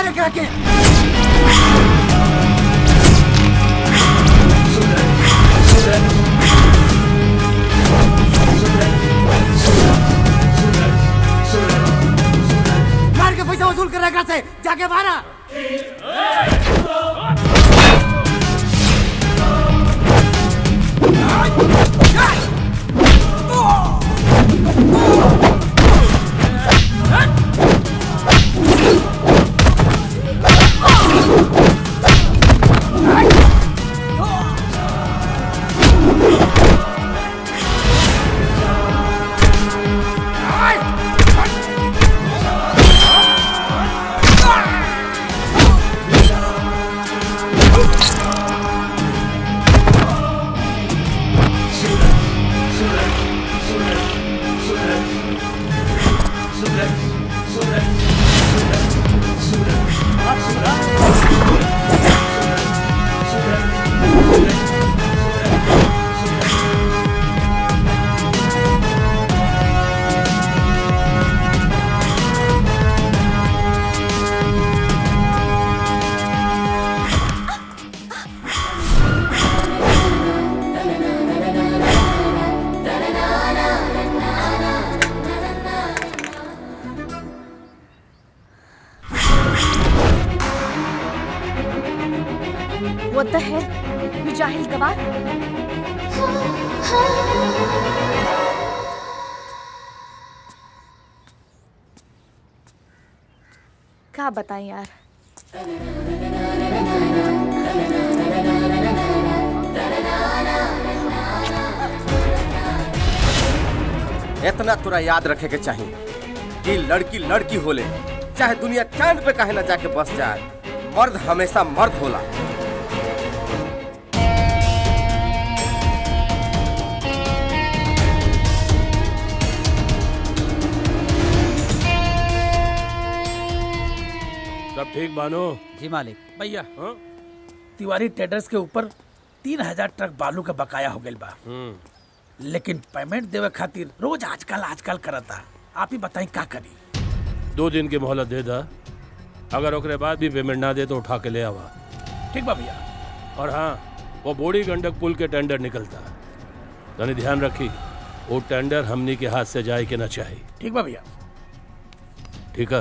मारे करा के मार के पैसा वसूल कर रखा से जाके मारा What the hell? You jahil gawar? क्या बताएं यार इतना तोरा याद रखे के चाहिए कि लड़की लड़की होले चाहे दुनिया चांद पे कहे ना जाके बस जाए मर्द हमेशा मर्द होला सब ठीक बानो जी मालिक भैया हाँ? तिवारी ट्रेडर्स के ऊपर तीन हजार ट्रक बालू का बकाया हो गइल बा हम्म लेकिन पेमेंट देवे खातिर रोज आजकल आजकल करता आप ही बताई का करी दो दिन की मोहलत दे दा अगर ओकरे बाद भी पेमेंट ना दे तो उठा के ले आवा ठीक बा भैया और हाँ वो बूढ़ी गंडक पुल के टेंडर निकलता तनी ध्यान रखी वो टेंडर हमनी के हाथ से जाए के ना चाही ठीक बा भैया ठीक है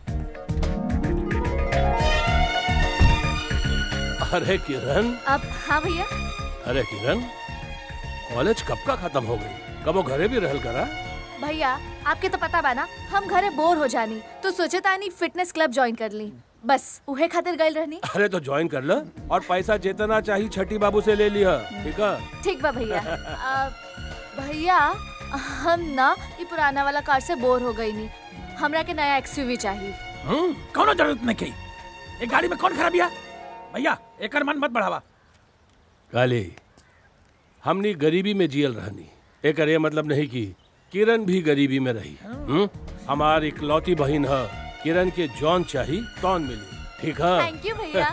अरे किरण अब हाँ भैया अरे किरण कॉलेज कब का खत्म हो गई कब वो घरे भी रहल करा भैया आपके तो पता बा ना हम घरे बोर हो जानी तो सोचे तानी फिटनेस क्लब ज्वाइन कर ली बस उहे खातिर गइल रहनी अरे तो ज्वाइन कर ल और पैसा जितना चाहिए छठी बाबू से ले लिया ठीक है ठीक बा भैया अ, भैया हम ना ये पुराना वाला कार से बोर हो गई नी हमरा के नया एक्सयूवी चाहिए हम्म कौनो जरूरत नहीं की एक गाड़ी में कौन खराबिया भैया एकर मन मत बढ़ावा काली हमनी गरीबी में जियल रहनी एक ये मतलब नहीं कि किरण भी गरीबी में रही हम्म? हमार इकलौती बहन है किरण के जॉन चाही कौन मिली ठीक है थैंक यू भैया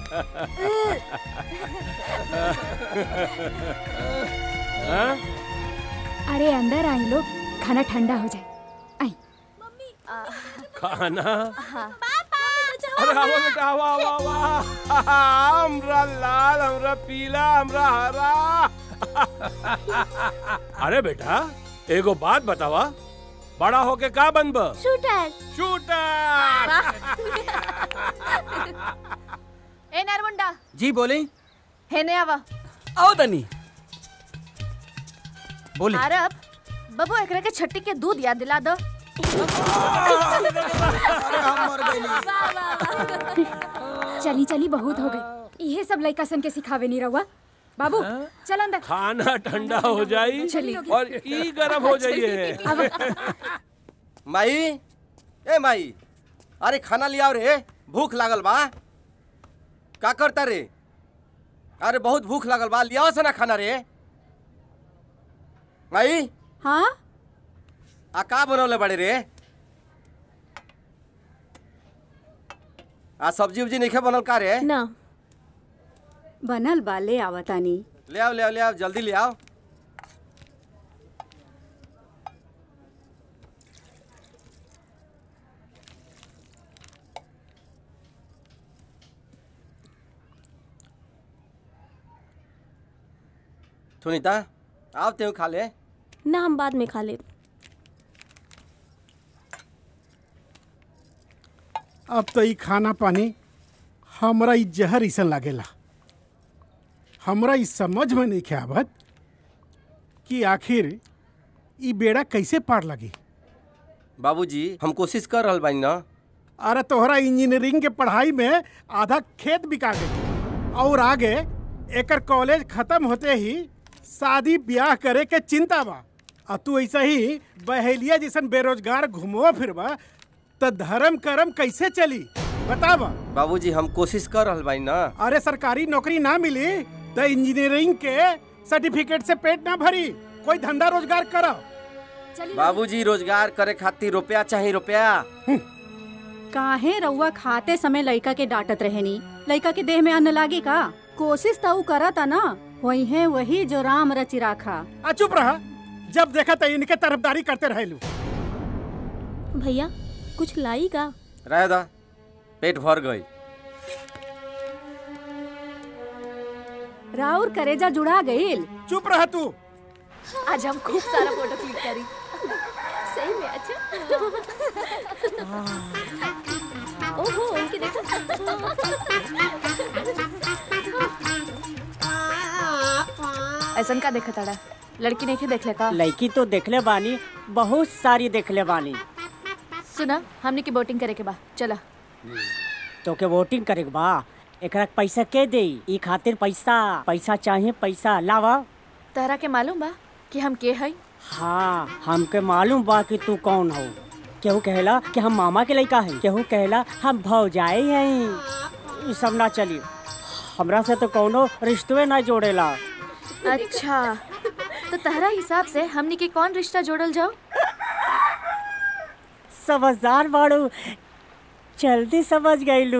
हाँ? अरे अंदर आई लोग खाना ठंडा हो जाए आई खाना अरे आवा बेटा आवा आवा आवा हमरा लाल हमरा पीला हमरा हरा अरे बेटा एगो बात बतावा बड़ा होके का बनब शूटर शूटर ए नरमुंडा जी बोली हेने आवा आओ तनी बोली आरब बबू एकरा के छट्टी के दूध याद दिला दो चली चली बहुत हो गई ये सब लड़का सन के सिखावे नहीं रहुआ बाबू चल अंदर खाना ठंडा हो जाई चलिए। और ई गरम हो जाइए माई ए माई अरे खाना लियाओ रे भूख लागल बा का करता रे अरे बहुत भूख लागल बा लियाओ से ना खाना रे माई हाँ आ का बनवले बड़े रे आ सब्जी उब्जी नहीं बनल का रे ना बनल बा ले आवतानी ले आओ ले आओ ले आओ जल्दी ले आओ सुनीता आओ तेहू खा ले ना हम बाद में खा ले अब तो ई खाना पानी हमरा ई जहर ऐसन लागेला हमरा ई समझ में नहीं आवत कि आखिर ई बेड़ा कैसे पार लगी बाबूजी हम कोशिश कर रहल बानी ना अरे तोहरा इंजीनियरिंग के पढ़ाई में आधा खेत बिका गई और आगे एकर कॉलेज खत्म होते ही शादी ब्याह करे के चिंता बा आ तू ऐसा ही बहेलिया जैसन बेरोजगार घुमो फिरबा त धर्म करम कैसे चली बतावा बाबूजी हम कोशिश कर रहल बानी ना अरे सरकारी नौकरी ना मिली तो इंजीनियरिंग के सर्टिफिकेट से पेट ना भरी कोई धंधा रोजगार करो बाबूजी रोजगार करे खातिर रुपया चाहिए रुपया काहे रउआ खाते समय लड़का के डांटत रहेनी लड़का के देह में अन्न लागी का कोशिश तो ऊ करता ना वही है वही जो राम रचि राखा आ चुप रहा जब देखा तो इनके तरफदारी करते रहेलू भैया कुछ लाई का रह दा पेट भर गई राउर करेजा जुड़ा गईल चुप रहा तू आज हम खूब सारा फोटो क्लिक करी सही में अच्छा ओहो उनकी देखो ऐसन का देखा ताड़ा लड़की नहीं देख ले का लड़की तो देखले बानी बहुत सारी देखले बानी सुना हमने की बोटिंग करे के बा चला तो के वोटिंग करे के बा एकरा के पैसा के दे ई खातिर पैसा पैसा चाहिए पैसा लावा तहरा के मालूम बा कि हम के हई हाँ हमके मालूम बा कि तू कौन हो केहू कहेला कि हम मामा के लड़का है केहू कहेला हम भौजाई हैं ई सब ना चली हमरा से तो कौनो रिश्ते ना जोड़ेला अच्छा तो तहरा हिसाब से हमने के कौन रिश्ता जोड़ल जाओ समझदार बाड़ू जल्दी समझ गईलू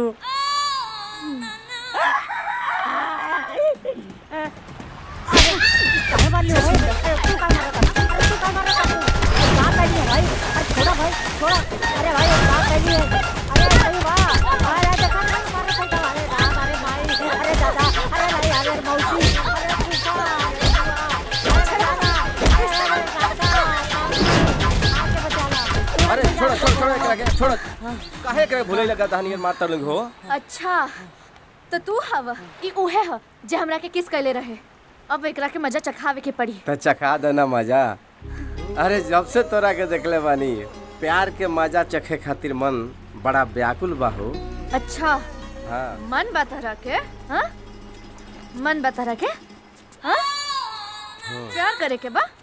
अरे छोड़ छोड़ छोड़ एकरा के छोड़ काहे एकरा के भूले लगा दहनियर मारता लोग हो अच्छा तो तू हव ई उहे ह जे हमरा के किस कैले रहे अब एकरा के मजा चखावे के पड़ी तो चखा देना मजा अरे जब से तोरा के देखले बानी प्यार के मजा चखे खातिर मन बड़ा व्याकुल बा हो अच्छा हाँ मन बता के हाँ मन बता के हाँ प्यार करे के बा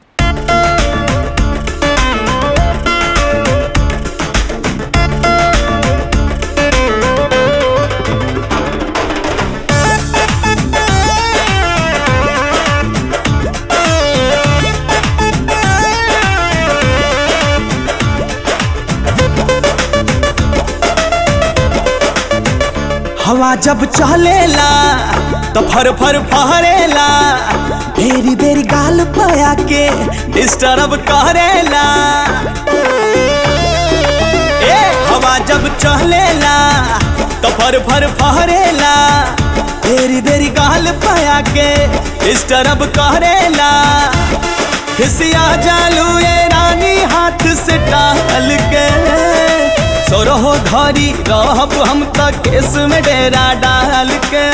हवा जब चलेला तो फर फर फहरेला बेरी बेरी गाल पया के डिस्टर्ब करेला ए हवा जब चलेला तो फर फर फहरेला बेरी बेरी गाल पया के डिस्टर्ब करेला खिसिया जालू ये रानी हाथ से टाल के सोरहो घरी रहब हम त केस में डेरा डाल के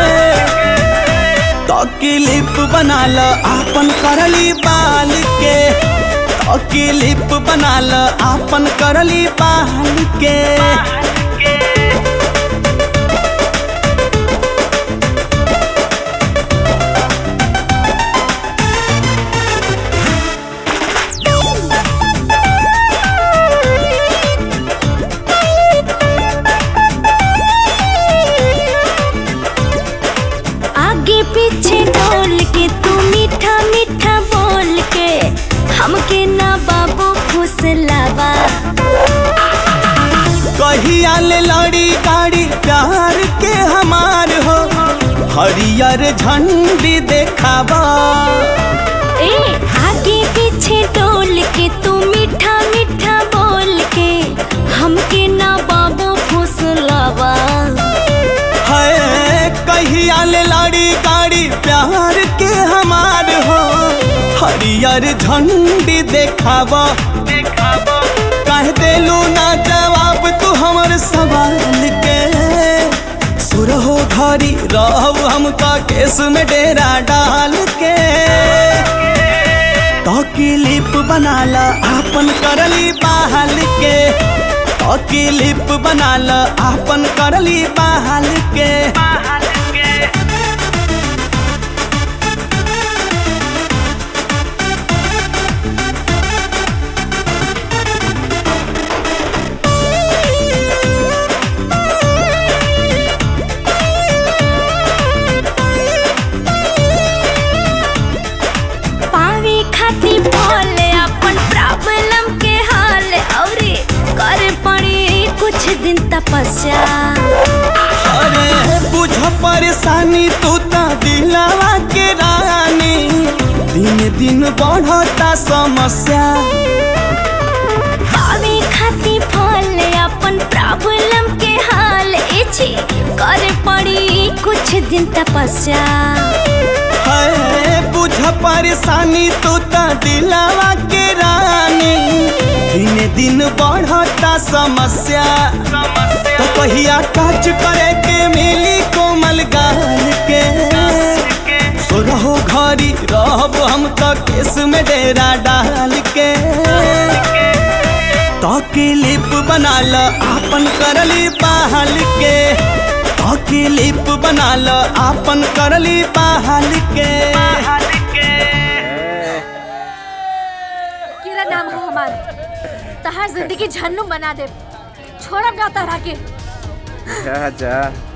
तो क्लिप बना ल आपन करली बाल के तो क्लिप बना ल आपन करली बाल के आगे पीछे डोल के तू मीठा मीठा बोल के हमके ना बाबू फुसलावा कहिया ले लड़ी गाड़ी प्यार के हमार हो हरियर झंडी देखावा ए आगे पीछे डोल के तू मीठा मीठा बोल के हमके ना बाबू फुसलावा है कहिया ले लड़ी गाड़ी प्यार के हमार हरियर झंडी देखाब कह देलू ना जवाब तू हमर सवाल के सुरहो घरी रहब हम का केस में डेरा डाल के तो क्लिप बनाला आपन करली बहाल के तो क्लिप बनाला आपन करली बहाल के पावे खाती बोले अपन प्रॉब्लम के हाल औरे कर पड़ी कुछ दिन तपस्या अरे बुझ परेशानी तू ता दिलावा के रानी दिन दिन बढ़ता समस्या पावे खाती बोले अपन प्रॉब्लम के हाल इची कर पड़ी कुछ दिन तपस्या है बुझ परेशानी तू ता दिलावा के रानी दिन दिन बढ़ता समस्या तो कहिया टच करे के मिली कोमल गाल के सो रहो घरी रहब हम तो केस में डेरा डाल के तो क्लिप बना ल आपन करली बहाल के तो क्लिप बना ल आपन करली बहाल के किरा नाम है हमार तहार जिंदगी झन्नू बना दे छोड़ब ना तहरा के जा जा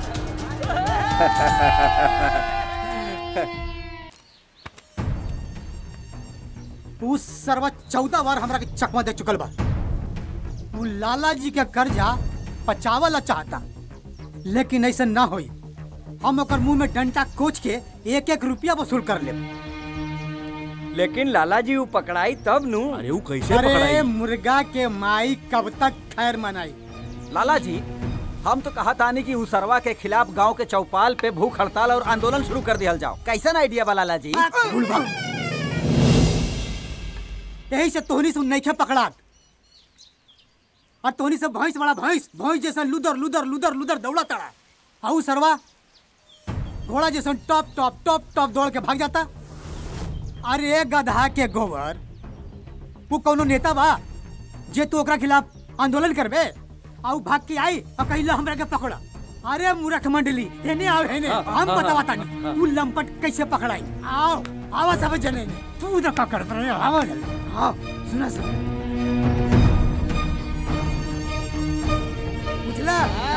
तू सरवा चौदह बार हमरा के चकमा दे चुकल बा तू लाला जी के कर्जा पचावला चाहता लेकिन ऐसा ना होई हम ओकर मुंह में डंटा कोच के एक एक रुपया वसूल कर ले लेकिन लाला जी वो पकड़ाई तब नु अरे वो कैसे अरे मुर्गा के माई कब तक खैर मनाई लाला जी हम तो कहा तानी कि उसरवा के खिलाफ गांव के चौपाल पे भूख हड़ताल और आंदोलन शुरू कर दिया जाओ कैसन आइडिया बा लाला जी बुलबा यही से तोहनी से नहीं खे पकड़ात और तोहनी से भैंस बड़ा भैंस भैंस जैसा लुदर लुदर लुदर लुदर दौड़ा तड़ा आऊ सरवा घोड़ा जैसा टॉप टॉप टॉप टॉप दौड़ के भाग जाता अरे गधा के गोबर वो कौनो नेता बा जे तू ओकरा खिलाफ आंदोलन करबे आऊ भाग के आई और कहिला हमरा के पकड़ा अरे मूर्ख मंडली हेने आओ हेने हाँ, हम हाँ, बतावा हाँ, तानी हाँ। तू लंपट कैसे पकड़ाई आओ आवा सब जने ने तू न का कर रहे आवा जल्दी आओ सुना सुन बुझला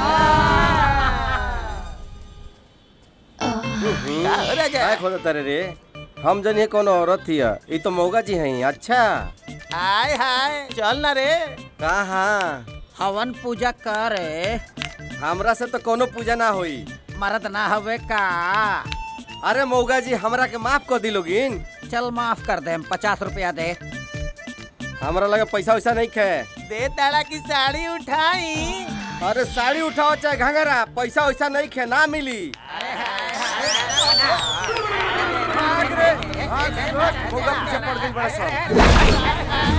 काय खोदत तारे रे हम जन ये कोनो औरत थी ये तो मौगा जी हैं अच्छा हाय हाय चल ना रे कहाँ हवन पूजा करे हमरा से तो कोनो पूजा ना होई मरद ना हवे का अरे मौगा जी हमरा के माफ कर दिलोगिन चल माफ कर दे पचास रुपया दे हमरा लगे पैसा वैसा नहीं खे दे ताड़ा की साड़ी उठाई अरे साड़ी उठाओ चाहे घंघरा पैसा वैसा नहीं खे ना मिली भाग रे, भाग, भाग, मौगा पीछे पड़ गई बड़ा सब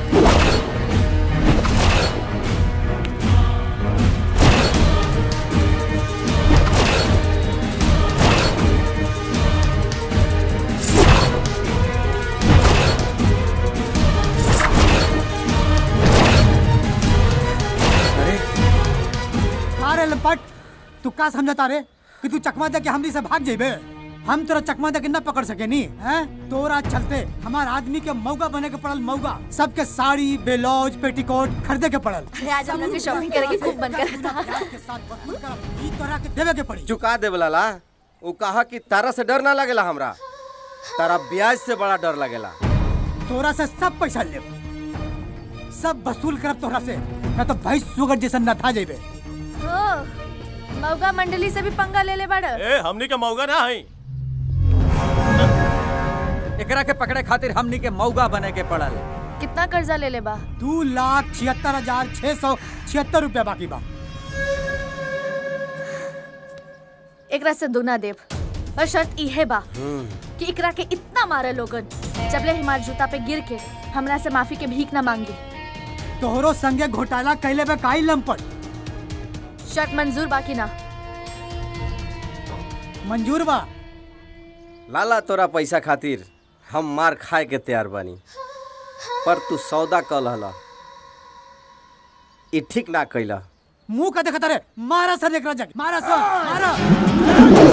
अरे लंपट तू का समझता रे कि तू चकमा दे के हमनी से भाग जेबे हम तोरा चकमा दे के ना पकड़ सके नी हैं तोरा चलते हमार आदमी के मौगा बने के पड़ल मौगा सबके साड़ी बेलौज पेटीकोट खरीदे के पड़ल अरे आज हम लोग की शॉपिंग करे के खूब मन कर रहा था के साथ वसूल कर ई तोरा के देवे के पड़ी चुका दे लाला वो कहा कि तारा से डर ना लगेला हमरा तारा ब्याज से बड़ा डर लगेला तोरा से सब पैसा ले सब वसूल करब तोरा से ना तो भैंस सुगर जैसा न था जेबे ओ मौगा मंडली से भी पंगा ले ले बड़ ए हमनी के मौगा ना है एकरा के पकड़े खातिर हमनी के मौगा बने के पड़ल कितना कर्जा ले ले बा दो लाख छिहत्तर हजार छह सौ छिहत्तर रुपया बाकी बा एकरा से दुना देव और शर्त इहे बा कि एकरा के इतना मारे लोगन जबले हमारे जूता पे गिर के हमरा से माफी के भीख ना मांगी तोहरो संगे घोटाला कैले बे काई लंपट शर्त मंजूर बाकी ना मंजूर बा लाला तोरा पैसा खातिर हम मार खाए के तैयार बानी पर तू सौदा कल हला ई ठीक ना कैला मुंह का देखता रे मारा सर एकरा जग मारा सर मारा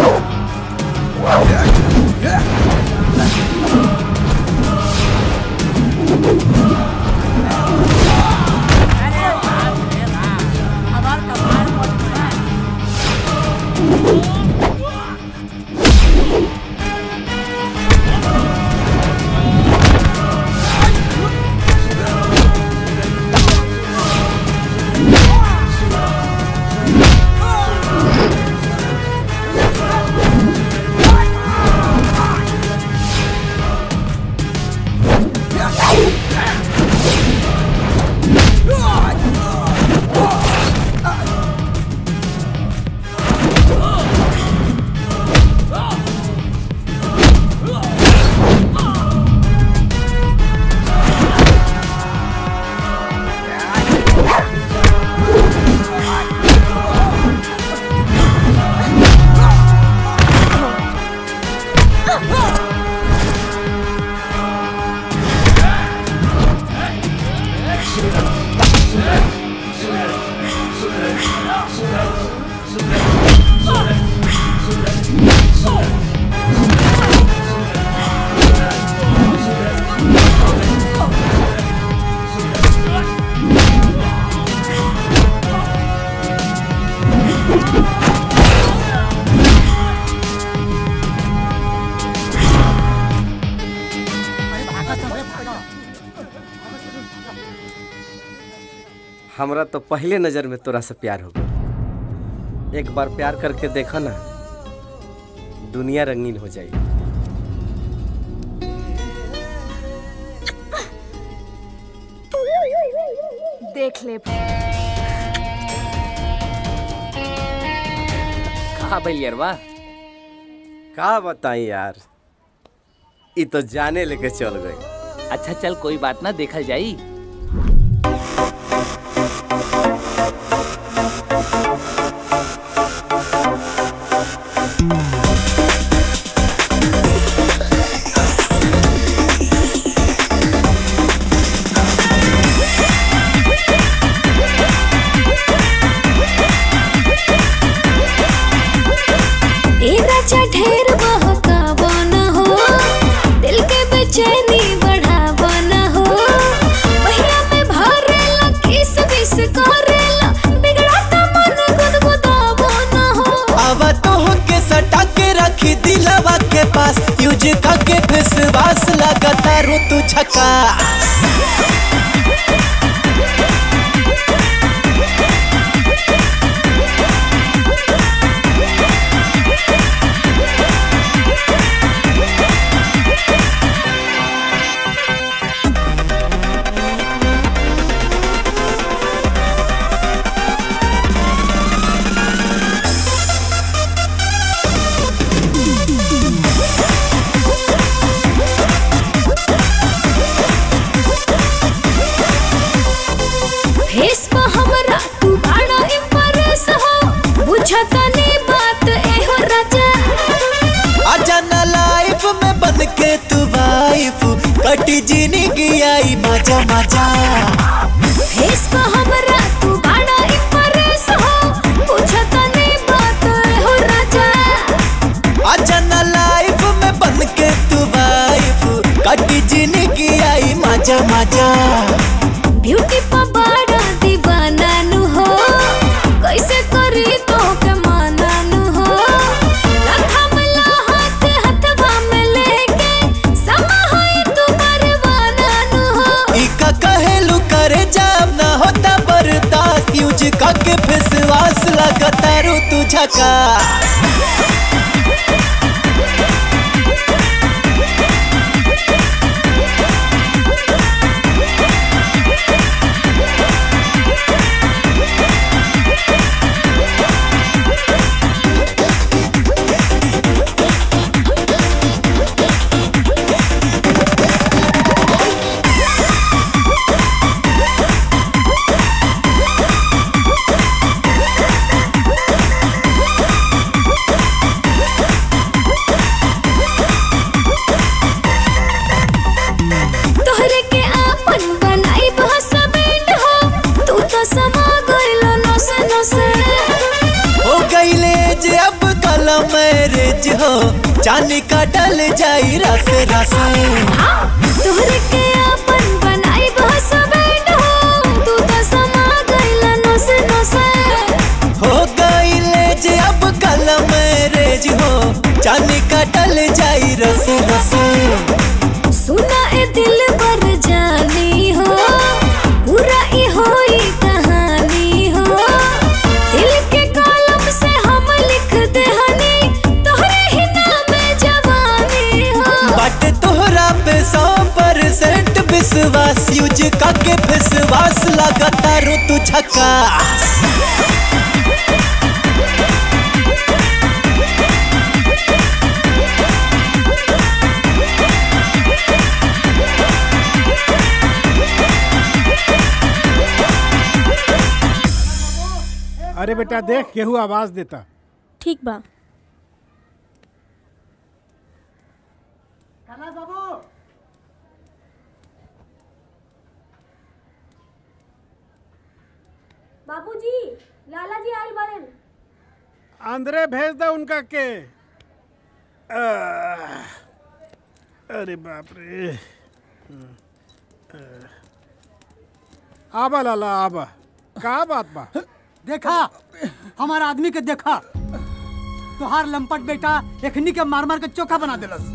हमरा तो पहले नजर में तोरा से प्यार हो गया एक बार प्यार करके देखो ना दुनिया रंगीन हो जाएगी देख ले कहा भैया का बताई यार ई तो जाने लेके चल गई अच्छा चल कोई बात ना देखल जाई ए राजा ढेर बहकावा न हो दिल के बेचैनी बढ़ावा न हो पहिया में भरेला किस बिस करेला बिगड़ाता मन गुदगुदावा न हो अब तो के सटा के रखी दिलवा के पास यूज के विश्वास लगता रू तू छका फेस पे हमरा तू बड़ा इम्प्रेस हो बुझता नहीं बात ए हो राजा आजा ना लाइफ में बन के तू वाइफ कटी जिंदगी आई मजा मजा फेस पे हमरा तू बड़ा इम्प्रेस हो बुझता नहीं बात ए हो राजा आजा ना लाइफ में बन के तू वाइफ कटी जिंदगी आई मजा मजा ब्यूटी पा बड़ा दीवाना नु हो कैसे करी तो के माना नु हो रखा मला हाथ हथवा में लेके समा होई तू परवाना नु हो इका कहेलू करे जाब ना होता बर्दाश्त यूज के विश्वास लगता रू तू झका रोज हो चांदी का डल जाई रसे रसे तोहरे के अपन बनाई बस बैंड हो तू तो समा गइला नसे नसे हो गई ले जे अब कल मैरेज हो चांदी का डल जाई रसे रसे सुना ए दिल पर जानी हो पूरा ई होई कहानी हो दिल के कलम से हम लिख दे हनी तोहरे ही नाम जवानी हो बट तोहरा पे सौ परसेंट विश्वास यूज काके विश्वास लगातार तू झकास अरे बेटा देख केहू आवाज देता ठीक बा बाबूजी लाला जी आयल बड़े अंदरे भेज दो उनका के आह, अरे बाप रे आह, आबा लाला आबा का बात बा देखा हमारा आदमी के देखा तोहार लंपट बेटा एखनी के मार मार के चोखा बना देलस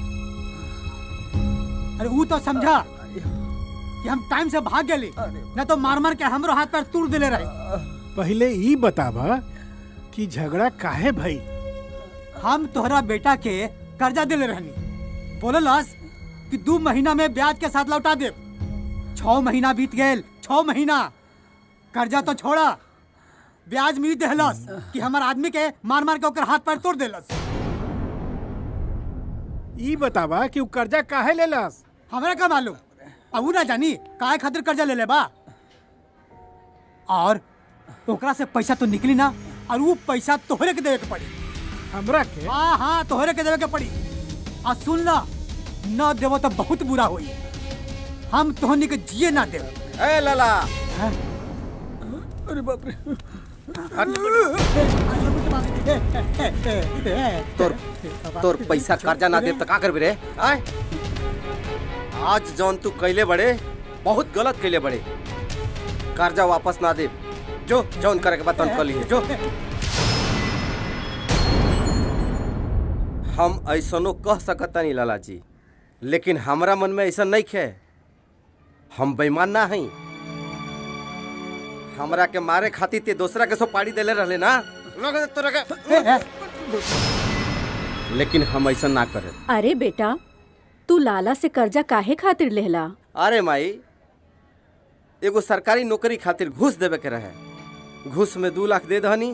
अरे वो तो समझा कि हम टाइम से भाग गेली न तो मार मार के हमरो हाथ पैर तोड़ देले रहे पहले ई बताबा कि झगड़ा काहे भई हम तोहरा बेटा के कर्जा दिले रहनी बोललस कि दू महीना में ब्याज के साथ लौटा दे छह महीना बीत गए छह महीना कर्जा तो छोड़ा ब्याज मिल देहलस कि हमार आदमी के मार मार के ओकर हाथ पैर तोड़ देलस ई बताबा कि उ कर्जा काहे लेलस हमरा का मालूम अब उ ना जानी काहे खातिर कर्जा ले ले बा और ओकरा से पैसा तो निकली ना और वो पैसा तोहरे के देवे के पड़ी हमरा के हाँ हाँ तोहरे के देवे के पड़ी आ सुन ला न देवो तो बहुत बुरा होई हम तोहनी के जिए ना देव ए लाला अरे बाप रे तोर तोर पैसा कर्जा ना देब त का करबे रे आय आज जौन तू कैले बड़े बहुत गलत कैले बड़े कर्जा वापस ना देब जो जौन करे के बाद तौन कर लिए जो हम ऐसनो कह सकता नहीं लाला जी लेकिन हमरा मन में ऐसा नहीं खे हम बेईमान ना हई हमरा के मारे खातिर ते दूसरा के सो पाड़ी देले रहले ना लगे तोरा के लेकिन हम ऐसा ना करे अरे बेटा तू लाला से कर्जा काहे खातिर लेहला अरे माई एगो सरकारी नौकरी खातिर घूस देवे के रहे घूस में दू लाख दे दहनी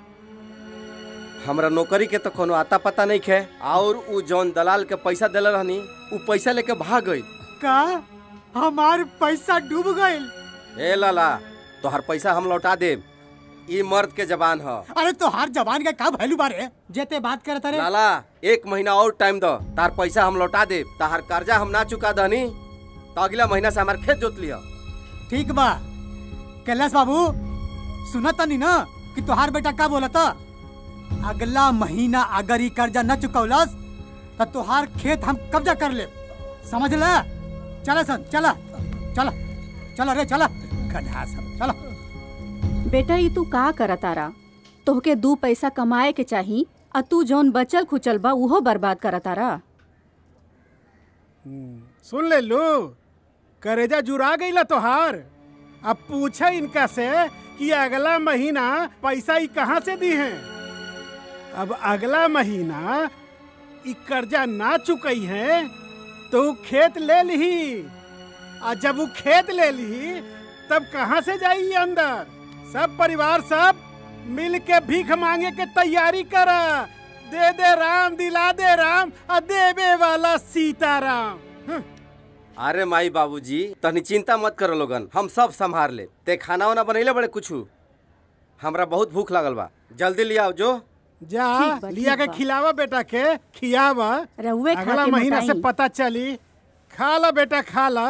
हमरा नौकरी के तो कोनो आता पता नहीं खे और उ जौन दलाल के पैसा देले रहनी उ पैसा लेके भाग गई का हमार पैसा डूब गइल ए लाला तोहर पैसा हम लौटा देब ई मर्द के जबान ह अरे तोहार जबान का का वैल्यू बारे जेते बात करत रे लाला एक महीना और टाइम दो तार पैसा हम लौटा देब तार कर्जा हम ना चुका दहनी तो अगला महीना से हमार खेत जोत लिया ठीक बा कैलाश बाबू सुनत नहीं ना कि तोहार बेटा का बोलत अगला महीना अगर ई कर्जा न चुकौलस तो तोहार खेत हम कब्जा कर ले समझ ले चला सन चला चला चला रे चला गधा सब चला बेटा ई तू का करत तारा तोहके दू पैसा कमाए के चाही आ तू जौन बचल खुचल बा उहो बर्बाद करत तारा सुन ले लू करेजा जुरा गईला तोहार अब पूछे इनका से कि अगला महीना पैसा ई कहाँ से दी है अब अगला महीना ई कर्जा ना चुकई है तो उ खेत ले ली आ जब वो खेत ले ली तब कहाँ से जाई अंदर सब परिवार सब मिल के भीख मांगे के तैयारी कर दे दे राम दिला दे राम आ देवे वाला सीताराम हं। अरे माई बाबूजी तनी चिंता मत करो लोगन हम सब संभार ले ते खाना वाना बनैले बड़े कुछू हमरा बहुत भूख लागल बा जल्दी ले आओ जो जा ठीक बा, लिया ठीक के बा। खिलावा बेटा के खियावा रउए खा अगला के महीना से मोटाई। पता चली खा ला बेटा खा ला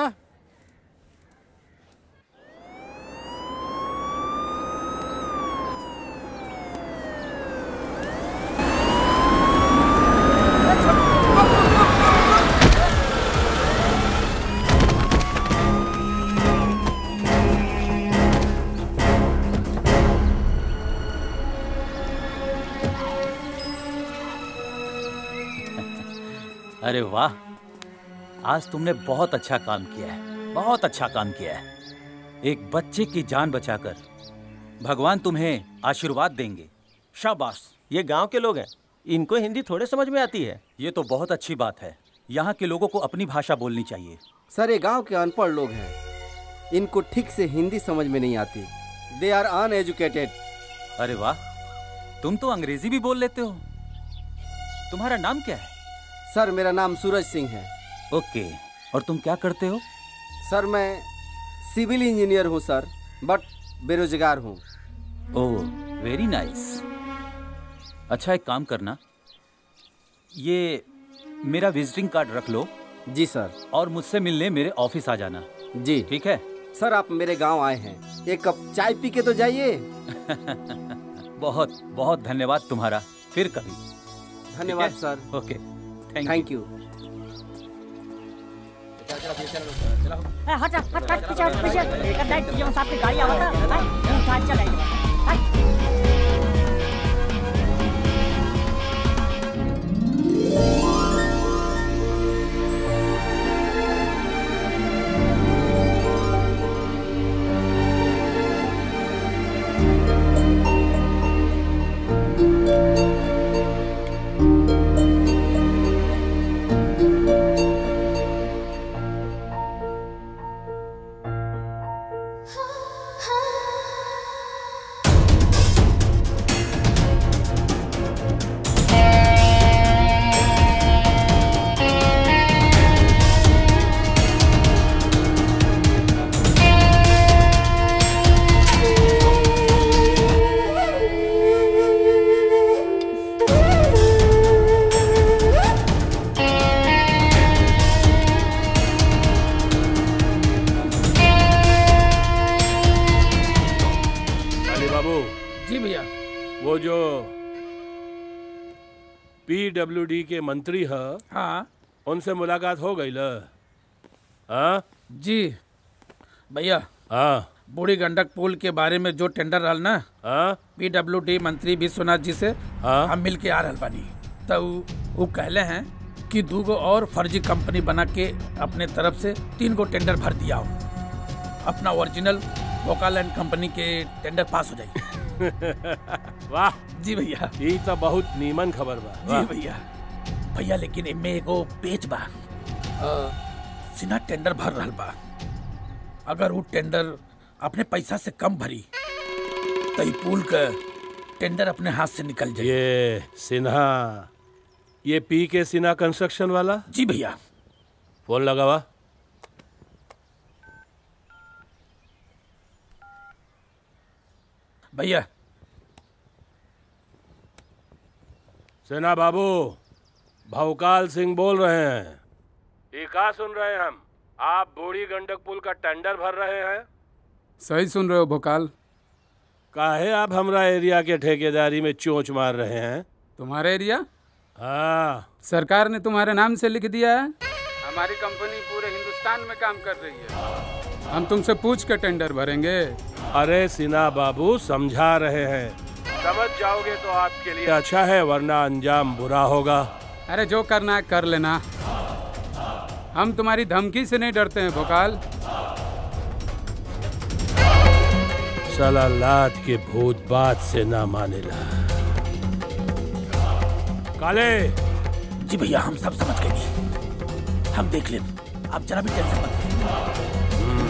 अरे वाह आज तुमने बहुत अच्छा काम किया है बहुत अच्छा काम किया है एक बच्चे की जान बचाकर भगवान तुम्हें आशीर्वाद देंगे शाबाश ये गांव के लोग हैं इनको हिंदी थोड़े समझ में आती है ये तो बहुत अच्छी बात है यहाँ के लोगों को अपनी भाषा बोलनी चाहिए सर ये गांव के अनपढ़ लोग हैं इनको ठीक से हिंदी समझ में नहीं आती दे आर अनएजुकेटेड अरे वाह तुम तो अंग्रेजी भी बोल लेते हो तुम्हारा नाम क्या है सर मेरा नाम सूरज सिंह है ओके और तुम क्या करते हो सर मैं सिविल इंजीनियर हूँ सर बट बेरोजगार हूँ ओह वेरी नाइस अच्छा एक काम करना ये मेरा विजिटिंग कार्ड रख लो जी सर और मुझसे मिलने मेरे ऑफिस आ जाना जी ठीक है सर आप मेरे गांव आए हैं एक कप चाय पी के तो जाइए बहुत बहुत धन्यवाद तुम्हारा फिर कभी धन्यवाद ठीक है? Sir okay thank thank you ए, हट हट हट पीछे हट पीछे लेकर जाए पीएम साहब की गाड़ी आवता है उठा चलाएंगे अली बाबू जी भैया वो जो पीडब्ल्यूडी के मंत्री है हाँ उनसे मुलाकात हो गई ल हाँ जी भैया हाँ बूढ़ी गंडक पुल के बारे में जो टेंडर रहल ना हाँ पीडब्ल्यूडी मंत्री विश्वनाथ जी से हाँ हम मिल के आ रहल बानी तो उ- वो कहले हैं कि दू गो और फर्जी कंपनी बना के अपने तरफ से तीन गो टेंडर भर दिया हो अपना ओरिजिनल वोकाल एंड कंपनी के टेंडर पास हो जाए वाह जी भैया ये तो बहुत नीमन खबर बा जी वाह। भैया भैया लेकिन इनमें एगो पेच बा अ, सिन्हा टेंडर भर रहल बा अगर वो टेंडर अपने पैसा से कम भरी तो ई पुल का टेंडर अपने हाथ से निकल जाए ये सिन्हा ये पी के सिन्हा कंस्ट्रक्शन वाला जी भैया फोन लगा वा भैया सिन्हा बाबू भवकाल सिंह बोल रहे हैं ये का सुन रहे हैं हम आप बूढ़ी गंडक पुल का टेंडर भर रहे हैं सही सुन रहे हो भोकाल काहे आप हमरा एरिया के ठेकेदारी में चोंच मार रहे हैं तुम्हारा एरिया हाँ सरकार ने तुम्हारे नाम से लिख दिया है हमारी कंपनी पूरे हिंदुस्तान में काम कर रही है हम तुमसे पूछ के टेंडर भरेंगे अरे सिन्हा बाबू समझा रहे हैं समझ जाओगे तो आपके लिए अच्छा है वरना अंजाम बुरा होगा अरे जो करना है कर लेना हम तुम्हारी धमकी से नहीं डरते हैं भोकाल साला लात के भूत बात से ना मानेला काले जी भैया हम सब समझ गए जी हम देख लें आप जरा भी टेंशन मत लें।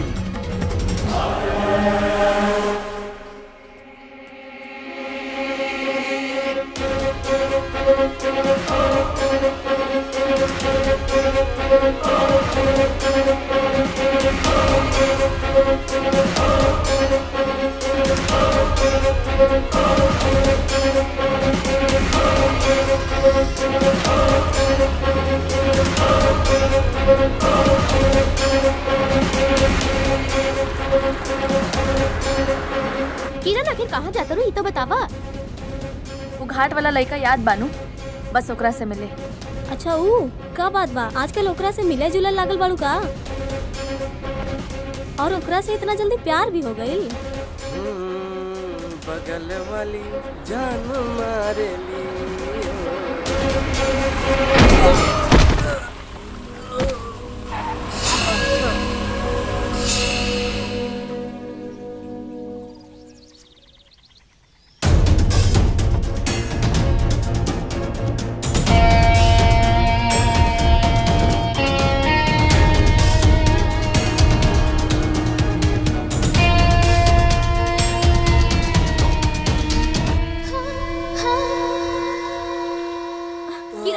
किरण आखिर कहाँ जाता रू ये तो बतावा वो घाट वाला लड़का याद बानू बस ओकरा से मिले अच्छा ऊ का बात बा आजकल ओकरा से मिले जुलल लागल बाड़ू का और ओकरा से इतना जल्दी प्यार भी हो गई बगल वाली जान मारे ली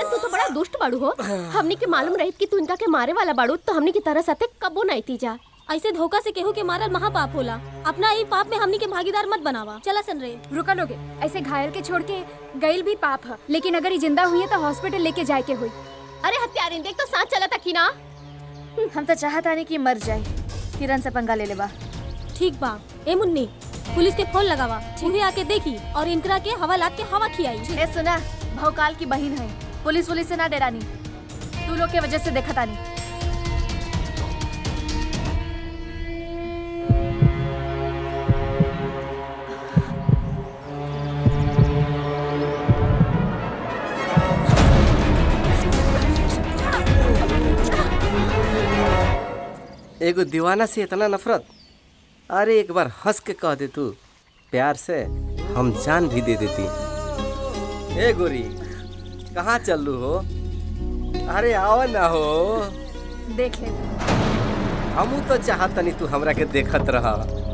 तू तो बड़ा दुष्ट बाड़ू हो हमनी के मालूम रही कि तू इनका के मारे वाला बाड़ू तो हमनी की तरह साथे कबो नहीं थी जा ऐसे धोखा से केहू के मारल महापाप होला अपना ई पाप में हमनी के भागीदार मत बनावा चला सन रे रुका लोगे ऐसे घायल के छोड़ के गईल भी पाप है लेकिन अगर ये जिंदा हुई है तो हॉस्पिटल लेके जाए के हुई अरे हत्यारिन देख तो सांस चला था कि ना हम तो चाहता नहीं कि मर जाए किरण से पंगा ले ले बा ठीक बा ए मुन्नी पुलिस के फोन लगावा उन्हें आके देखी और इनकरा के हवालात के हवा खियाई ए सुना भौकाल की बहन है पुलिस वुलिस से ना डरानी तू लोग के वजह से देखा तानी एगो दीवाना से इतना नफरत अरे एक बार हंस के कह दे तू प्यार से हम जान भी दे देती ए गोरी कहाँ चलू हो अरे आओ ना हो देख ले हमू तो चाहतनी तू हमरा के देखत रह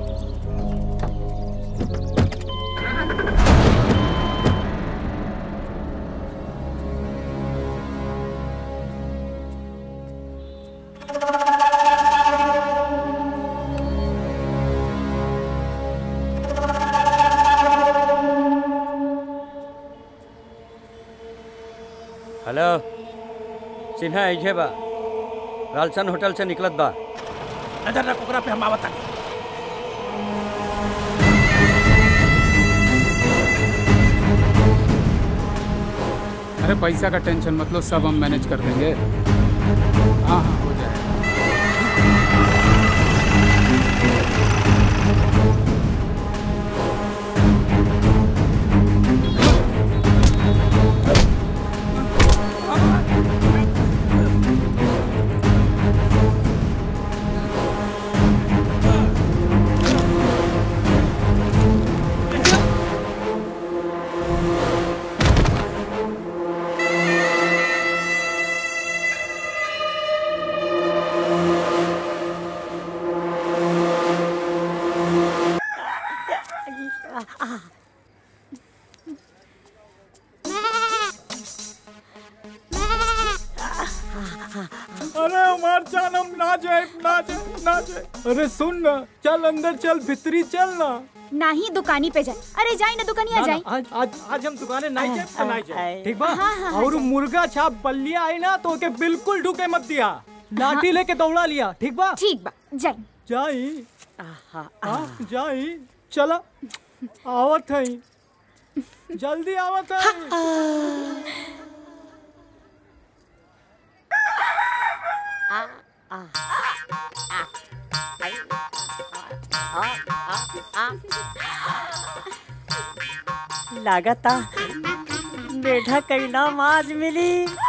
हेलो सिन्हा ऐजे बा रालसन होटल से निकलत बा नजर रख ओकरा पे हम आवत तानी अरे पैसा का टेंशन मत लो सब हम मैनेज कर देंगे हाँ हाँ हो जाएगा अरे हमार जान हम ना जाए ना जाए ना जाए अरे सुन ना चल अंदर चल भीतरी चल ना ना ही दुकानी पे जाए अरे जाए ना दुकानिया ना, जाए ना, आज आज आज हम दुकाने नहीं जाए तो नहीं जाए ठीक बा हाँ, हाँ, हाँ, और जाए। मुर्गा छाप बल्लिया आई ना तो ओके बिल्कुल ढूके मत दिया लाठी लेके दौड़ा लिया ठीक बा ठीक बा जाए जाई हाँ, जाई चला आवत है जल्दी आवत है लागता बेटा कई नाम आज मिली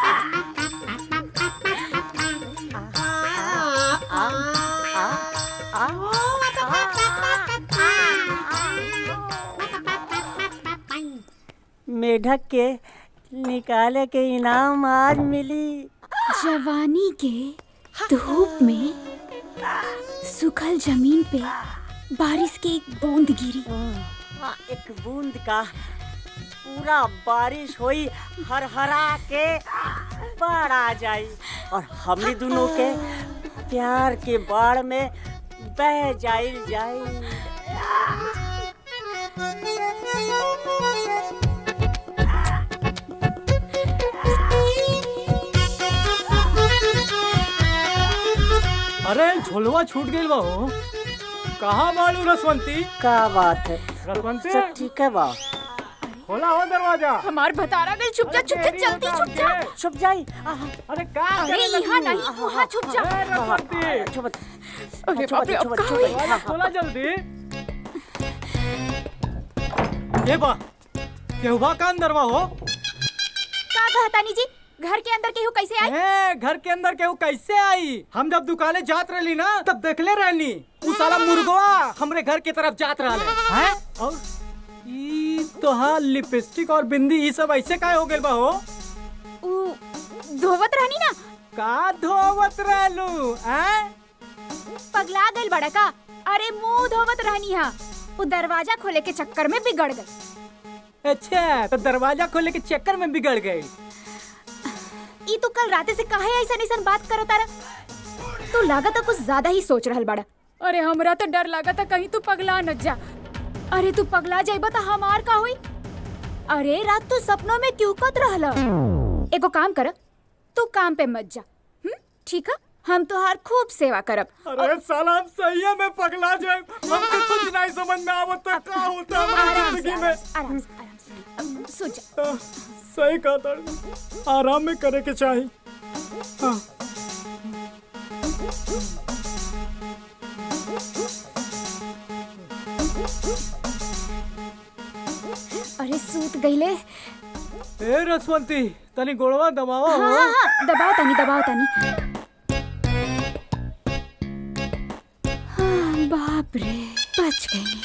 मेढक के निकाले के इनाम आज मिली जवानी के धूप में सुखल जमीन पे बारिश की एक बूंद गिरी हाँ, एक बूंद का पूरा बारिश हुई हर हरा के बाढ़ आ जाई और हमनी दोनों के प्यार के बाढ़ में बह जाइल जाई अरे झोलवा छूट गई बा हो कहाँ बालू रसवंती का बात है रसवंती सब ठीक है बा खोला हो दरवाजा हमार भतारा गई छुप जा छुप जा जल्दी छुप जा छुप जाई अरे का अरे यहाँ नहीं वहाँ छुप जा रसवंती छुप अरे बाप रे अब कहाँ हुई? दरवाजा खोला जल्दी ये बा केहुआ का अंदर बा हो का कहतानी जी घर के अंदर केहू कैसे आई ए, घर के अंदर केहू कैसे आई हम जब दुकाने जात रहली ना तब देखले रहनी उ साला मुर्गवा हमरे घर के तरफ जात रहले हैं और ई तो हाँ लिपस्टिक और बिंदी ई सब ऐसे काहे हो गेल बा हो उ धोवत रहनी ना का धोवत रहलू हैं पगला गइल बड़ा का अरे मुंह धोवत रहनी हा वो दरवाजा खोले के चक्कर में बिगड़ गई अच्छा तो दरवाजा खोले के चक्कर में बिगड़ गई ई तू कल राते से काहे ऐसा ऐसा बात करत तारा तू लागत कुछ ज्यादा ही सोच रहल बड़ा अरे हमरा तो डर लागता कहीं तू पगला न जा अरे तू पगला जाइबा त हमार का होई अरे रात तू सपनों में क्यों कत रहला एगो काम कर तू काम पे मत जा हम्म? ठीक है हम तुहार खूब सेवा करब अरे साला हम सही में पगला जाए हमको कुछ नहीं समझ में आवत तो का होता हमारी आराम से, जिंदगी में आराम से आराम से अब सो जा सही कहा था आराम में करे के चाहिए हाँ। अरे सूत गईले ए रसवंती तनी गोड़वा दबावा हाँ हो हाँ हाँ दबाओ तनी दबाओ तनी हाँ बाप रे बच गई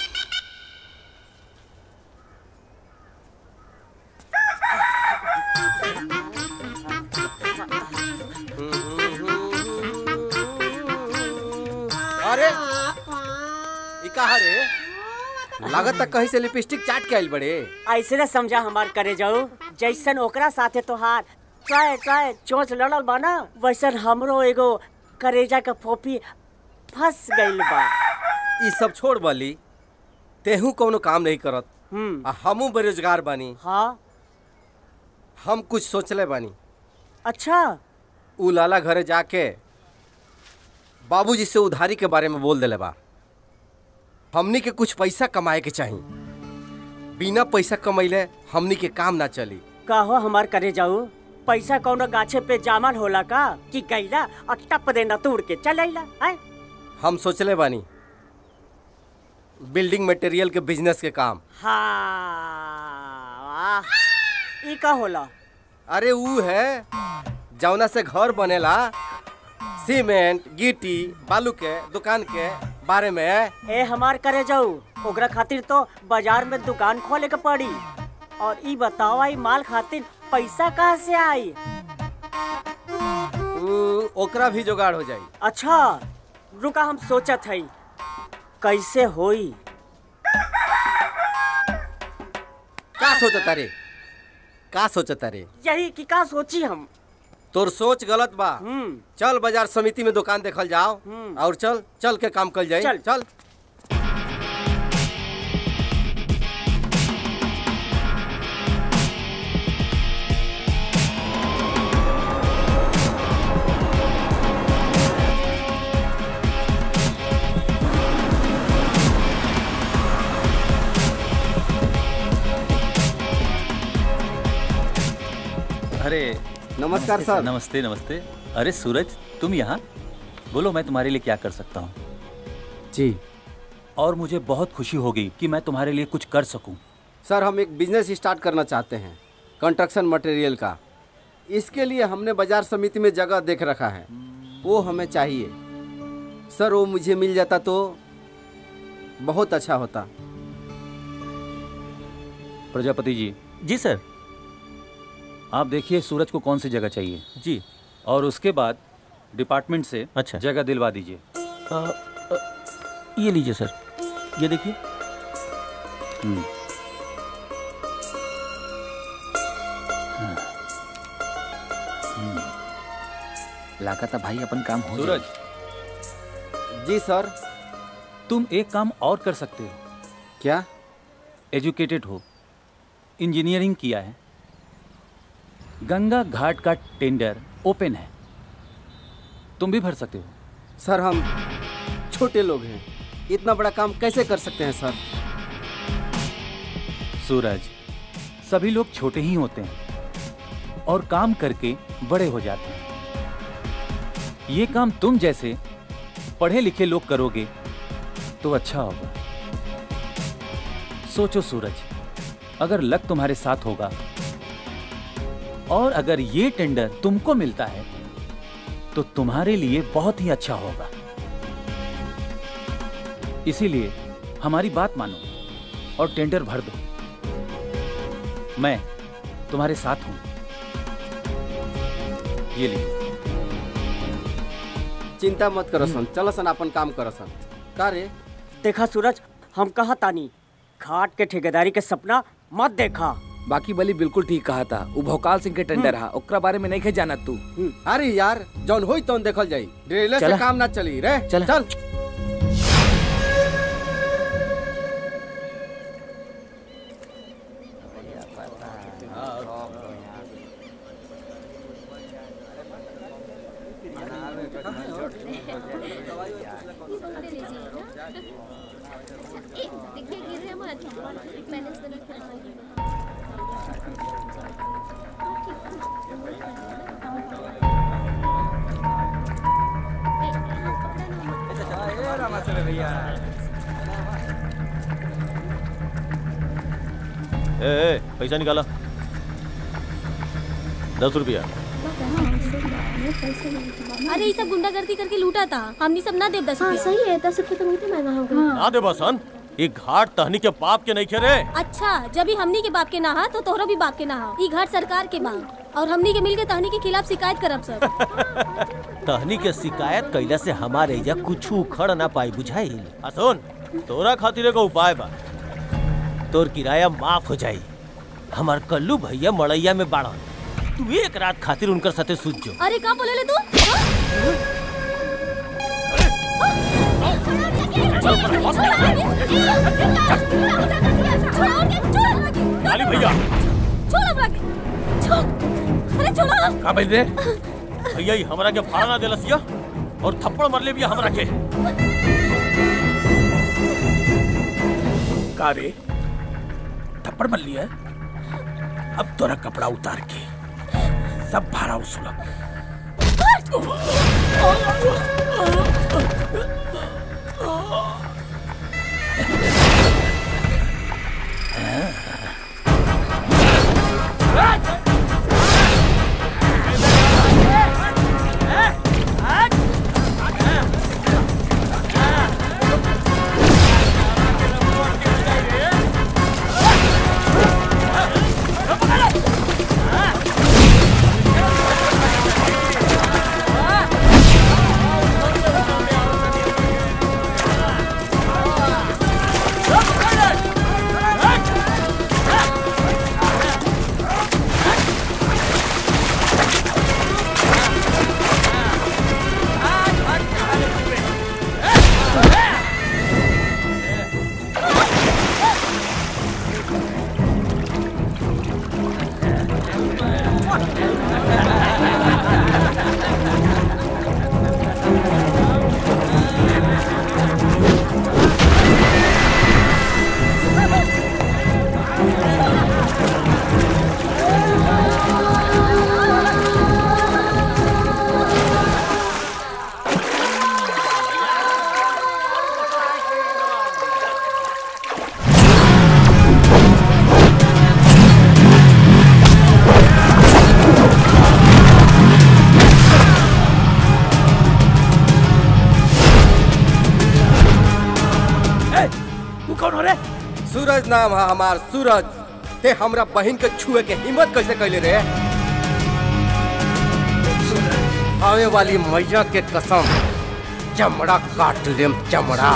अरे ई कहा रे लागत तक कहीं से लिपस्टिक चाट के आइल बड़े ऐसे ना समझा हमार करे जाऊ जैसन ओकरा साथे तोहार ट्राय ट्राय चोंच लड़ल बा ना वैसन हमरो एगो करेजा का फोपी फंस गइल बा ई सब छोड़ बली तेहू कोनो काम नहीं करत आ हमू बेरोजगार बानी हाँ हम कुछ सोचले बानी अच्छा उ लाला घरे जाके बाबूजी से उधारी के बारे में बोल देले बा हमनी के कुछ पैसा कमाए के चाही बिना पैसा कमैले हमनी के काम ना चली कहो हमार करे जाऊ पैसा कौनो गाछे पे जामल होला का कि गईला और टप देना तोड़ के चल अइला हैं हम सोचले बानी बिल्डिंग मटेरियल के बिजनेस के काम हाँ वाह ई का होला अरे ऊ है जौना से घर बनेला सीमेंट गिट्टी बालू के दुकान के बारे में ए हमार करे जाऊ ओकरा खातिर तो बाजार में दुकान खोले के पड़ी और ई बताओ आई माल खातिर पैसा कहाँ से आई ऊ, ओकरा भी जुगाड़ हो जाई अच्छा रुका हम सोचत हई कैसे होई का सोचता रे का सोचता रे यही कि का सोची हम तोर सोच गलत बा चल बाजार समिति में दुकान देखल जाओ और चल चल के काम कल जाए चल। चल अरे नमस्कार नमस्ते सर। नमस्ते नमस्ते अरे सूरज तुम यहाँ बोलो मैं तुम्हारे लिए क्या कर सकता हूँ जी और मुझे बहुत खुशी होगी कि मैं तुम्हारे लिए कुछ कर सकूं सर हम एक बिजनेस स्टार्ट करना चाहते हैं कंस्ट्रक्शन मटेरियल का इसके लिए हमने बाजार समिति में जगह देख रखा है वो हमें चाहिए सर वो मुझे मिल जाता तो बहुत अच्छा होता प्रजापति जी जी सर आप देखिए सूरज को कौन सी जगह चाहिए जी और उसके बाद डिपार्टमेंट से अच्छा जगह दिलवा दीजिए ये लीजिए सर ये देखिए हम्म, लागत भाई अपन काम हो सूरज जी सर तुम एक काम और कर सकते हो क्या एजुकेटेड हो इंजीनियरिंग किया है गंगा घाट का टेंडर ओपन है तुम भी भर सकते हो सर हम छोटे लोग हैं इतना बड़ा काम कैसे कर सकते हैं सर सूरज सभी लोग छोटे ही होते हैं और काम करके बड़े हो जाते हैं ये काम तुम जैसे पढ़े लिखे लोग करोगे तो अच्छा होगा सोचो सूरज अगर लक तुम्हारे साथ होगा और अगर ये टेंडर तुमको मिलता है तो तुम्हारे लिए बहुत ही अच्छा होगा इसीलिए हमारी बात मानो और टेंडर भर दो मैं तुम्हारे साथ हूं ये लीजिए चिंता मत करो सन चलो सन अपन काम करो सन का रे देखा सूरज हम कहा तानी घाट के ठेकेदारी के सपना मत देखा बाकी बली बिल्कुल ठीक कहा था वो भोकाल सिंह के टेंडर हा ओकरा बारे में नहीं खे जाना तू अरे यार जौन होई तौन देखल जाई ड्रिल से चला। काम ना चली रे चला। चल देखिए गिर रहे मत बैलेंस बना के ए, ए पैसा निकाला दस रुपया अरे ये सब गुंडागर्दी करके लूटा था हमनी सब ना देव दस हाँ सही है दस रुपये तो बहुत ही महंगा हो गया ना दे बसन ये घाट तहनी के बाप के नहीं खेरे अच्छा जब ही हमनी के बाप के ना हा तो तोहरा भी बाप के ना हा ई घर सरकार के बा और हमनी के मिलके तहनी के खिलाफ शिकायत करब सब तहनी के शिकायत कैला से हमारे एजा कुछ उखड़ ना पाई बुझाइल आ सुन तोरा खातिर एगो उपाय बा तोर किराया माफ हो जाई हमार कल्लू भैया मड़ैया में बाड़ा तू एक रात खातिर उनकर साथे सूत जो अरे का बोले ले तू काली भैया छोड़ हमरा के छोड़ अरे छोड़ो का बोल रे भैया ही हमरा के फाड़ा ना देलस या और थप्पड़ मार ले बिया हमरा के का रे थप्पड़ मर लिया अब तोरा कपड़ा उतार के सब भाड़ा वसूलब तू कौन हो रे सूरज नाम है हमार सूरज ते हमरा बहन के छुए के हिम्मत कैसे कैले रे आवे वाली मैया के कसम चमड़ा काट लेम चमड़ा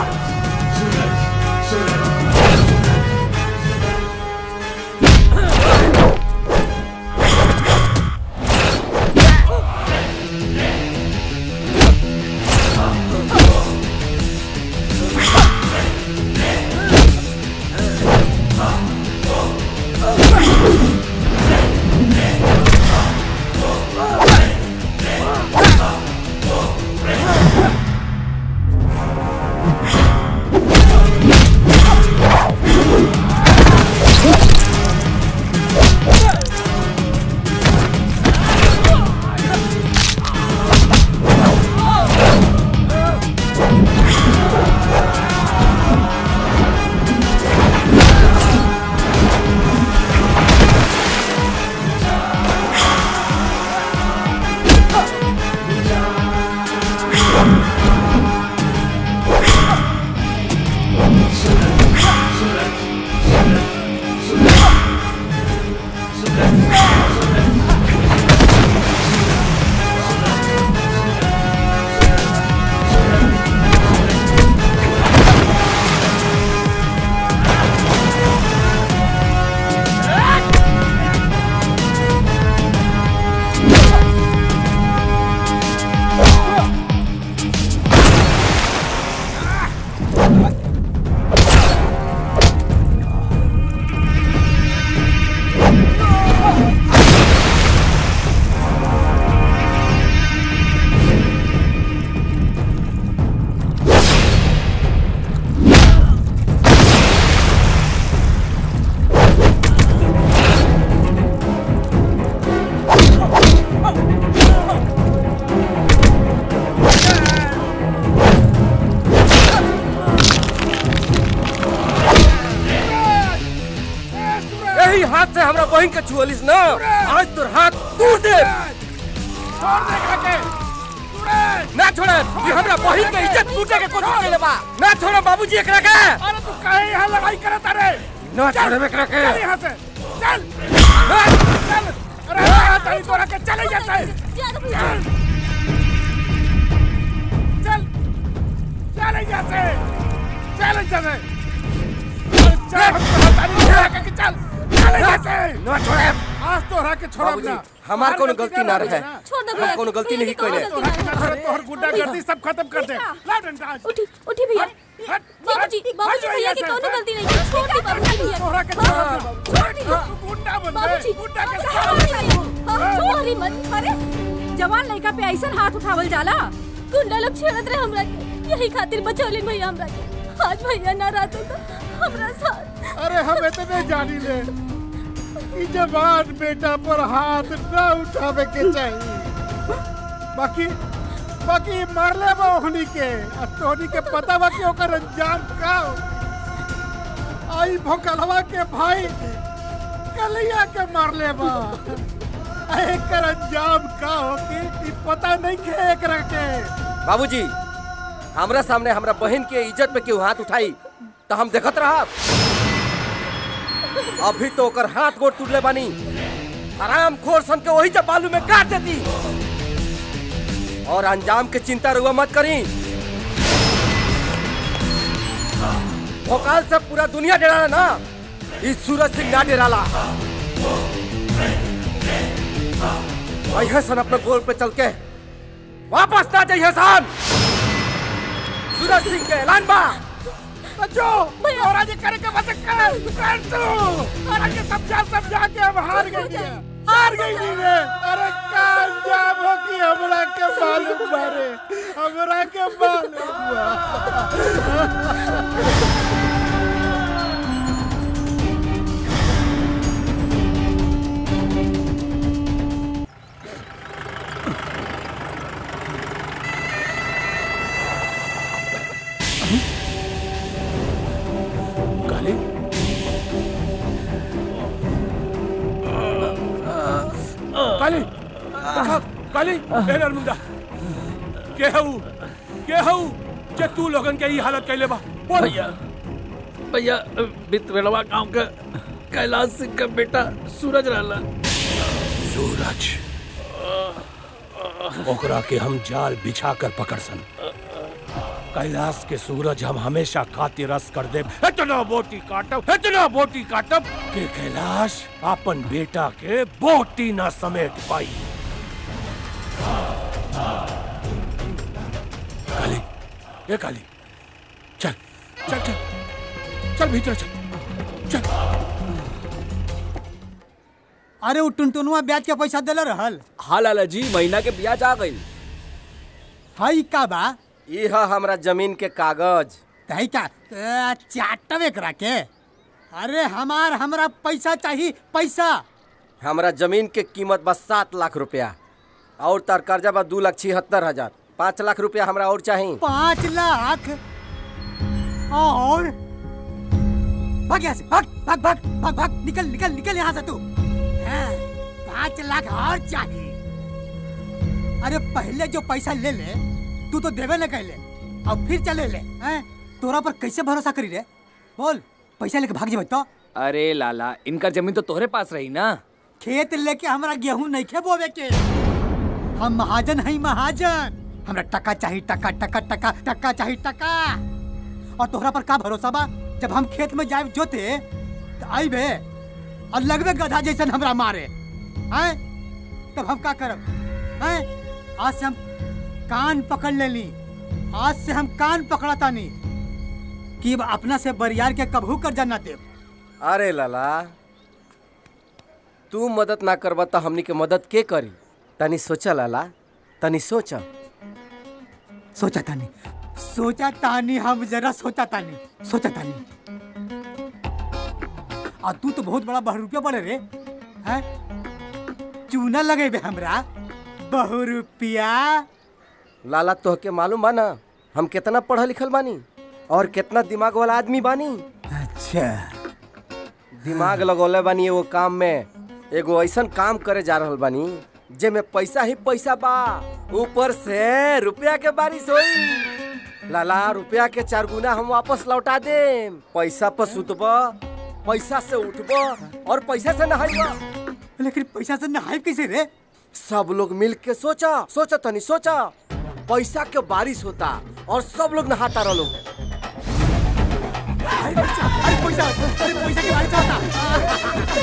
बहन के छुअलिस ना आज तोर हाथ तोड़ दे छोड़ दे खाके ना छोड़े ये हमरा बहन के इज्जत टूटे के कोशिश कइले बा ना छोड़े बाबूजी एकरा के अरे तू काहे यहाँ लड़ाई करत रे ना छोड़े एकरा के चल यहाँ से चल चल अरे यहाँ तई तोरा के चले जाते चल चल चल यहाँ से चल यहाँ से चल तारी यहाँ के चल चल यहाँ से ना छोड़े आज तोरा के छोड़ब बाबूजी ना हमार कोनो गलती ना रहे छोड़ दे हम भैया कोनो गलती नहीं कइले अरे तोहर गुंडा गर्दी सब खत्म कर दे ला डंडा आज। उठी उठी भैया हट, बाबूजी हट, बाबूजी हट भैया की यहाँ से, कौनो हट। गलती नहीं है छोड़ दी बाबूजी भैया तोहरा के छोड़ब ना। छोड़ दी तू गुंडा बन गए बाबूजी गुंडा के छोड़ी मत अरे जवान लड़का पे ऐसा हाथ उठावल जाला गुंडा लोग छेड़त रहे हमरा के यही खातिर बचौलिन भैया हमरा के आज भैया ना रहते तो हमरा साथ अरे हम इतने जानी ले कि जवान बेटा पर हाथ न उठावे के चाहिए बाकी बाकी मारले बा ओहनी के आ तोहनी के पता बा कि ओकर अंजाम का हो। आई भोकलवा के भाई कलिया के मारले बा आ एकर अंजाम का हो कि ई पता नहीं के एकरा के बाबूजी हमरा सामने हमरा बहन के इज्जत पे केहू हाथ उठाई तो हम देखत रहा अभी तो ओकर हाथ गोड़ टूटले बानी आराम खोर सन के वही जब बालू में काट देती और अंजाम के चिंता रुआ मत करी भोकाल से पूरा दुनिया डराला ना इस सूरज सिंह ना डराला अइहे सन अपने गोल पे चल के वापस ना जाइए सन सूरज सिंह के ऐलान बा बच्चों और आज करे के बस कर कर तू और आगे समझा समझा के हम हार गई है हार गई नहीं रे अरे का अंजाम हो कि हमरा के मालूम बारे हमरा के मालूम बा। काली काली देखा, काली ए नरमुंडा के हऊ के हऊ जे तू लोगन के ई हालत कैले बा बोल भैया भैया बितवेलवा गांव का कैलाश सिंह का बेटा सूरज रहला सूरज ओकरा के हम जाल बिछा कर पकड़ सन कैलाश के सूरज हम हमेशा खातिर रस कर दे इतना बोटी काटब इतना बोटी काटब कि कैलाश अपन बेटा के बोटी ना समेट पाई काली ये काली चल चल चल चल भीतर चल चल अरे वो टुनटुनुआ ब्याज के पैसा देले रहल हाँ लाला जी महीना के ब्याज आ गई हई का बा ई है हमरा जमीन के कागज तही का अ, चाटब एकरा के अरे हमार हमरा पैसा चाहिए पैसा हमरा जमीन के कीमत बस सात लाख रुपया और तार कर्जा बा दू लाख छिहत्तर हजार पाँच लाख रुपया हमरा और चाहिए पाँच लाख और भाग यहाँ से भाग भाग भाग भाग भाग निकल निकल निकल यहाँ से तू हाँ, पाँच लाख और चाहिए अरे पहले जो पैसा ले ले तू तो देवे न कहले अब फिर चले ले हैं? तोरा पर कैसे भरोसा करी रे बोल पैसा लेके भाग जेबे तो अरे लाला इनका जमीन तो तोहरे पास रही ना खेत लेके हमरा गेहूं नहीं खे बोवे के हम महाजन हई महाजन हमरा टका चाहिए टका टका टका टका चाहिए टका और तोहरा पर का भरोसा बा जब हम खेत में जाए जोते तो आईबे और लगबे गधा जैसन हमरा मारे हैं तब हम का करब हैं आज से हम कान पकड़ लेली आज से हम कान पकड़ा तानी कि अब अपना से बरियार के कबहू कर जाना देव अरे लाला तू मदद ना करबा तो हमनी के मदद के करी तनी सोचा लाला तनी सोचा सोचा तानी सोचा तानी हम जरा सोचा तानी सोचा तानी आ तू तो बहुत बड़ा बहुरुपिया पड़े रे हैं चूना लगेबे हमरा बहुरुपिया लाला तोहके मालूम बा ना हम कितना पढ़ल लिखल बानी और कितना दिमाग वाला आदमी बानी अच्छा दिमाग लगौले बानी एगो काम में एगो ऐसन काम करे जा रहल बानी जेमे पैसा ही पैसा बा ऊपर से रुपया के बारिश होई लाला रुपया के चार गुना हम वापस लौटा दे पैसा पर सुतब पैसा से उठब और पैसा से नहाइब लेकिन पैसा से नहाइब कैसे रे सब लोग मिल के सोचा सोचा तनी सोचा पैसा के बारिश होता और सब लोग नहाता रह लोग अरे पैसा अरे पैसा अरे पैसा की बारिश होता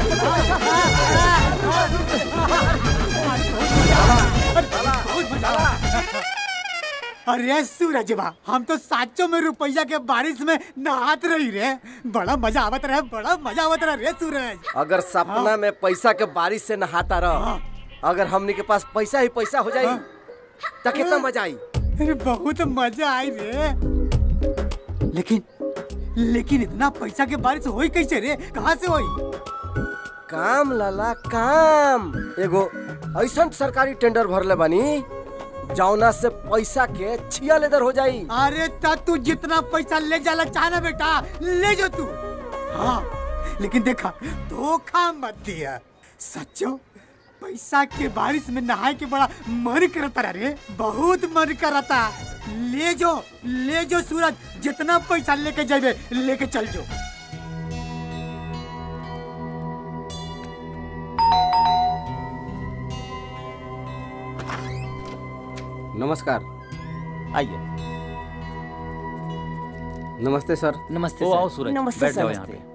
अरे सूरज बा हम तो साचो में रुपया के बारिश में नहात रही रे बड़ा मजा आवत रहे बड़ा मजा आवत रहे रे सूरज अगर सपना में पैसा के बारिश से नहाता रह अगर हमनी के पास पैसा ही पैसा हो जाई तो कितना मजा आई अरे बहुत मजा आई रे लेकिन लेकिन इतना पैसा के बारिश होई कैसे रे कहाँ से होई काम लाला काम एगो ऐसा सरकारी टेंडर भरले बानी जौना से पैसा के छिया लेदर हो जाई अरे ता तू जितना पैसा ले जाला चाहना बेटा ले जा तू हाँ लेकिन देखा धोखा मत दिया सच्चो पैसा के बारिश में नहाए के बड़ा मन करता रे बहुत मन करता ले जो ले जो सूरज जितना पैसा लेके जाबे लेके चल जो नमस्कार आइए नमस्ते सर नमस्ते ओ, आओ सूरज, नमस्ते, बैठ जाओ यहाँ पे।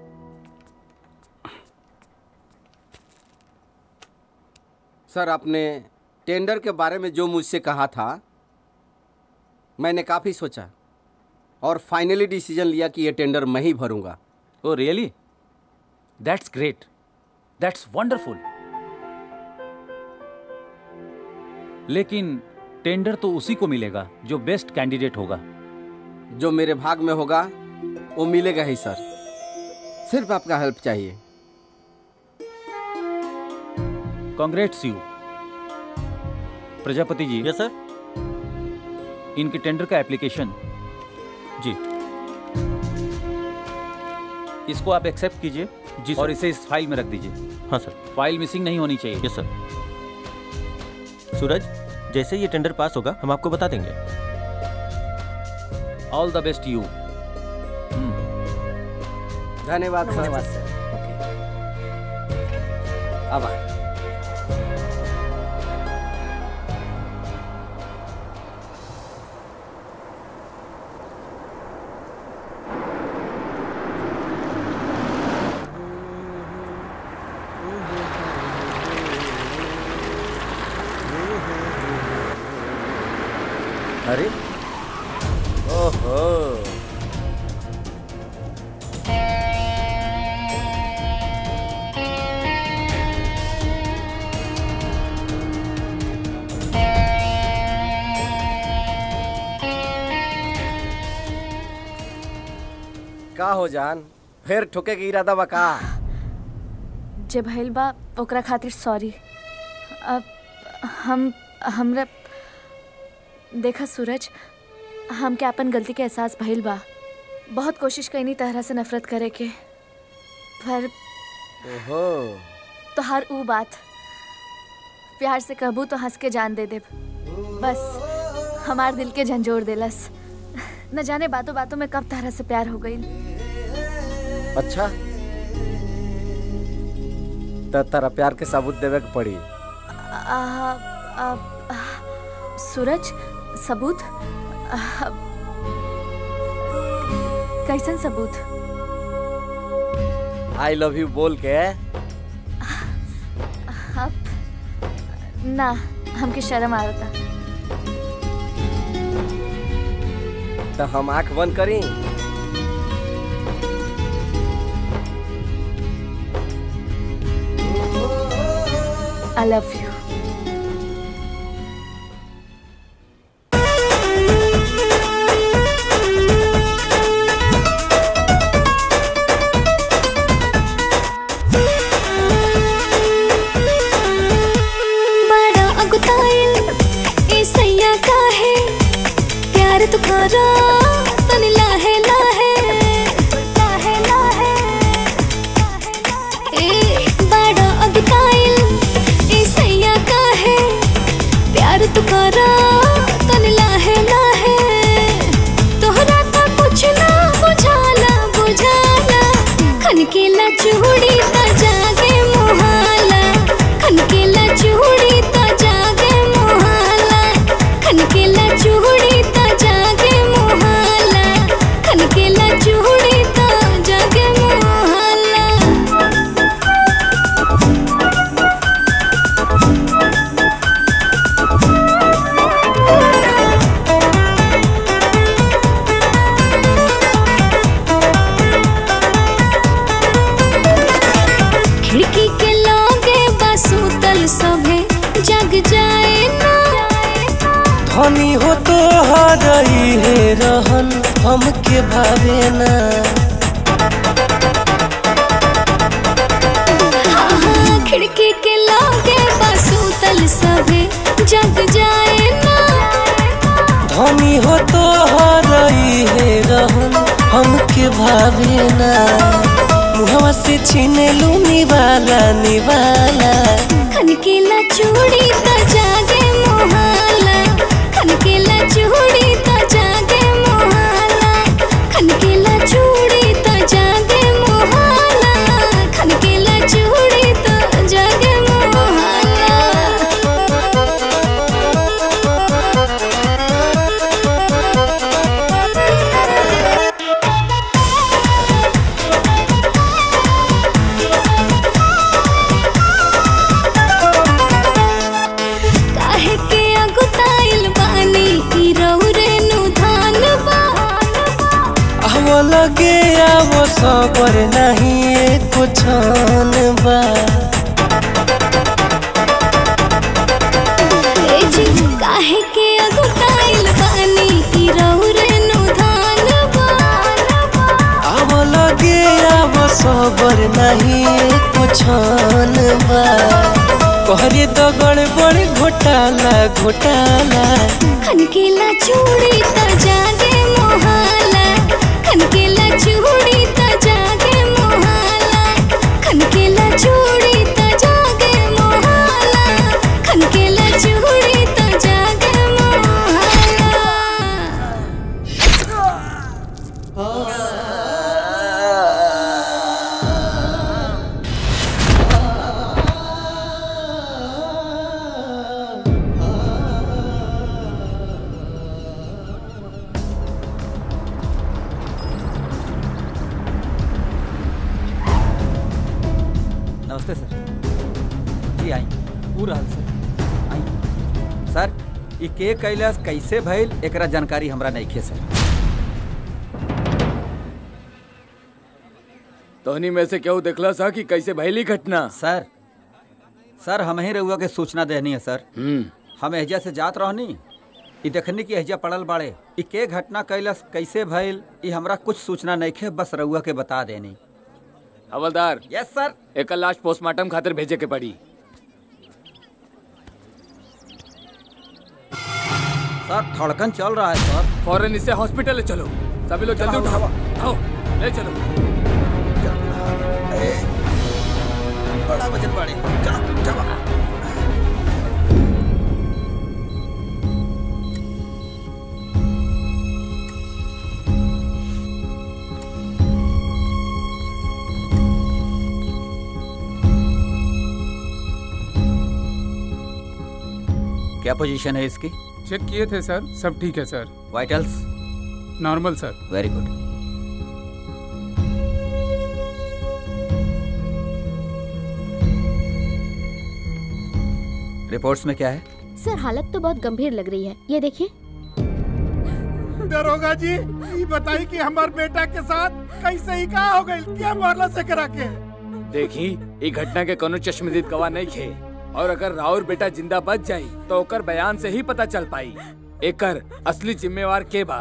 सर आपने टेंडर के बारे में जो मुझसे कहा था मैंने काफ़ी सोचा और फाइनली डिसीजन लिया कि ये टेंडर मैं ही भरूंगा oh really that's great that's wonderful लेकिन टेंडर तो उसी को मिलेगा जो बेस्ट कैंडिडेट होगा जो मेरे भाग में होगा वो मिलेगा ही सर सिर्फ आपका हेल्प चाहिए कांग्रेट्स यू प्रजापति जी यस सर इनके टेंडर का एप्लीकेशन जी इसको आप एक्सेप्ट कीजिए जी और सर। इसे इस फाइल में रख दीजिए हाँ सर फाइल मिसिंग नहीं होनी चाहिए यस सर सूरज जैसे ये टेंडर पास होगा हम आपको बता देंगे ऑल द बेस्ट यू धन्यवाद सर धन्यवाद सर अब आ। अरे ओहो का हो जान फिर ठोके के इरादा बा का जे भइल बा ओकरा खातिर सॉरी अब हम हमरा देखा सूरज हमके अपन गलती के एहसास भइल बा बहुत कोशिश कईनी तरह से नफरत करे के पर ओहो तो हर ऊ बात प्यार से कहबू तो हंस के जान दे दे बस हमार दिल के झंझोर देलस न जाने बातों बातों में कब तरह से प्यार हो गई अच्छा तो तारा प्यार के सबूत देवे के पड़ी आ, आ, आ, सूरज सबूत आ, कैसन सबूत आई लव यू बोल के अब ना हमके शर्म आवता तो हम आंख बंद करी आई लव यू बड़ा अगुताइल ए सैया का है प्यार तुकारा तन लाहे लाहे लाहे लाहे ए बड़ा धनी हो तो हरई है रहन हमके भावे ना हाँ, खिड़की के लागे बसूतल सभे जग जाए ना धनी हो तो हरई है रहन हमके भावे ना मुहवा से छीन लू निवाला निवाला खनकेला चूड़ी त जागे मोहाला खनकेला चूड़ी त जागे मोहाला खनकेला चूड़ी त जागे मोहाला खनकेला चूड़ी त जागे मोहाला काहे के अगुताइल बानी ई रौरे नु धान बा आव लगे आव सबर नहीं एको छान बा ए जी काहे के अगुताइल बानी ई रौरे नु धान बा आव लगे आव सबर नहीं एको छान बा कहरे तो गड़बड़ घोटाला घोटाला खनकेला चूड़ी त जागे मोहाला खनकेला चूड़ी त जागे मोहाला खनकेला चूड़ी त जागे मोहाला खनकेला चूड़ी त जागे मोहाला नमस्ते सर जी आई पूरा हाल सर आई सर ई के कैलाश कैसे भइल एकरा जानकारी हमरा नहीं सर तोहनी में से केहू देखला सा कि कैसे भइली घटना सर सर हम ही रउआ के सूचना देनी है सर हम एहजा से जात रहनी ई देखनी कि एहजा पड़ल बाड़े ई के घटना कैलाश कैसे भइल ई हमरा कुछ सूचना नहीं खे बस रउआ के बता देनी हवलदार यस सर एक लाश पोस्टमार्टम खातिर भेजे के पड़ी सर धड़कन चल रहा है सर फौरन इसे हॉस्पिटल ले चलो सभी लोग जल्दी उठाओ आओ ले चलो बड़ा वजन बाड़े चलो चलो क्या पोजीशन है इसकी चेक किए थे सर सब ठीक है sir vitals normal sir very good reports में क्या है सर हालत तो बहुत गंभीर लग रही है ये देखिए दरोगा जी ये बताई कि हमार बेटा के साथ कैसे ही का हो गई क्या मारला से करा के देखी ई घटना के कोनो चश्मदीद गवाह नहीं खे और अगर राउर बेटा जिंदा बच जाई तो ओकर बयान से ही पता चल पाई एकर असली जिम्मेवार के बा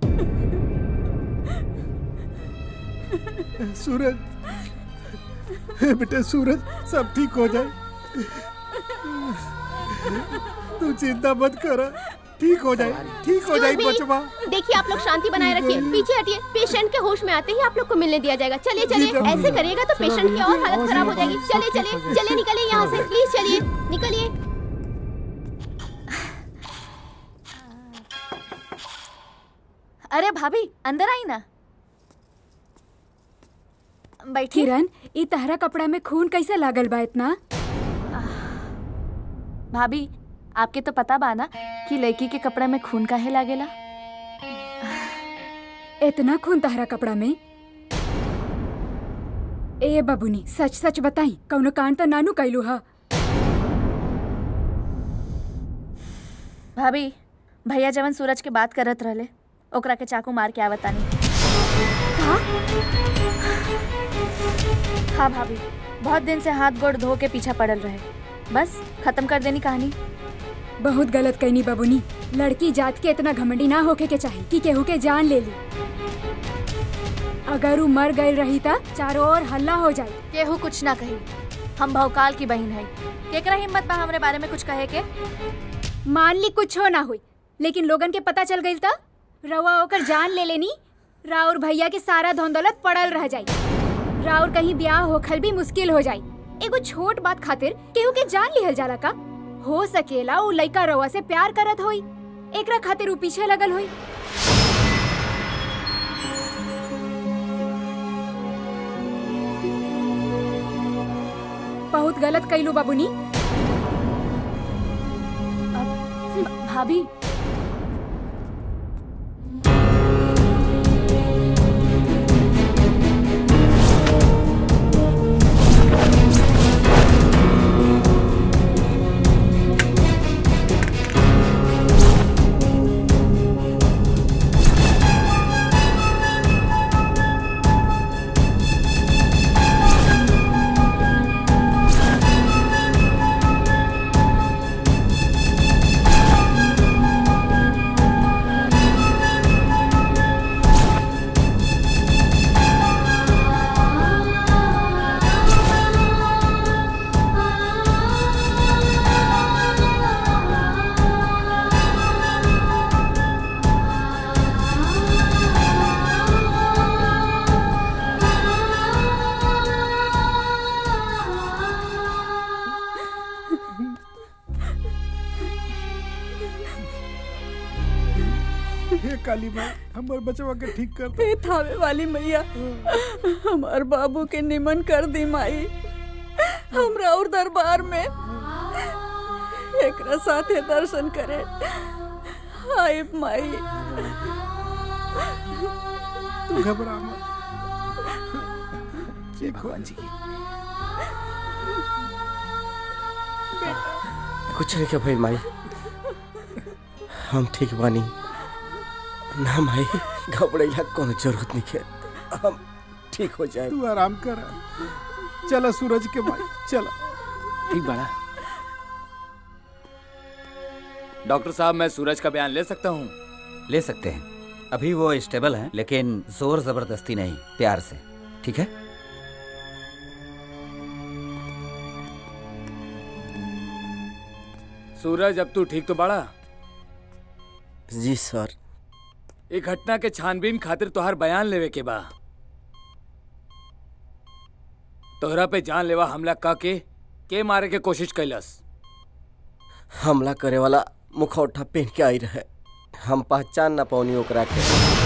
सूरज बेटे सूरज सब ठीक हो जाए तू चिंता मत कर ठीक हो जाए ठीक हो जाए Excuse me? बचवा देखिए आप लोग शांति बनाए रखिए पीछे हटिए पेशेंट के होश में आते ही आप लोग को मिलने दिया जाएगा चलिए चलिए जी, ऐसे करिएगा तो चलो, पेशेंट की और जी, हालत जी, खराब हो जी, जाएगी जी, चलिए जी, चलिए जी, चलिए निकलिए यहाँ से प्लीज चलिए निकलिए अरे भाभी अंदर आई ना बैठिए किरण ई तहरा कपड़ा में खून कैसे लागल बा इतना भाभी आपके तो पता बा ना कि लड़की के कपड़ा में खून काहे लागेला इतना खून तहरा कपड़ा में ए बबुनी सच सच बताई कौनो कांड तो नानू कैलू हा भाभी भैया जवन सूरज के बात करत रहले ओकरा के चाकू मार के आवतानी हाँ भाभी बहुत दिन से हाथ गोड़ धो के पीछा पड़ल रहे बस खत्म कर देनी कहानी बहुत गलत कहनी बबुनी लड़की जात के इतना घमंडी ना होके के चाही कि केहू के जान ले ली अगर वो मर गई रही था चारों ओर हल्ला हो जाए केहू कुछ ना कही हम भौकाल की बहन है केकरा हिम्मत बा हमरे बारे में कुछ कहे के मान ली कुछ हो ना हुई लेकिन लोगन के पता चल गई था रवा ओकर जान ले लेनी राउर भैया के सारा धौंदौलत पड़ल रह जाई राउर कहीं ब्याह होखल भी मुश्किल हो जाई एगो छोट बात खातिर केहू के जान लिहल जाला का हो सकेला उ लइका रवा से प्यार करत होई एकरा खातिर उ पीछे लगल होई बहुत गलत कैलू बाबूनी भाभी हे काली माँ हमार बचवा के ठीक कर दे। हे थावे वाली मैया हमार बाबू के निमन कर दी माई हमरा और दरबार में एकरा साथे दर्शन करे हाय माई तू घबरा मत जय भगवान जी की कुछ नहीं क्या भाई माई हम ठीक बानी ना माई घबराइला कोनो जरूरत नहीं है हम ठीक हो जाए तू आराम कर चला सूरज के भाई चला ठीक बड़ा डॉक्टर साहब मैं सूरज का बयान ले सकता हूँ ले सकते हैं अभी वो स्टेबल हैं लेकिन जोर जबरदस्ती नहीं प्यार से ठीक है सूरज अब तू ठीक तो बड़ा जी सर ये घटना के छानबीन खातिर तोहार बयान लेवे के बा तोहरा पे जानलेवा हमला का के के मारे के कोशिश कैलस हमला करे वाला मुखौटा पहन के आई रहे हम पहचान ना पौनी ओकरा के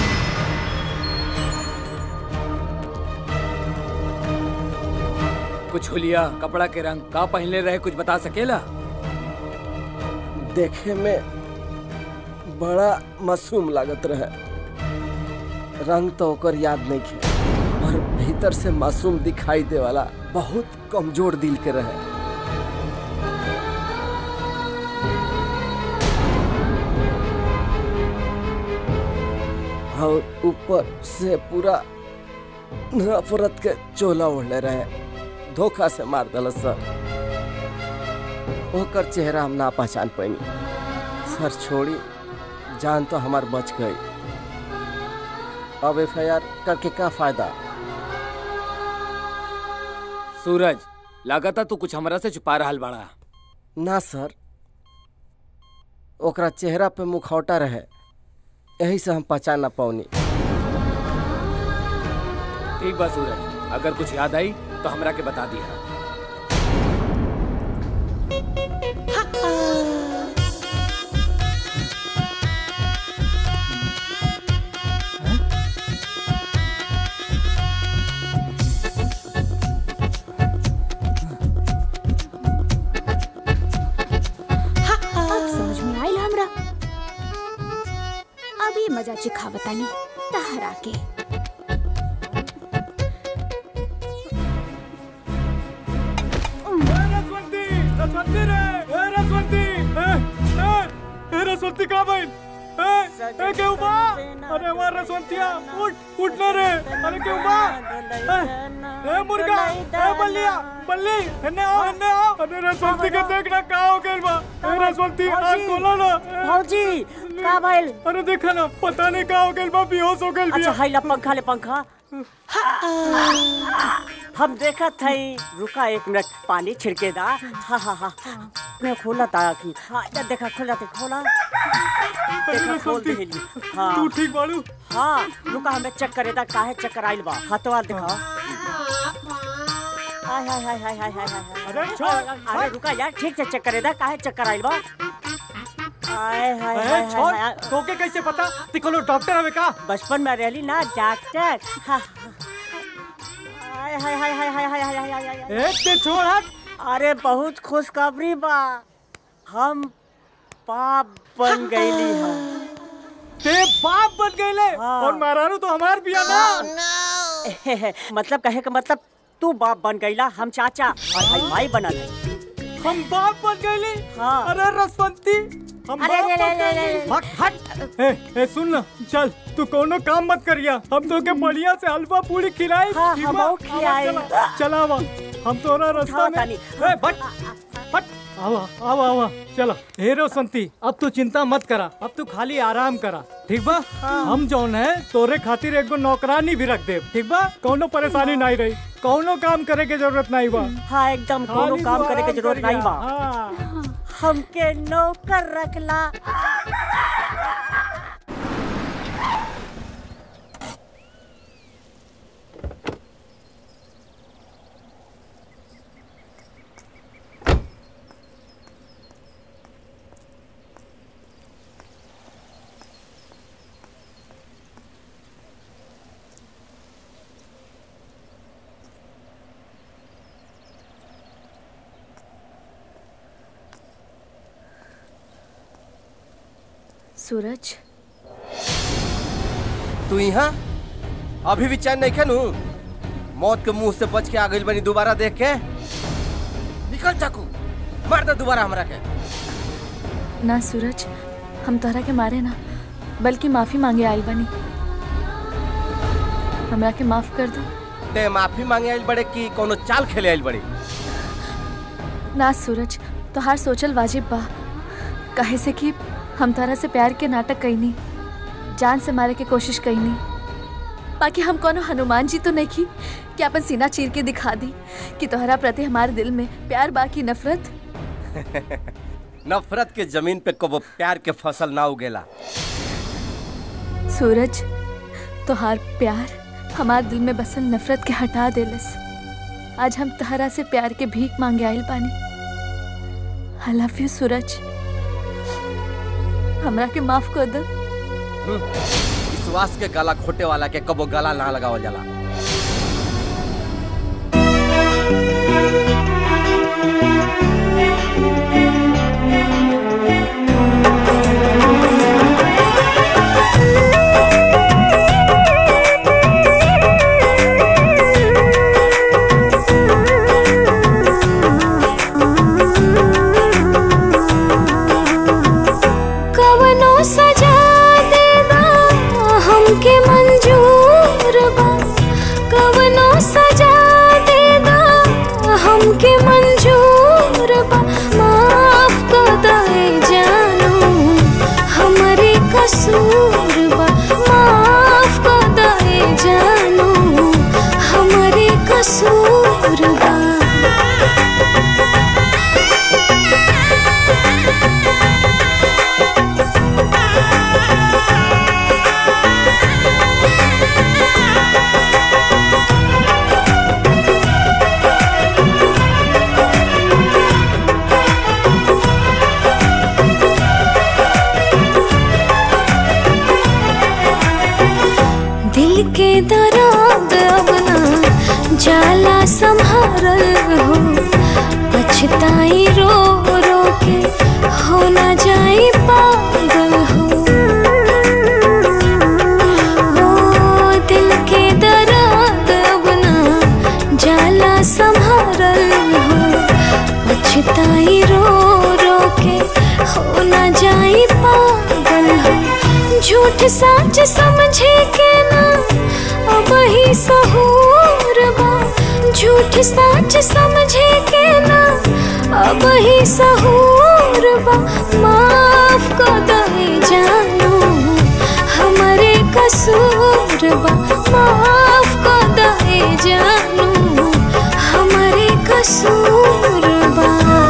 कुछ हुलिया कपड़ा के रंग का पहनले रहे कुछ बता सकेला देखे में बड़ा मासूम लागत रहे रंग तो ओकर याद नहीं खे और भीतर से मासूम दिखाई दे वाला बहुत कमजोर दिल के रहे और ऊपर से पूरा नफरत के चोला ओढ़ले रहे धोखा से मार दल सर ओकर चेहरा हम ना पहचान पैनी सर छोड़ी जान तो हमार बच गई अब एफ करके का फायदा सूरज लागता तू कुछ हमरा से छुपा रहा बाड़ा ना सर ओकरा चेहरा पे मुखौटा रहे यही से हम पहचान ना पौनी ठीक बा सूरज अगर कुछ याद आई तो हमरा के बता दिया अब समझ में आयल हमरा अभी मजा चिखावतानी तहरा के रसवंती रसवंती रे ए रसवंती ए ए ए रसवंती कहाँ भाई ए ए क्यों बा अरे वाह रसवंतिया उठ उठ ना रे अरे क्यों बा ए ए मुर्गा ए बल्लिया बल्ली हन्ने आओ हन्ने आओ अरे रसवंती के देखना का हो हो गइल बा ए रसवंती आँख खोला ना भौजी का भइल अरे देखा ना पता नहीं का हो गइल बा बेहोश हो गइल अच्छा बिया हाइला पंखा ले पंखा हम देखा थे रुका एक मिनट पानी छिड़के दा हाँ हाँ हाँ मैं खोला था आखिर हाँ इधर देखा खोला थे खोला देखा खोल दे हेली हाँ तू ठीक बाड़ू हाँ रुका हमें चेक करे दा काहे चक्कर आइल बा हाथवा दिखा हाय हाय हाय हाय हाय हाय हाय अरे छोड़ अरे रुका यार ठीक से चेक करे दा काहे चक्कर आइल बा हाय हाय ए, हाय छोड़ हाय तोके कैसे पता ती कोनो डॉक्टर हवे का बचपन में रहली ना डॉक्टर हाँ हाय हाय हाय हाय हाय हाय हाय हाय हाय ए ते छोड़ हट अरे बहुत खुशखबरी बा हम पाप बन गईली हम ते बाप बन गईले और महारानू तो हमार बिया ना मतलब कहे का मतलब तू बाप बन गईला हम चाचा और भाई भाई बनल है हम बाप बन गईले हाँ अरे रसवंती हम अरे, बाप अरे, बन अरे, गईले अरे, हट हट ए ए सुन ना चल तू कोनो काम मत करिया हम तो के बढ़िया से हलवा पूरी खिलाई हाँ, ठीक हम बा? और खिलाई। आवा, चला चला आवा हम तोरा रास्ता हाँ, में तानी। ए बट बट आवा आवा आवा चला हे रोशंती अब तू चिंता मत करा अब तू खाली आराम करा ठीक बा हम जौन है तोरे खातिर एगो नौकरानी भी रख दे ठीक बा कोनो परेशानी नहीं रही कोनो काम करे के जरूरत नहीं बा हाँ एकदम कोनो खाली काम तू करे के आराम जरूरत करिया। नहीं बा हाँ। हमके नौकर रखला सूरज तू यहाँ अभी भी चैन नहीं खेनू मौत के मुंह से बच के आ गई बनी दोबारा देख के निकल चाकू मार दे दोबारा हमरा के ना सूरज हम तोहरा के मारे ना बल्कि माफी मांगे आइल बनी हमरा के माफ कर दो ते माफी मांगे आइल बड़े की कोनो चाल खेले आइल बड़ी ना सूरज तोहार सोचल वाजिब बा कहे से कि हम तोहरा से प्यार के नाटक कईनी जान से मारे के कोशिश कईनी बाकी हम कोनो हनुमान जी तो नहीं की कि अपन सीना चीर के दिखा दी कि तोहरा प्रति हमारे दिल में प्यार बाकी नफरत नफरत के जमीन पे कबो प्यार के फसल ना उगेला सूरज तोहार प्यार हमार दिल में बसल नफरत के हटा देलस आज हम तहरा से प्यार के भीख मांगे आइल बानी आई लव यू सूरज हमरा के माफ कर दो विश्वास के गला खोटे वाला के कबो गला ना लगावल जाला कवनो सजा देना हमके मंजूर बा कवनो सजा देना हमके मंजूर बा माफ कर दे जानू हमरे कसूर बा माफ कर दे जानू हमरे कसूर बा दिल के दर्द अब ना जाला संभारल हो पछताई रो रो के हो ना जाई पागल हो ओ दिल के दर्द अब ना जाला संभारल हो पछताई रो रो के हो ना जाई पागल हो झूठ सच समझे के ना अब ही सहूर बा झूठ सच समझे के ना अब ही सहूर बा माफ को दे जानू हमारे कसूर बा माफ को दे जानू हमारे कसूर बा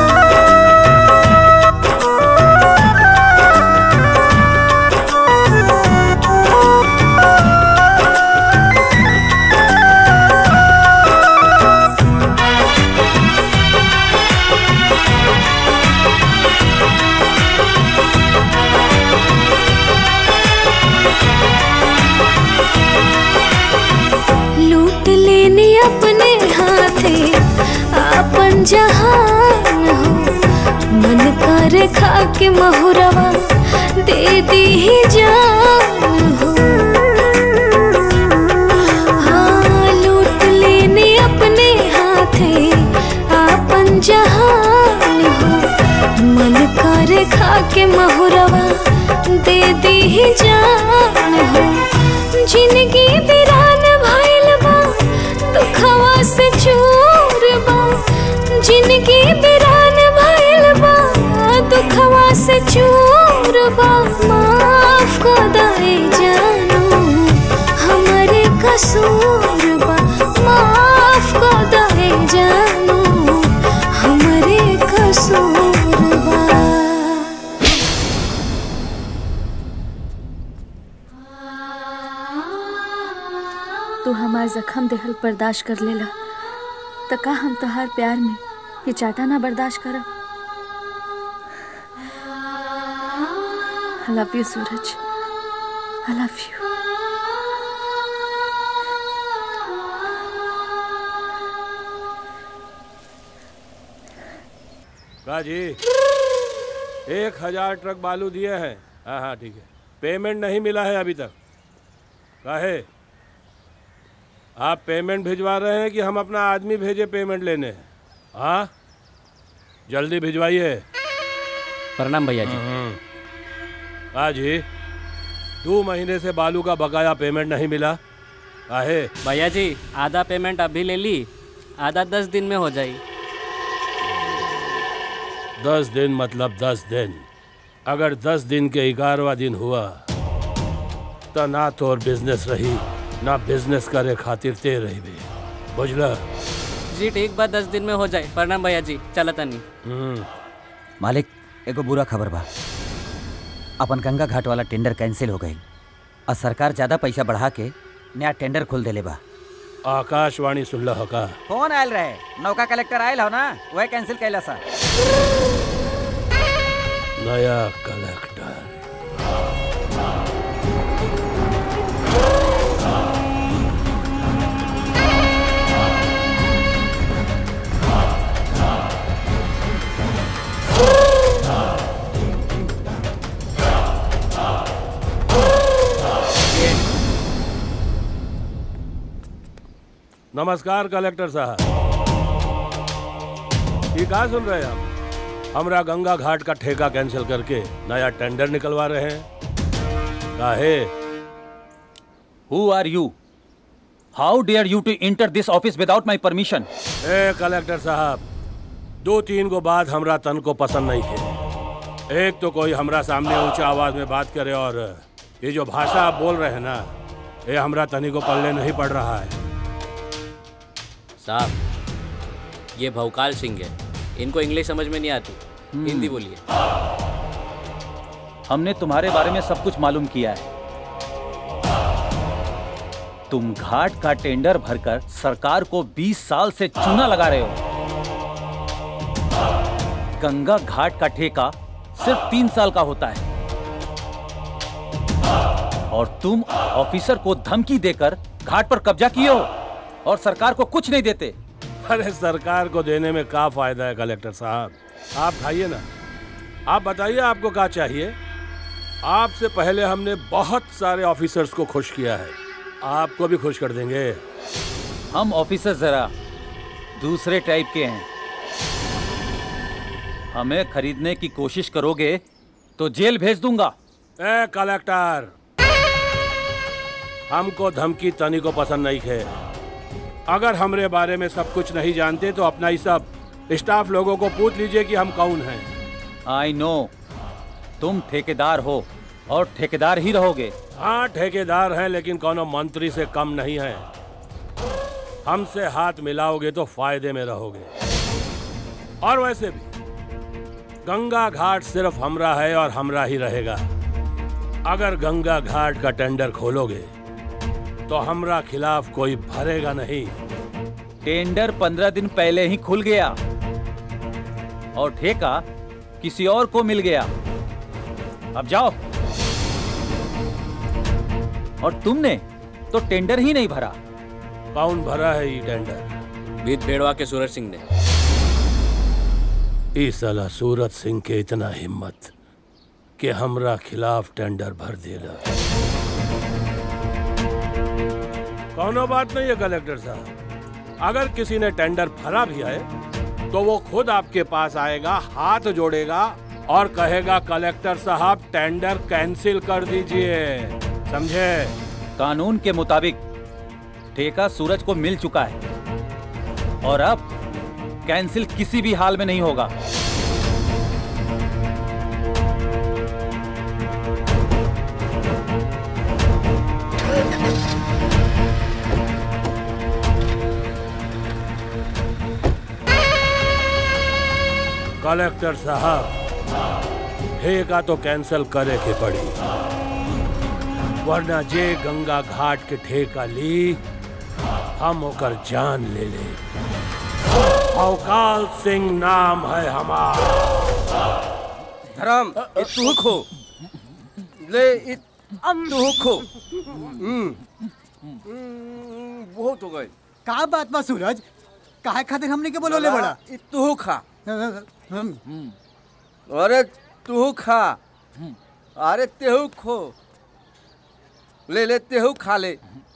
लूट लेने अपने हाथे अपन जहान हो मन कर खा के महुरवा दे दी ही जान हो हाँ लूट लेने अपने हाथे अपन जहान हो मन कर खा के महुरवा दे दी ही जान हो जिंदगी बिरान भइल बा दुखवा से चूर बा जिंदगी बिरान भइल बा दुखवा से चूर बा माफ को दे जानू हमारे कसूर बा माफ को दे जानू हमारे कसूर बा तू हमार जख्म देहल बर्दाश्त कर लेला त का हम तोहार प्यार में ये चाटा ना बर्दाश्त करब I love you Suraj I love you का जी एक हजार ट्रक बालू दिए हैं हाँ हाँ ठीक है पेमेंट नहीं मिला है अभी तक काहे आप पेमेंट भिजवा रहे हैं कि हम अपना आदमी भेजे पेमेंट लेने हाँ जल्दी भिजवाइए प्रणाम भैया जी हाँ जी दो महीने से बालू का बकाया पेमेंट नहीं मिला काहे भैया जी आधा पेमेंट अभी ले ली आधा दस दिन में हो जाई दस दिन मतलब दस दिन अगर दस दिन के ग्यारहवा दिन हुआ तो ना तो और बिजनेस रही ना बिजनेस करे खातिर ते रही भी बुझला जी ठीक बा दस दिन में हो जाए प्रणाम भैया जी चला तनी मालिक एगो बुरा खबर बा अपन गंगा घाट वाला टेंडर कैंसिल हो गई और सरकार ज्यादा पैसा बढ़ा के नया टेंडर खोल देले बा आकाशवाणी सुन लो का फोन आयल रहे नौका कलेक्टर आयल हो ना वह कैंसिल कैला सा नया कलेक्टर नमस्कार कलेक्टर साहब ये कहा सुन रहे हैं हम हमरा गंगा घाट का ठेका कैंसिल करके नया टेंडर निकलवा रहे हैं काहे who are you how dare you to enter this office without my permission ए कलेक्टर साहब दो तीन को बात हमरा तन को पसंद नहीं है एक तो कोई हमरा सामने ऊंचा आवाज में बात करे और ये जो भाषा आप बोल रहे हैं ना ये हमरा तनी को पल्ले नहीं पड़ रहा है साहब ये भवकाल सिंह है इनको इंग्लिश समझ में नहीं आती हिंदी बोलिए हमने तुम्हारे बारे में सब कुछ मालूम किया है तुम घाट का टेंडर भरकर सरकार को 20 साल से चूना लगा रहे हो गंगा घाट का ठेका सिर्फ तीन साल का होता है और तुम ऑफिसर को धमकी देकर घाट पर कब्जा किए हो और सरकार को कुछ नहीं देते अरे सरकार को देने में क्या फायदा है कलेक्टर साहब आप खाइए ना आप बताइए आपको क्या चाहिए आपसे पहले हमने बहुत सारे ऑफिसर्स को खुश किया है आपको भी खुश कर देंगे हम ऑफिसर जरा दूसरे टाइप के हैं हमें खरीदने की कोशिश करोगे तो जेल भेज दूंगा ए कलेक्टर हमको धमकी तनी को पसंद नहीं है अगर हमरे बारे में सब कुछ नहीं जानते तो अपना ही सब स्टाफ लोगों को पूछ लीजिए कि हम कौन हैं आई नो तुम ठेकेदार हो और ठेकेदार ही रहोगे हाँ ठेकेदार हैं लेकिन कोनो मंत्री से कम नहीं है हमसे हाथ मिलाओगे तो फायदे में रहोगे और वैसे भी गंगा घाट सिर्फ हमरा है और हमरा ही रहेगा अगर गंगा घाट का टेंडर खोलोगे तो हमरा खिलाफ कोई भरेगा नहीं टेंडर पंद्रह दिन पहले ही खुल गया और ठेका किसी और को मिल गया अब जाओ और तुमने तो टेंडर ही नहीं भरा कौन भरा है ये टेंडर बीत बेड़वा के सूरज सिंह ने इस साला सूरज सिंह के इतना हिम्मत कि हमरा खिलाफ टेंडर भर देला कौनो बात नहीं है कलेक्टर साहब अगर किसी ने टेंडर भरा भी है तो वो खुद आपके पास आएगा हाथ जोड़ेगा और कहेगा कलेक्टर साहब टेंडर कैंसिल कर दीजिए समझे कानून के मुताबिक ठेका सूरज को मिल चुका है और अब कैंसिल किसी भी हाल में नहीं होगा कलेक्टर साहब ठेका तो कैंसिल करे के पड़ी वरना जे गंगा घाट के ठेका ली हम ओकर जान ले ले अवकाल सिंह नाम है हमारा धर्म ये तू खो ले ये तू खो हम्म, हम्म, बहुत हो गए का बात बा सूरज काहे खातिर हमने के बोलोले बड़ा ये तू खा अरे तू खा अरे तेहू खो ले ले तेहू खा ले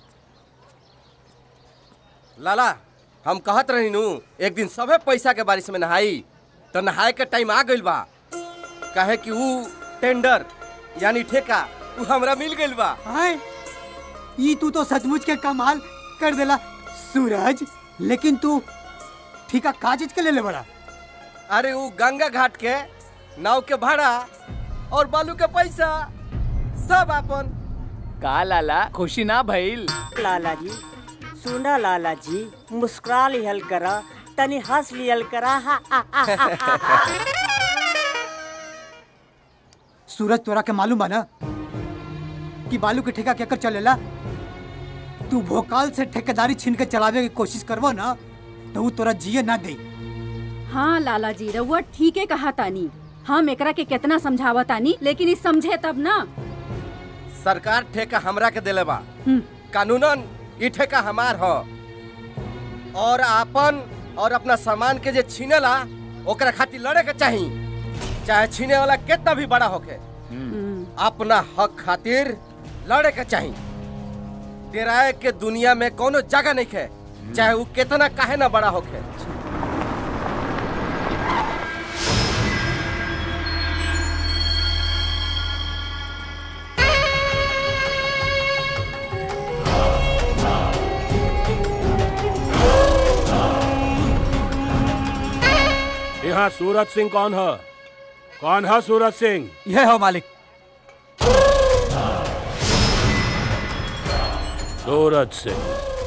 लाला हम कहत रही नू एक दिन सबे पैसा के बारिश में नहाई तो नहाए के टाइम आ गइल बा कहे कि ऊ टेंडर यानी ठेका ऊ हमरा मिल गइल बा हाय ई तू तो सचमुच के कमाल कर देला सूरज लेकिन तू ठीका का चीज के ले ले बड़ा अरे ऊ गंगा घाट के नाव के भाड़ा और बालू के पैसा सब अपन का लाला खुशी ना भइल लाला जी सुना लाला जी मुस्कुरा लिहल करा तनी हंस लिहल करा हा, हा, हा, हा, हा। सूरज तोरा के मालूम बा ना कि बालू के ठेका केकर चलेला तू भोकाल से ठेकेदारी छीन के चलावे की कोशिश करबो ना तो ऊ तोरा जिए ना दे हाँ लाला जी रउआ ठीक है कहा तानी हम एकरा के कितना समझावा तानी लेकिन इस समझे तब ना सरकार ठेका हमरा के देले बा कानूनन ई ठेका हमार ह और आपन और अपना सामान के जे छीनेला ओकरा खातिर लड़े के चाही चाहे छीने वाला कितना भी बड़ा होके अपना हक खातिर लड़े के चाही डेराए के दुनिया में कोनो जगह नहीं है चाहे वो कितना काहे ना बड़ा होके यहाँ सूरज सिंह कौन है कौन है सूरज सिंह यह हो मालिक सूरज सिंह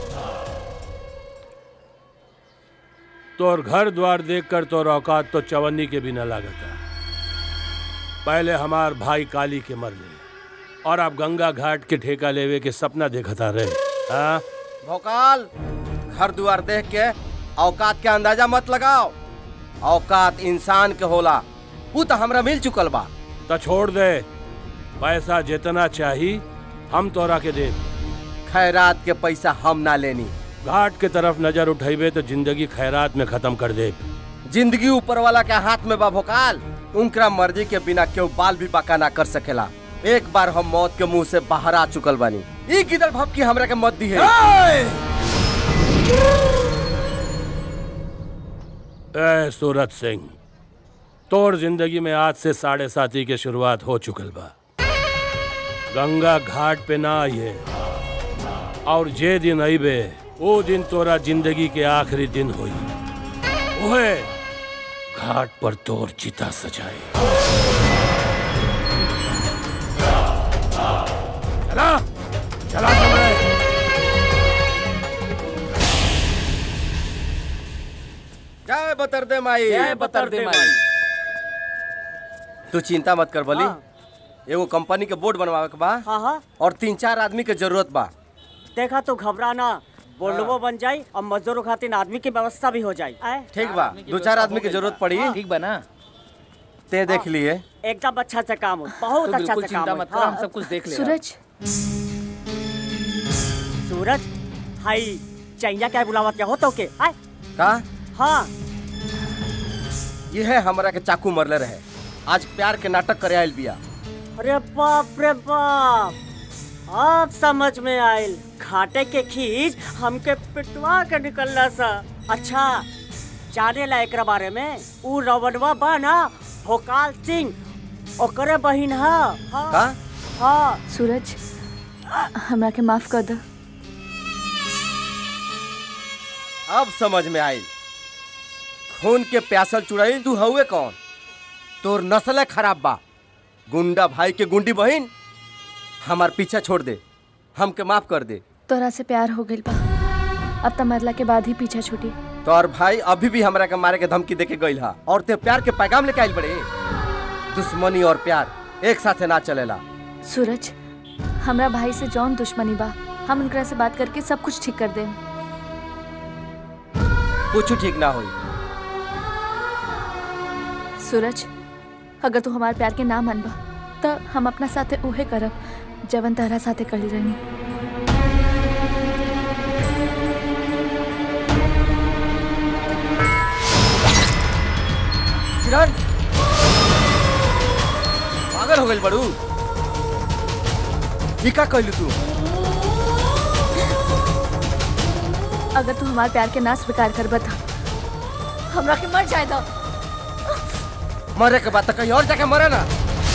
तोर घर द्वार देखकर तोर औकात तो चवन्नी के बिना लागता पहले हमार भाई काली के मर गए और अब गंगा घाट के ठेका लेवे के सपना देखता रहे हाँ भोकाल घर दुआर देख के औकात के अंदाजा मत लगाओ औकात इंसान के होला वो तो हमरा मिल चुकल बा तो छोड़ दे पैसा जितना चाही हम तोरा के दे खैरात के पैसा हम ना लेनी घाट के तरफ नजर उठेबे तो जिंदगी खैरात में खत्म कर दे जिंदगी ऊपर वाला के हाथ में बा भोकाल उनका मर्जी के बिना केहू बाल भी बाका ना कर सकेला एक बार हम मौत के मुंह से बाहर आ चुकल बानी ई गिदड़ भपकी हमरा के मत दी है ए सूरज सिंह तोर जिंदगी में आज से साढ़े साथी के शुरुआत हो चुकल बा गंगा घाट पे ना आइए और जे दिन अइबे वो दिन तोरा जिंदगी के आखिरी दिन हुई ओहे घाट पर तोर चिता सजाए चला चला समय जय बतर दे माई जय बतर दे माई। तू चिंता मत कर बली एगो कंपनी के बोर्ड बनवावे के बा हाँ हाँ और तीन चार आदमी के जरूरत बा देखा तू घबराना बोल्डवो बन जाई और मजदूरों खातिर आदमी की व्यवस्था भी हो जाई आए? ठीक बा दो चार आदमी की जरूरत पड़ी ठीक बा ना ते देख लिए एकदम अच्छा से काम हो बहुत तू अच्छा बिल्कुल से काम चिंता हो मत कर, हम सब कुछ देख लेगा। सूरज सूरज हाई चैया क्या बुलावा क्या हो तो के आए का हाँ ये है हमरा के चाकू मरले रहे आज प्यार के नाटक करे आयल बिया अरे बाप रे बाप अब समझ में आयल घाटे के खींच हमके पिटवा के निकलना सा अच्छा जाने ला एकरा बारे में ऊ रवनवा बा ना भोकाल सिंह ओकरे बहिन हा हाँ का हाँ सूरज हमरा के माफ कर दो अब समझ में आयल खून के प्यासल चुड़ैल तू हउए कौन तोर नस्ल खराब बा गुंडा भाई के गुंडी बहिन हमार पीछा छोड़ दे हमके माफ कर दे तोरा से प्यार हो गइल बा अब त मरला के बाद ही पीछा छूटी तोर भाई अभी भी हमरा के मारे के धमकी देके गइल हा और ते प्यार के पैगाम लेके आइल बड़े दुश्मनी और प्यार एक साथे ना चलेला सूरज हमरा भाई से जौन दुश्मनी बा हम उनकरा से बात करके सब कुछ ठीक कर देम कुछ ठीक ना होई सूरज अगर तू हमार प्यार के ना मानबा त हम अपना साथे उहे करब जवन तहरा साथे कहिल रहनी किरण पागल हो गइल बड़ू ई का कहलू तू अगर तू हमार प्यार के ना स्वीकार करबा त हमरा के मर जाए दो मरे के बाद तो कहीं और जाके मरे ना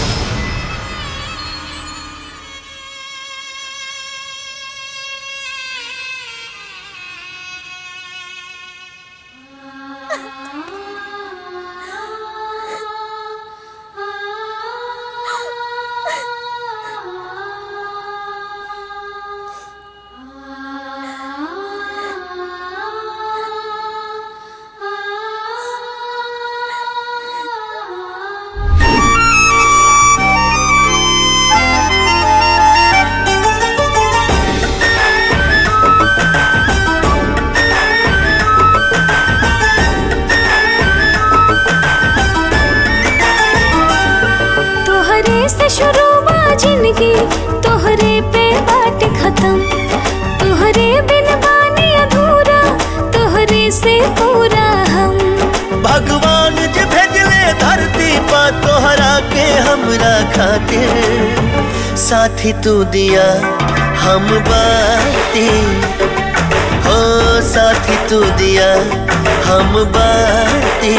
तोहरे से शुरू बा जिंदगी तोहरे पे बाट खत्म तोहरे बिन बानी अधूरा तोहरे से पूरा हम भगवान जे भेजले धरती पर तोहरा के हमरा खातिर साथी तू दिया हम बाती हो साथी तू दिया हम बाती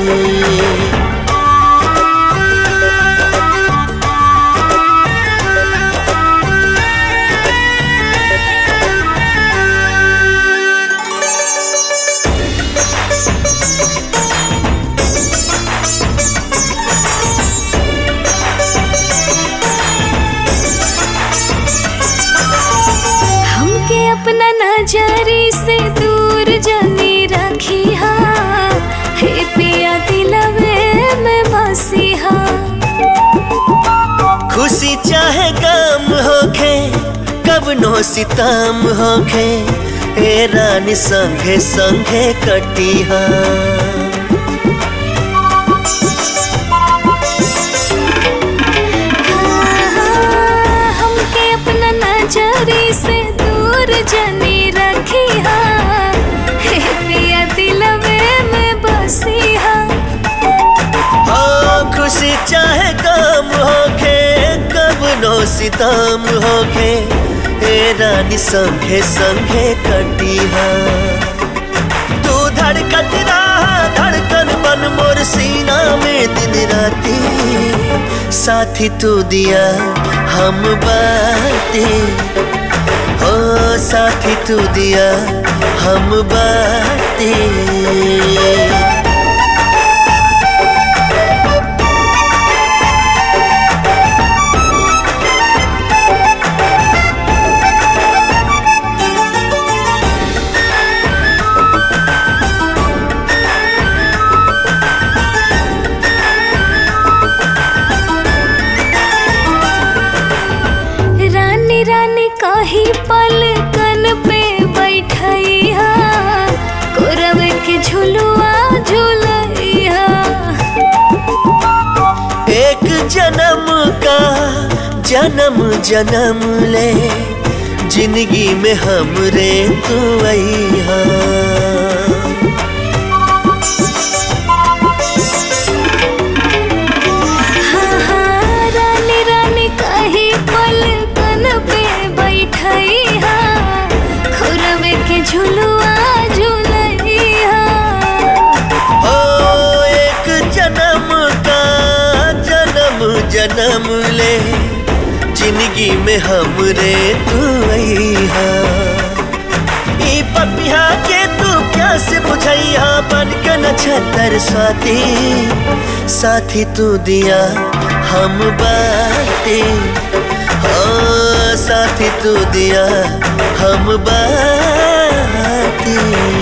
हमके अपना नजरी से दूर जनी रखी हा हे पिया दिलवे में बसी हा खुशी चाहे गम होखे कब नो सितम होखे ए रानी संगे संगे कटिहा हमके अपना नजरी से दूर जनी रखी हा हे पिया दिलवे में बसी हा हो खुशी चाहे गम होखे कब नो सितम होखे ए रानी संगे संगे कटिहा तू धड़कत रहा धड़कन बन मोर सीना में दिन राती साथी तू दिया हम बाती हो साथी तू दिया हम बाती जन्म का जन्म जन्म ले जिंदगी में हमरे तू अइहा हाँ, हाँ, रानी रानी कही पलकन पे बैठई हा खुरवे के झुलुआ झुलई हा ओ एक जन्म का जन्म जन्म ले जिंदगी में हमरे तू अइहा ई पपिहा के तू प्यास बुझैया बन के नक्षत्र स्वाति साथी तू दिया हम बाती हो साथी तू दिया हम बाती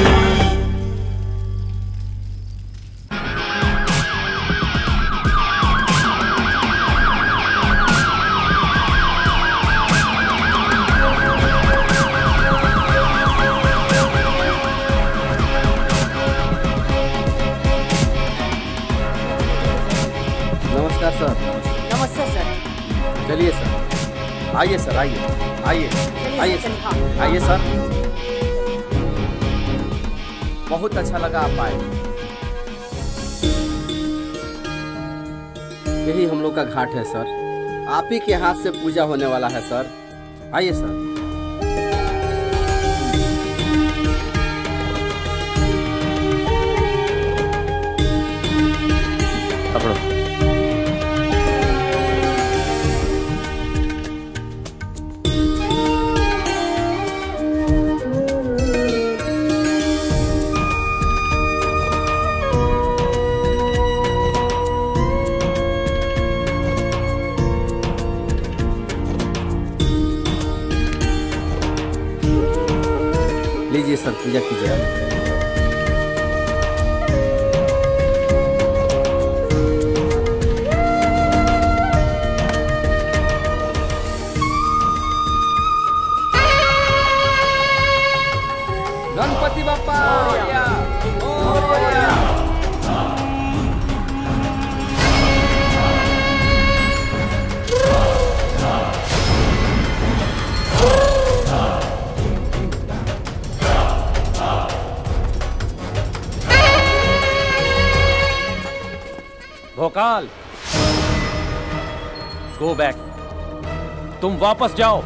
नमस्कार सर नमस्ते सर चलिए सर आइए सर आइए आइए आइए सर आइए सर बहुत अच्छा लगा आप आए यही हम लोग का घाट है सर आप ही के हाथ से पूजा होने वाला है सर आइए सर पकड़ो लीजिए सर पूजा कीजिए आप गणपति बापा भोकाल गो बैक तुम वापस जाओ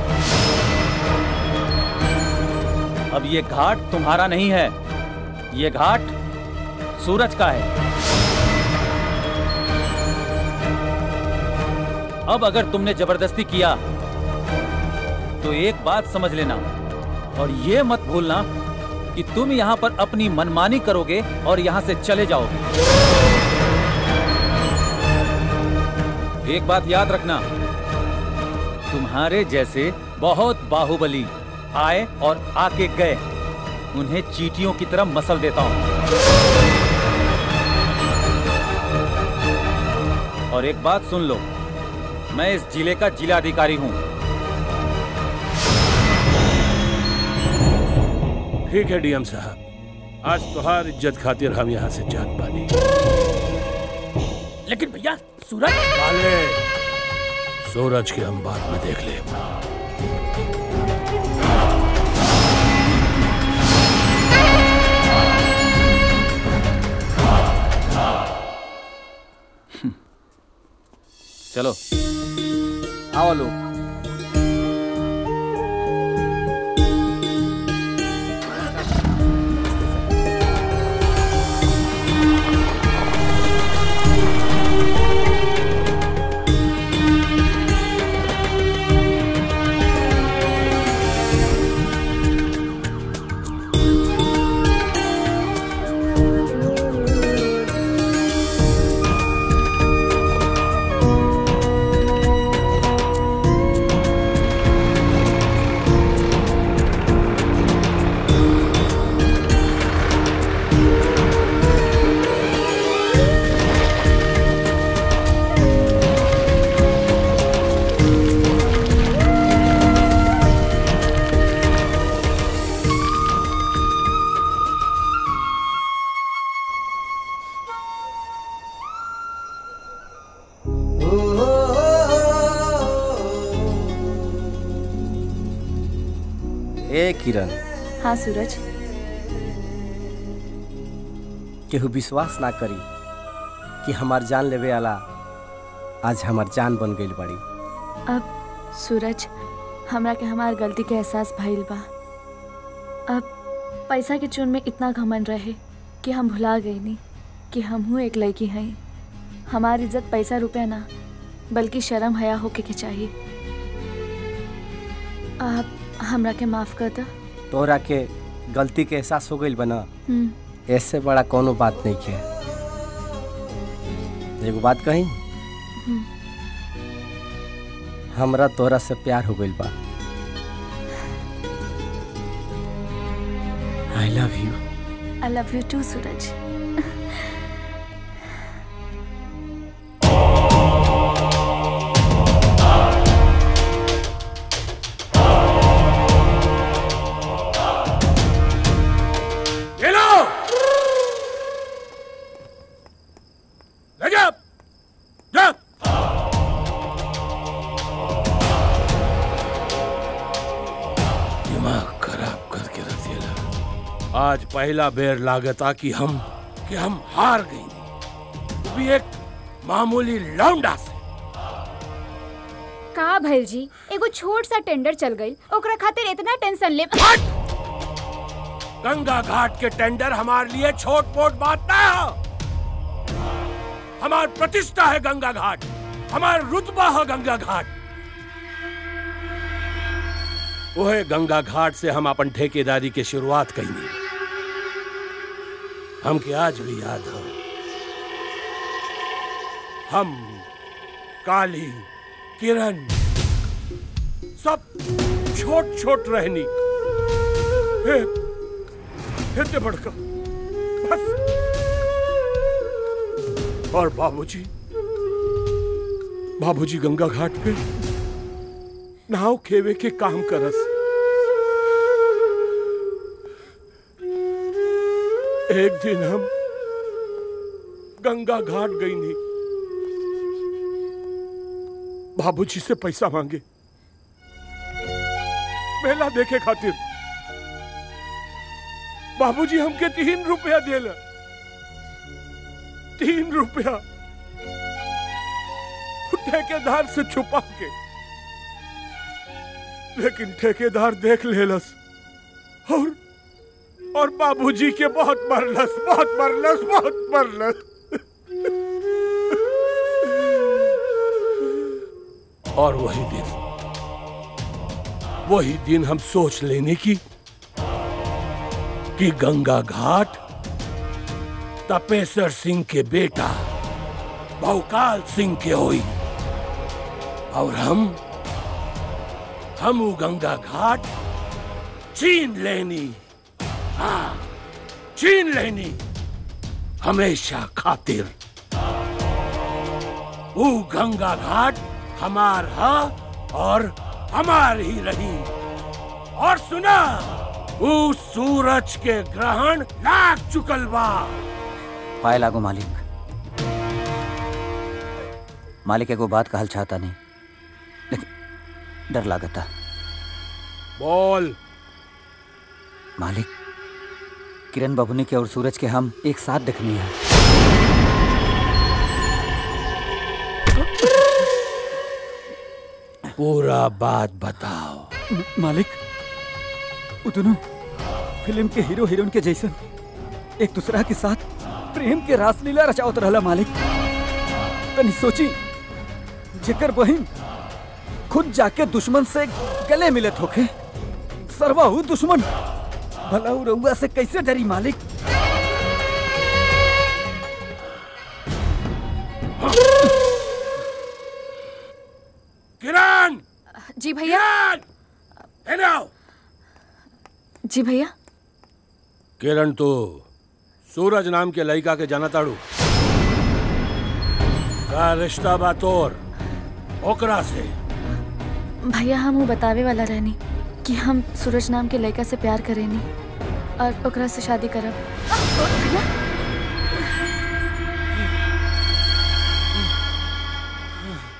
अब ये घाट तुम्हारा नहीं है ये घाट सूरज का है अब अगर तुमने जबरदस्ती किया तो एक बात समझ लेना और ये मत भूलना कि तुम यहां पर अपनी मनमानी करोगे और यहां से चले जाओगे एक बात याद रखना तुम्हारे जैसे बहुत बाहुबली आए और आके गए उन्हें चीटियों की तरह मसल देता हूं और एक बात सुन लो मैं इस जिले का जिलाधिकारी हूं ठीक है डीएम साहब आज तुहार इज्जत खातिर हम यहाँ से जान पानी लेकिन भैया सूरज वाले सूरज के हम बाद में देख ले चलो आओ लोग ए किरण हाँ सूरज केहू विश्वास ना करी कि हमार जान लेवे वाला आज हमार जान बन गई बड़ी अब सूरज हमरा के हमार गलती के एहसास भइल बा अब पैसा के चुन में इतना घमंड रहे कि हम भुला गई नहीं कि हमहू एक लड़की हई हमारी इज्जत पैसा रुपया ना बल्कि शर्म हया होके के चाहिए आप हमरा के माफ कर दो तोहरा के गलती के एहसास हो गई बना हम्म, ऐसे बड़ा कोनो बात नहीं है एगो बात कही हम्म। हमरा तोहरा से प्यार हो गइल बा I love you I love you too Suraj ये लो रजब जा दिमाग खराब करके रख दिया आज पहला बेर लागता कि हम कि हम हार गई वो भी एक मामूली लौंडा से का भैल जी एगो छोट सा टेंडर चल गई ओकरा खातिर इतना टेंशन ले गंगा घाट के टेंडर हमारे लिए छोट मोट बात ना है हमार प्रतिष्ठा है गंगा घाट हमार रुतबा है गंगा घाट वह गंगा घाट से हम अपन ठेकेदारी के शुरुआत कही हमके आज भी याद हो हम काली किरण सब छोट छोट रहनी हे, इतने बड़का बस और बाबूजी बाबूजी गंगा घाट पे नाव खेवे के काम करस एक दिन हम गंगा घाट गई नहीं बाबूजी से पैसा मांगे मेला देखे खातिर बाबूजी हमके तीन रुपया देला तीन रुपया ठेकेदार से छुपा के लेकिन ठेकेदार देख लेलस और और बाबूजी के बहुत मरलस बहुत मरलस बहुत मरलस और वही दिन वही दिन हम सोच लेने की कि गंगा घाट तपेश्वर सिंह के बेटा बहुकाल सिंह के होई और हम हम उ गंगा घाट छीन लेनी हाँ छीन लेनी हमेशा खातिर वो गंगा घाट हमार हा और हमार ही रही और सुना वो सूरज के ग्रहण लाग चुकल बा पाए लागो मालिक मालिक एगो बात कहल चाहता नहीं लेकिन डर लागता बोल मालिक किरण बबुनी के और सूरज के हम एक साथ देखनी है पूरा बात बताओ मालिक वो दोनों फिल्म के हीरो हीरोइन के जैसन एक दूसरा के साथ प्रेम के रासलीला रचावत रहला मालिक तनी सोची जेकर बहिन खुद जाके दुश्मन से गले मिलत होके सरवा हु दुश्मन भला उ रउआ से कैसे डरी मालिक किरण जी भैया किरण आओ जी भैया किरण तो सूरज नाम के लड़का के जाना ताड़ू का रिश्ता बा तोर ओकरा से भैया हम वो बतावे वाला रहनी कि हम सूरज नाम के लड़का से प्यार करेनी और ओकरा से शादी करब भैया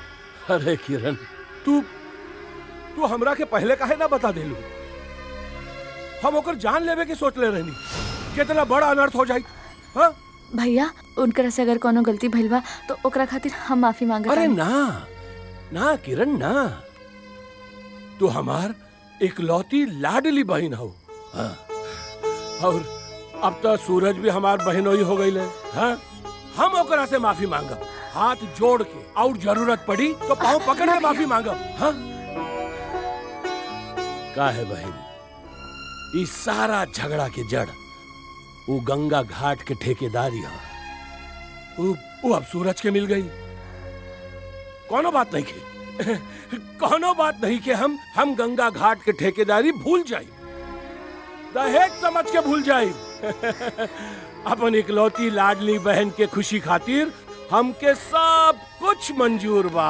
अरे किरण तू तू हमरा के पहले काहे ना बता देलू हम ओकर जान लेवे के सोच ले रहनी कितना बड़ा अनर्थ हो जाई हाँ भैया उनकर से अगर कोनो गलती भइल बा तो ओकरा खातिर हम माफी मांगत अरे बानी। ना ना किरण ना तू हमार इकलौती लाडली बहन हो हाँ। और अब तो सूरज भी हमार बहनोई हो गई है हाँ? हम ओकरा से माफी मांगब हाथ जोड़ के और जरूरत पड़ी तो पाँव पकड़ के माफी मांगब हाँ? का है बहन इस सारा झगड़ा के जड़ वो गंगा घाट के ठेकेदारी है वो, वो अब सूरज के मिल गई कोनो बात नहीं के कोनो बात नहीं के हम हम गंगा घाट के ठेकेदारी भूल जाई दहेज समझ के भूल जाई अपन इकलौती लाडली बहन के खुशी खातिर हमके सब कुछ मंजूर बा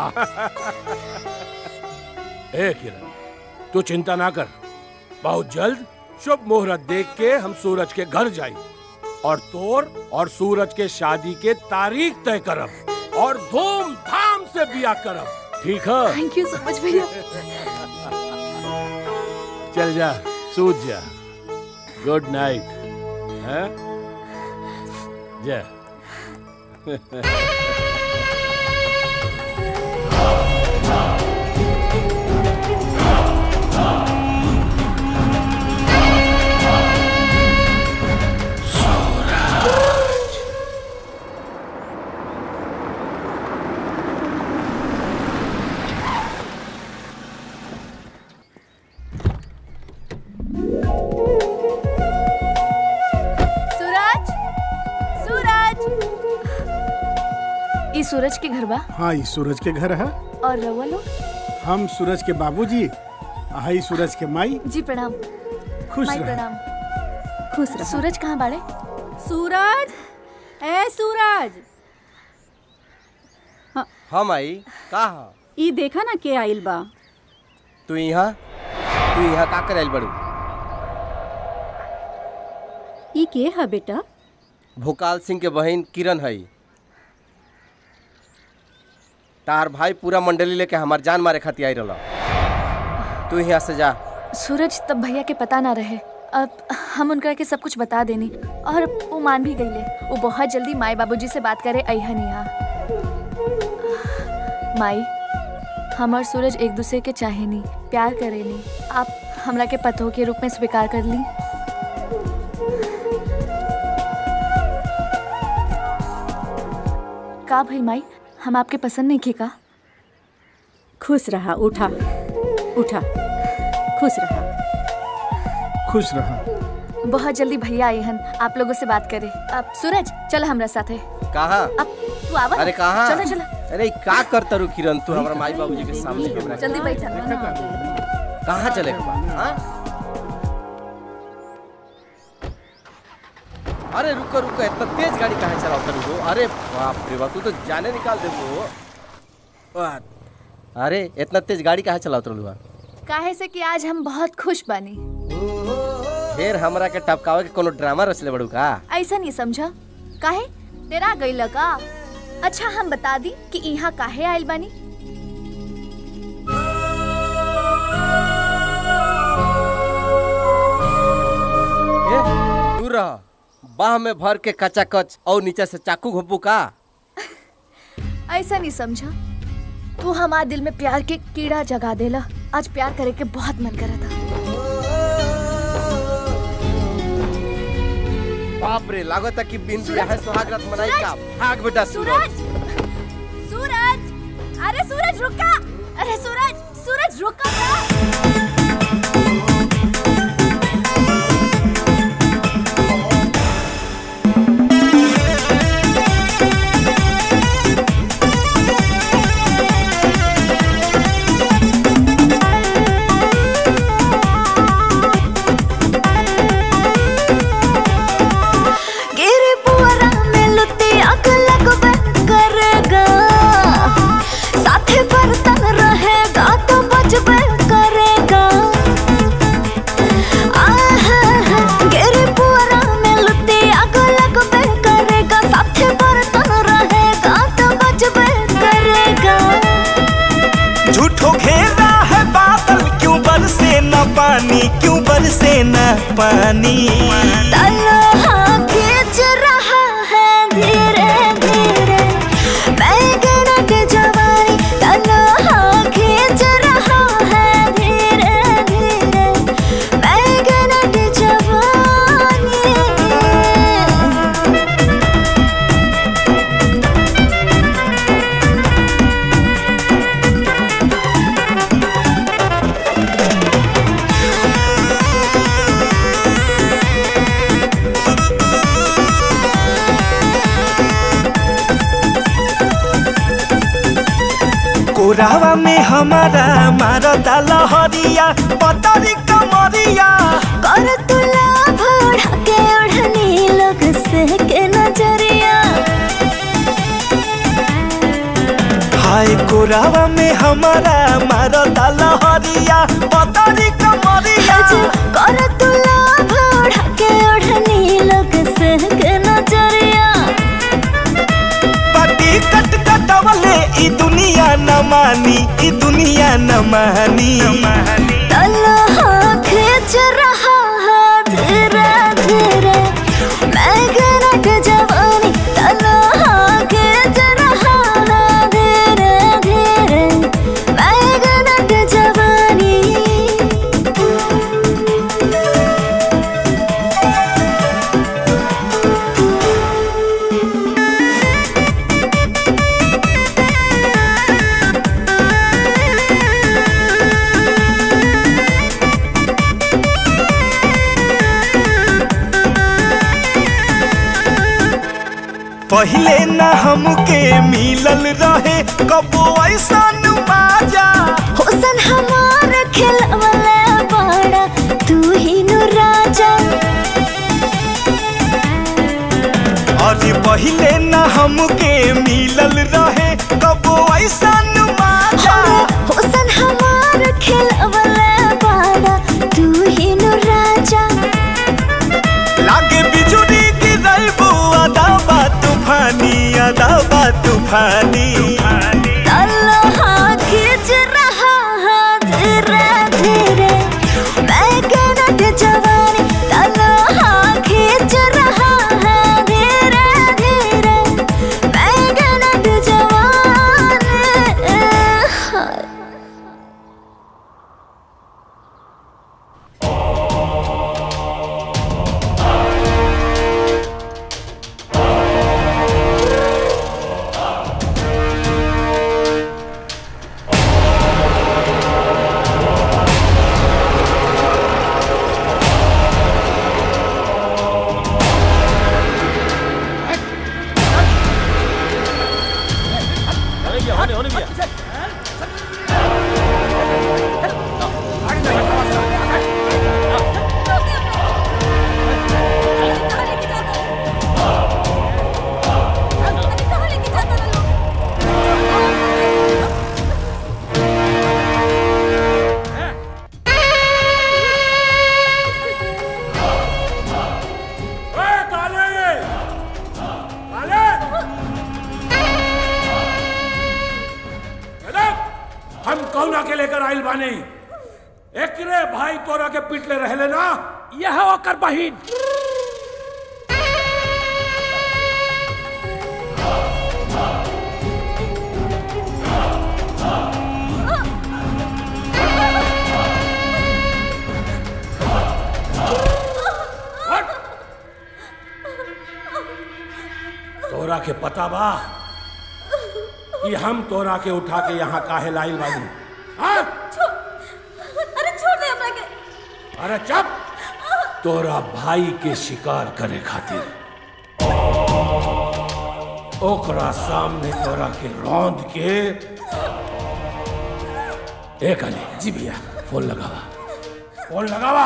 ए किरण तू चिंता ना कर बहुत जल्द शुभ मुहूर्त देख के हम सूरज के घर जाई और तोर और सूरज के शादी के तारीख तय करब और धूमधाम से बिया करब ठीक है थैंक यू सो मच भैया चल जा सूत जा गुड नाइट हैं जा सूरज सूरज ई सूरज के घर बा हाँ ये सूरज के घर है और रवा लोग हम सूरज के बाबूजी हाई सूरज के माई जी प्रणाम खुश माई रह। प्रणाम खुश रह सूरज कहाँ बाड़े सूरज ए सूरज हम आई का हा? ई देखा ना के आइल बा तू यहाँ तू यहाँ का कर आइल बड़ू ई के है बेटा भोकाल सिंह के बहन किरण है तार भाई पूरा मंडली लेके हमार जान मारे खातिर आई रहा तू यहाँ से जा सूरज तब भैया के पता ना रहे अब हम उनका के सब कुछ बता देनी और वो मान भी गईले वो बहुत जल्दी माई बाबूजी से बात करे अहन यहाँ माई हम और सूरज एक दूसरे के चाहे नहीं प्यार करे नहीं आप हमरा के पतों के रूप में स्वीकार कर ली का भाई माई हम आपके पसंद नहीं की का खुश रहा उठा उठा खुश रहा खुश रहा बहुत जल्दी भैया आए हन आप लोगों से बात करे अब सूरज चल हमरा साथे कहाँ अब तू आवा अरे कहाँ चलो चलो अरे का करता रू किरण तू हमारा माई बाबूजी के सामने हमरा जल्दी बैठा कहाँ चले हाँ? अरे रुको रुको इतना तेज गाड़ी कहाँ चलाता रुको अरे बाप रे बाप तू तो जाने निकाल दे वो अरे इतना तेज गाड़ी कहाँ चलाता रुआ काहे से कि आज हम बहुत खुश बानी फिर हमरा के टपकावे के कोनो ड्रामा रचले बड़ू का ऐसा नहीं समझा काहे तेरा गई लगा अच्छा हम बता दी कि यहाँ काहे आइल बानी ए, दूर रह बाह में भर के कच्चा कच और नीचे से चाकू घोपू का ऐसा नहीं समझा तू हमारे दिल में प्यार के कीड़ा जगा देला आज प्यार करे के बहुत मन करा था बाप रे लागत है कि बिंदु यहाँ सुहाग रात मनाई का भाग बेटा सूरज सूरज अरे सूरज रुका अरे सूरज सूरज रुका ना गिरे पुअरा में लुत्ती आग लगबे कर पानी तलहा खींच रहा है धीरे धीरे बैगन के जवानी तलहा खींच रहा है धीरे धीरे बैगन के जवानी कोरावा में हमारा मारता लहरिया पतरी कमरिया कर तुला भोड़ा के ओढ़नी लोग से के नजरिया हाय कोरावा में हमारा मारता लहरिया पतरी कमरिया कर तुला भोड़ा के ओढ़नी लोग से के नजरिया पाटी कट कटवले ई दुनिया न मानी ई दुनिया न मानी तलहा खींच रहा है धीरे धीरे बैगन के जवानी तलहा खींच रहा है धीरे धीरे बैगन के जवानी पहिले न हमके मिलल रहे कबो ऐसा बाजा हुसन हमार खिलवले बड़ा तू ही नु राजा अरे पहिले न हमके मिलल रहे कबो ऐसा बाजा हुसन हमार खिलवले बड़ा तू ही नु राजा लागे बिजुली गिरल अदा बा तूफानी अदा बा तूफानी तलहा खींच रहा है धीरे धीरे बैगन के जवानी तलहा खींच रहा है धीरे धीरे बैगन के जवानी होने होने भैया हम कौना के लेकर आइल बानी एकरे भाई तोरा के पिटले रहले ना यह ओकर बहिन तोरा के पता बा कि हम तोरा के उठा के यहाँ काहे लाइल बानी हाँ? अरे छोड़ दे हमरा के अरे चुप तोरा भाई के शिकार करे खातिर ओकरा सामने तोरा के रौंद के एक अली जी भैया फोन लगावा फोन लगावा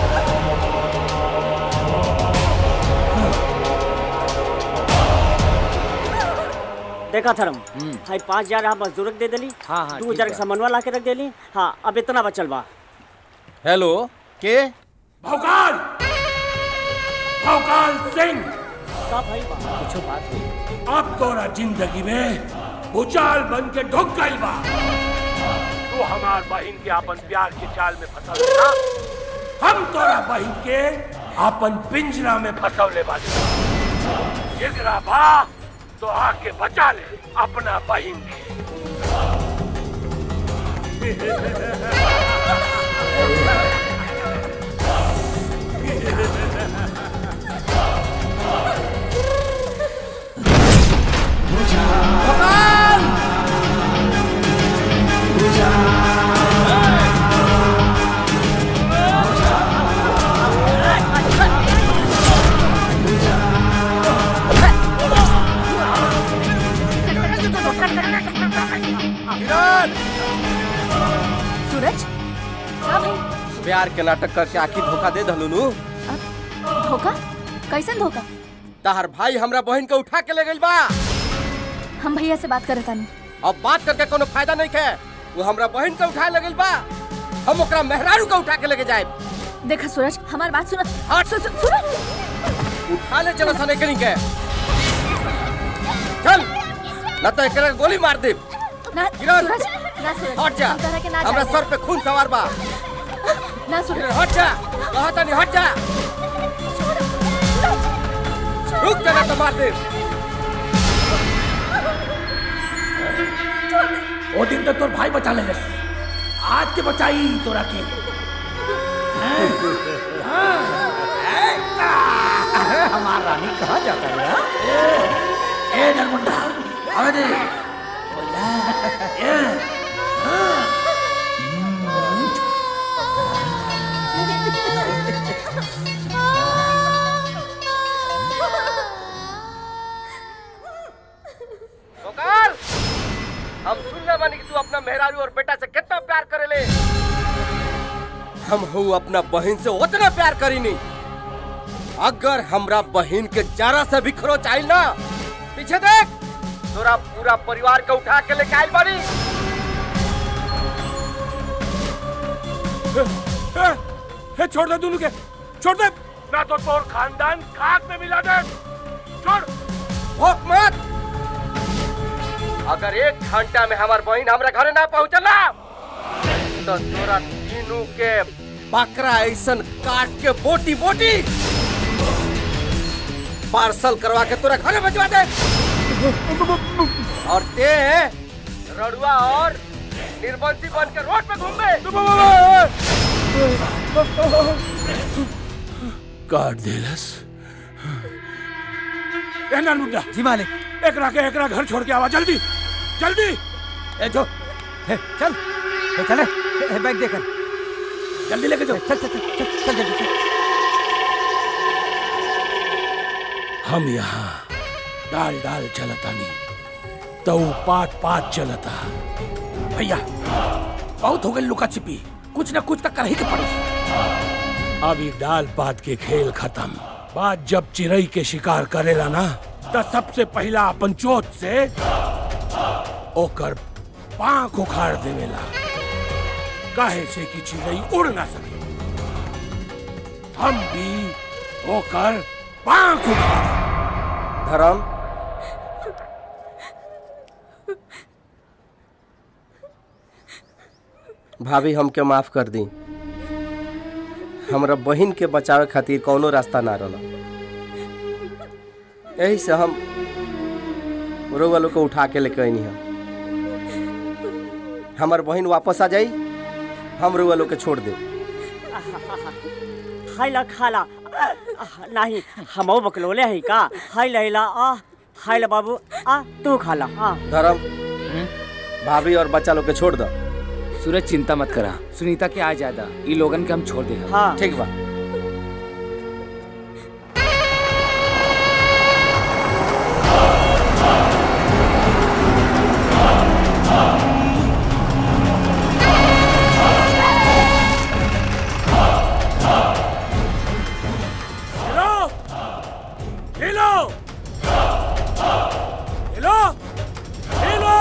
देखा थरम हाई पाँच हजार आप मजदूरक दे देली हाँ, हाँ, दू ठीक हजार के बा। सामानवा ला के रख देली हाँ अब इतना बचल बा हेलो के भौकाल भौकाल सिंह का भाई बा कुछ बात हुई अब तोरा जिंदगी में भूचाल बन के ढुक गई बा तू हमार बहन के अपन प्यार के जाल में फंसल ना हम तोरा बहन के अपन पिंजरा में फंसौले बानी एकरा बा तो आके बचा ले अपना बहन के सूरज का भाई प्यार के नाटक करके आखिर धोखा दे दलू धोखा कैसन धोखा तहर भाई हमरा बहन के उठा के ले गइल बा हम भैया से बात करत तानी अब बात करके कोनो फायदा नहीं है वो हमरा बहन के उठा ले गइल बा हम ओकरा मेहरारू के उठा के लेके जाए देखा सूरज हमार बात सुन हट सु, सु, सूरज उठा ले चलो सने करी के चल न तो एकरा के गोली मार दे ना किरण, सूरज ना सूरज हट जा हम तोहरा के ना हमरा जाने सर पे खून सवार बा ना सूरज हट जा कहत नहीं हट जा रुक जा ना तो मार दे वो दिन तो तोर भाई बचा ले आज के बचाई तोरा के अरे हमार रानी कहाँ जाता है हाँ? ए नरमुंडा आवे दे बोला ए गोपाल हम सुनले बानी कि तू अपना मेहरारू और बेटा से कितना प्यार करेले हम हूँ अपना बहन से उतना प्यार करीनी अगर हमरा बहन के जरा से भी खरोच आइल ना पीछे देख तोरा पूरा परिवार के उठा के लेके आइल बानी ए, ए, छोड़ दे दोनों के छोड़ दे ना तो तोर खानदान खाक में मिला दे छोड़ भोक मत अगर एक घंटा में हमार बहन हमरा घरे ना पहुंचला तो तोरा तीनों के बकरा ऐसन काट के बोटी बोटी पार्सल करवा के तोरा घरे भिजवा दे और ते रड़ुआ और निर्बंसी बन के रोड पे घूमे काट देलस ए नरमुंडा जी मालिक एकरा के एकरा घर छोड़ के आवा जल्दी जल्दी ए जो ए, चल ए, चले ए, बैग देकर जल्दी लेके जाओ चल चल चल चल चल जल्दी चल हम यहाँ डाल डाल चलतानी तो पात पात चलता भैया बहुत हो गई लुका छिपी कुछ ना कुछ तो कर ही के पड़ी अभी डाल पात के खेल खत्म बात जब चिड़ई के शिकार करेला ना तो सबसे पहला अपन चोट से ओकर पांख उखाड़ देवेला काहे से कि चिड़ई उड़ ना सके हम भी ओकर पांख उखाड़ धर्म भाभी हमके माफ कर दी हमरा बहन के बचावे खातिर कौनो रास्ता ना रहला यही से हम रोवा लोग को उठा के लेके आईनी हम हमार बहन वापस आ जाई हम रोवा लोग के छोड़ दे खाइला खाला नहीं हमो बकलोले है का हाय लैला आ हाय ला बाबू आ तू खाला आ धर्म भाभी और बच्चा लोग के छोड़ दो सूरज चिंता मत करा सुनीता के आ जादा ई लोगन के हम छोड़ दे हाँ ठीक बा हेलो हेलो हेलो हेलो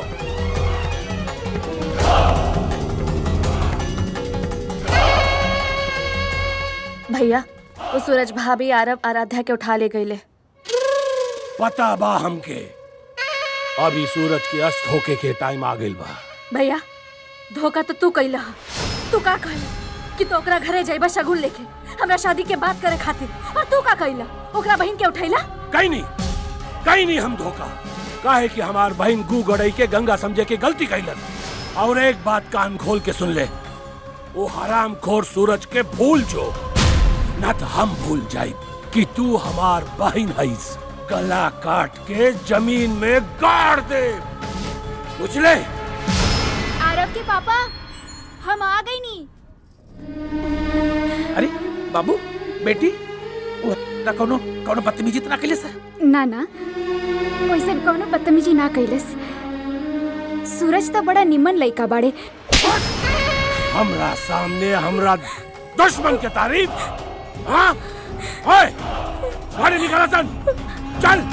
भैया वो सूरज भाभी आरब आराध्या के उठा ले गईले पता बा हमके अभी सूरज के अस्त होके के टाइम आ गइल बा भैया धोखा तो तू कैला हा। तू का कहला कि तो ओकरा घरे जाइबा शगुन लेके हमरा शादी के बात करे खातिर और तू का कइला ओकरा बहन के उठैला कहीं नहीं कहीं नहीं हम धोखा काहे कि हमार बहन गू गड़ई के गंगा समझे के गलती कैलन और एक बात कान खोल के सुन ले वो हराम खोर सूरज के भूल जो न तो हम भूल जाए कि तू हमार बहन हईस गला काट के जमीन में गाड़ दे बुझले आरव के पापा हम आ गई नी अरे बाबू बेटी वो ना कोनो कोनो बदतमीजी तो ना कैले सर ना ना वैसे कौनो बदतमीजी ना कैलस सूरज तो बड़ा निमन लइका बाड़े हमरा सामने हमरा दुश्मन के तारीफ हाँ ओए गाड़ी निकाला सन चल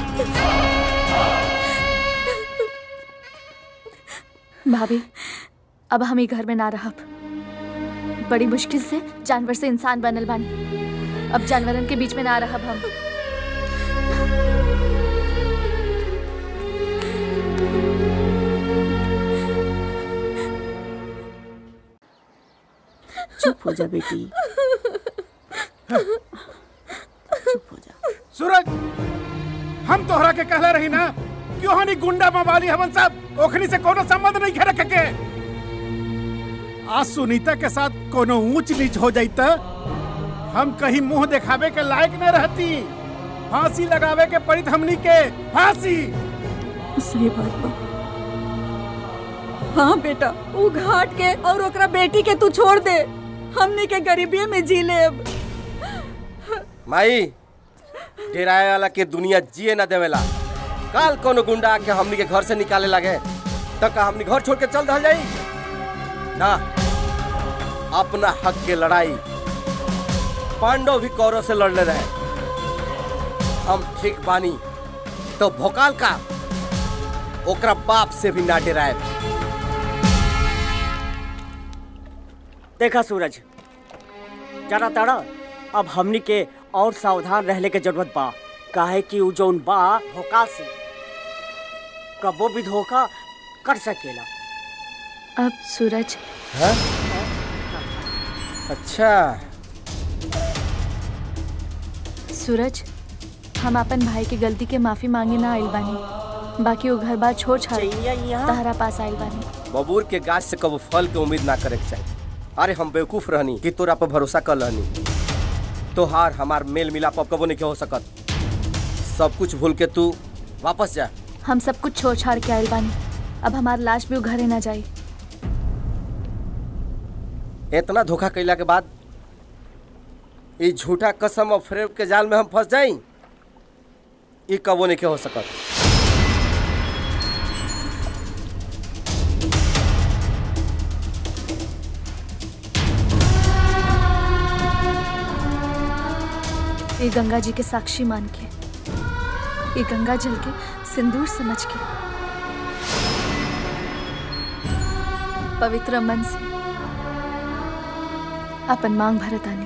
भाभी अब हम ही घर में ना रहब बड़ी मुश्किल से जानवर से इंसान बनल बानी अब जानवरन के बीच में ना रहब हम चुप हो जा बेटी सूरज हम तोहरा के कहले रही ना क्यों हनी गुंडा मवाली हमन सब ओखनी से कोनो संबंध नहीं खे रखे के आज सुनीता के साथ कोनो ऊंच नीच हो जाई त हम कहीं मुंह दिखावे के लायक न रहती फांसी लगावे के पड़ी हमनी के फांसी सही बात बा हाँ बेटा वो घाट के और ओकरा बेटी के तू छोड़ दे हमनी के गरीबी में जी ले अब माई डेराए वाला के दुनिया जिए ना देवेला काल कोनो गुंडा आके हमनी के घर से निकाले लगे तक का हमनी घर छोड़ के चल रह जाई ना अपना हक के लड़ाई पांडव भी कौरव से लड़ले रहे हम ठीक बानी तो भोकाल का ओकरा बाप से भी ना डराए देखा सूरज जरा तड़ा अब हमनी के और सावधान रहने के जरूरत बा काहे कि उ जौन बा धोखा से कबो भी धोखा कर सकेला अब सूरज हाँ? अच्छा सूरज हम अपन भाई के गलती के माफी मांगे ना आइल बानी बाकी वो घर बार छोड़ छाड़ तहरा पास आइल बानी बबूर के गाछ से कबो फल के उम्मीद ना करे के चाहिए अरे हम बेवकूफ रहनी कि तोरा पर भरोसा कर रहनी तोहार हमार मेल मिलाप अब कबो नहीं हो सकत सब कुछ भूल के तू वापस जा हम सब कुछ छोड़ छाड़ के आइल बानी अब हमार लाश भी उ घरे ना जाई इतना धोखा कैला के बाद ई झूठा कसम और फ्रेब के जाल में हम फंस जाई ई कबो नहीं हो सकत ये गंगा जी के साक्षी मान के ये गंगा जल के सिंदूर समझ के पवित्र मन से अपन मांग भरत आनी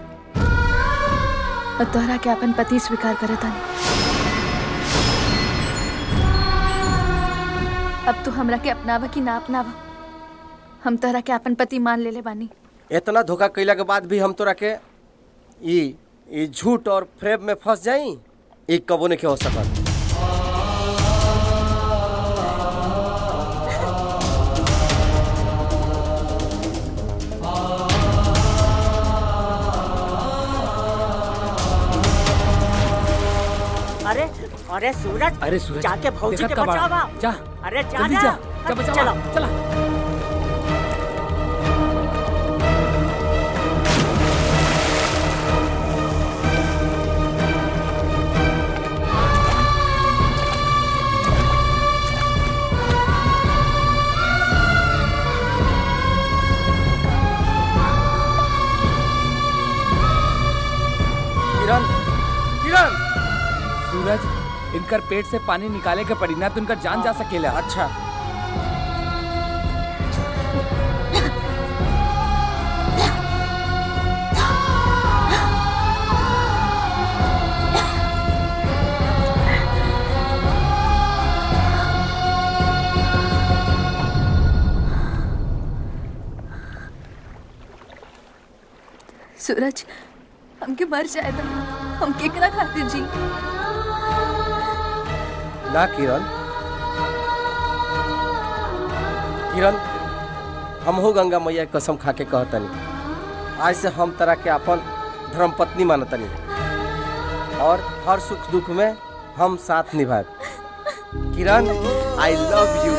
और तोहरा के अपन पति स्वीकार करत आनी अब तू हमरा के अपनावा कि ना अपनावा हम तोहरा के अपन पति मान लेले बानी इतना धोखा कैला के बाद भी हम तोरा के ई ई झूठ और फ्रेब में फंस जाई ई कबो नहीं हो सकत अरे अरे सूरज अरे सूरज, जाके भौजी देखत के का बाड़ा? बचावा जा, अरे जा जल्दी ना। जा, जा बचावा, चलो चला किरण किरण सूरज इनकर पेट से पानी निकाले के पड़ी ना तो इनकर जान जा सकेला अच्छा सूरज हमके मर जाए तो हम केकरा खातिर जी ना किरण किरण हम हो गंगा मैया के कसम खा के कहतनी आज से हम तरह के अपन धर्मपत्नी मानतनी और हर सुख दुख में हम साथ निभाए किरण आई लव यू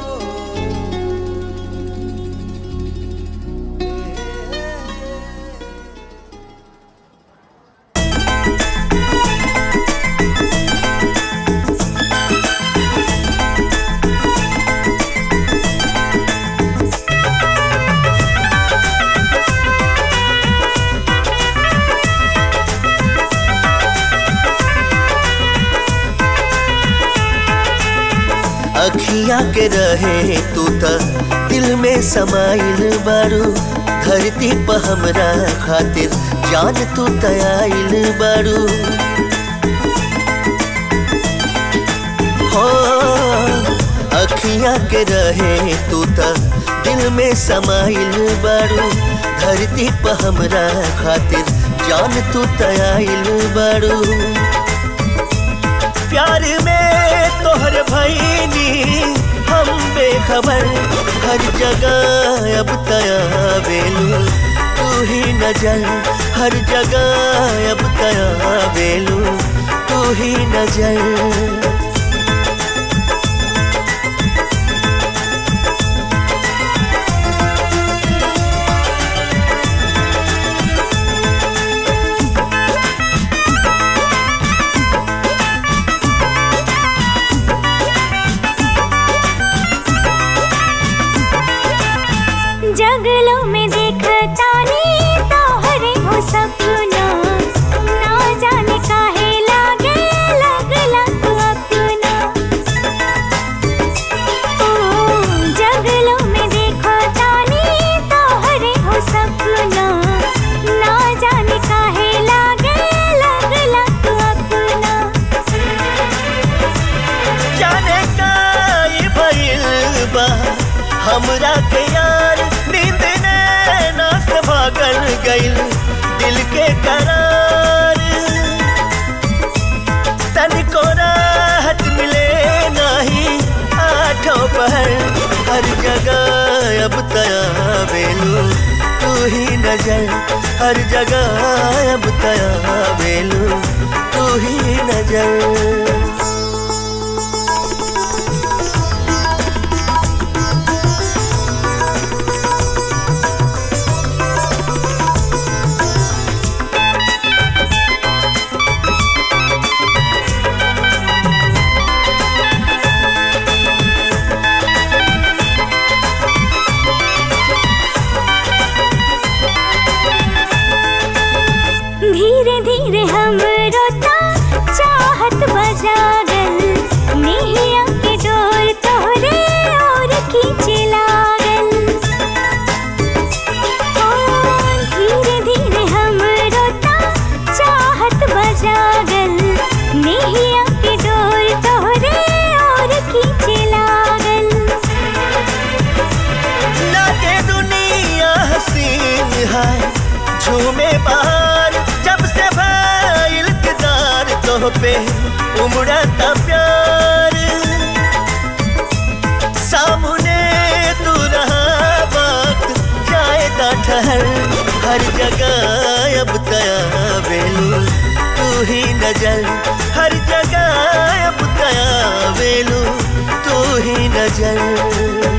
अखियाँ के रहे तू त दिल में समाइल बारू धरती पर हमरा खातिर जान तू तयाइल बारू हो अखियाँ के रहे तू त दिल में समाइल बारू धरती पर हमरा खातिर जान तू तयाइल बारू प्यार में तोहर भैनी हम बेखबर हर जगह अब तया बेलू तू ही नजर हर जगह अब तया बेलू तू ही नजर जगलों में देखता नी तोहरे हो सपना ना जाने काहे लागे लगला तू अपना ओ जगलों में देखता नी तोहरे हो सपना ना जाने काहे लागे लगला तू अपना जाने का ये भइल बा हमरा के यार नींद ने ना से भागल गइल दिल के करार तनिको राहत मिले नहीं आठों पहर हर जगह अब तया बेलू तू ही नजर हर जगह अब तया बेलू तू ही नजर धीरे धीरे हम रोता चाहत बजागल नेहिया के डोर तोहरे और खींचे लागल ओ धीरे धीरे हम रोता चाहत बजागल नेहिया के डोर तोहरे और खींचे लागल लागे दुनिया हसीन है झूमे बाहर जब से भाई इल्तजार तो पे उमड़ता प्यार सामने तू रहा वक्त जाएगा ठहर हर जगह अब तया बेलू तू ही नजर हर जगह अब तया बेलू तू ही नजर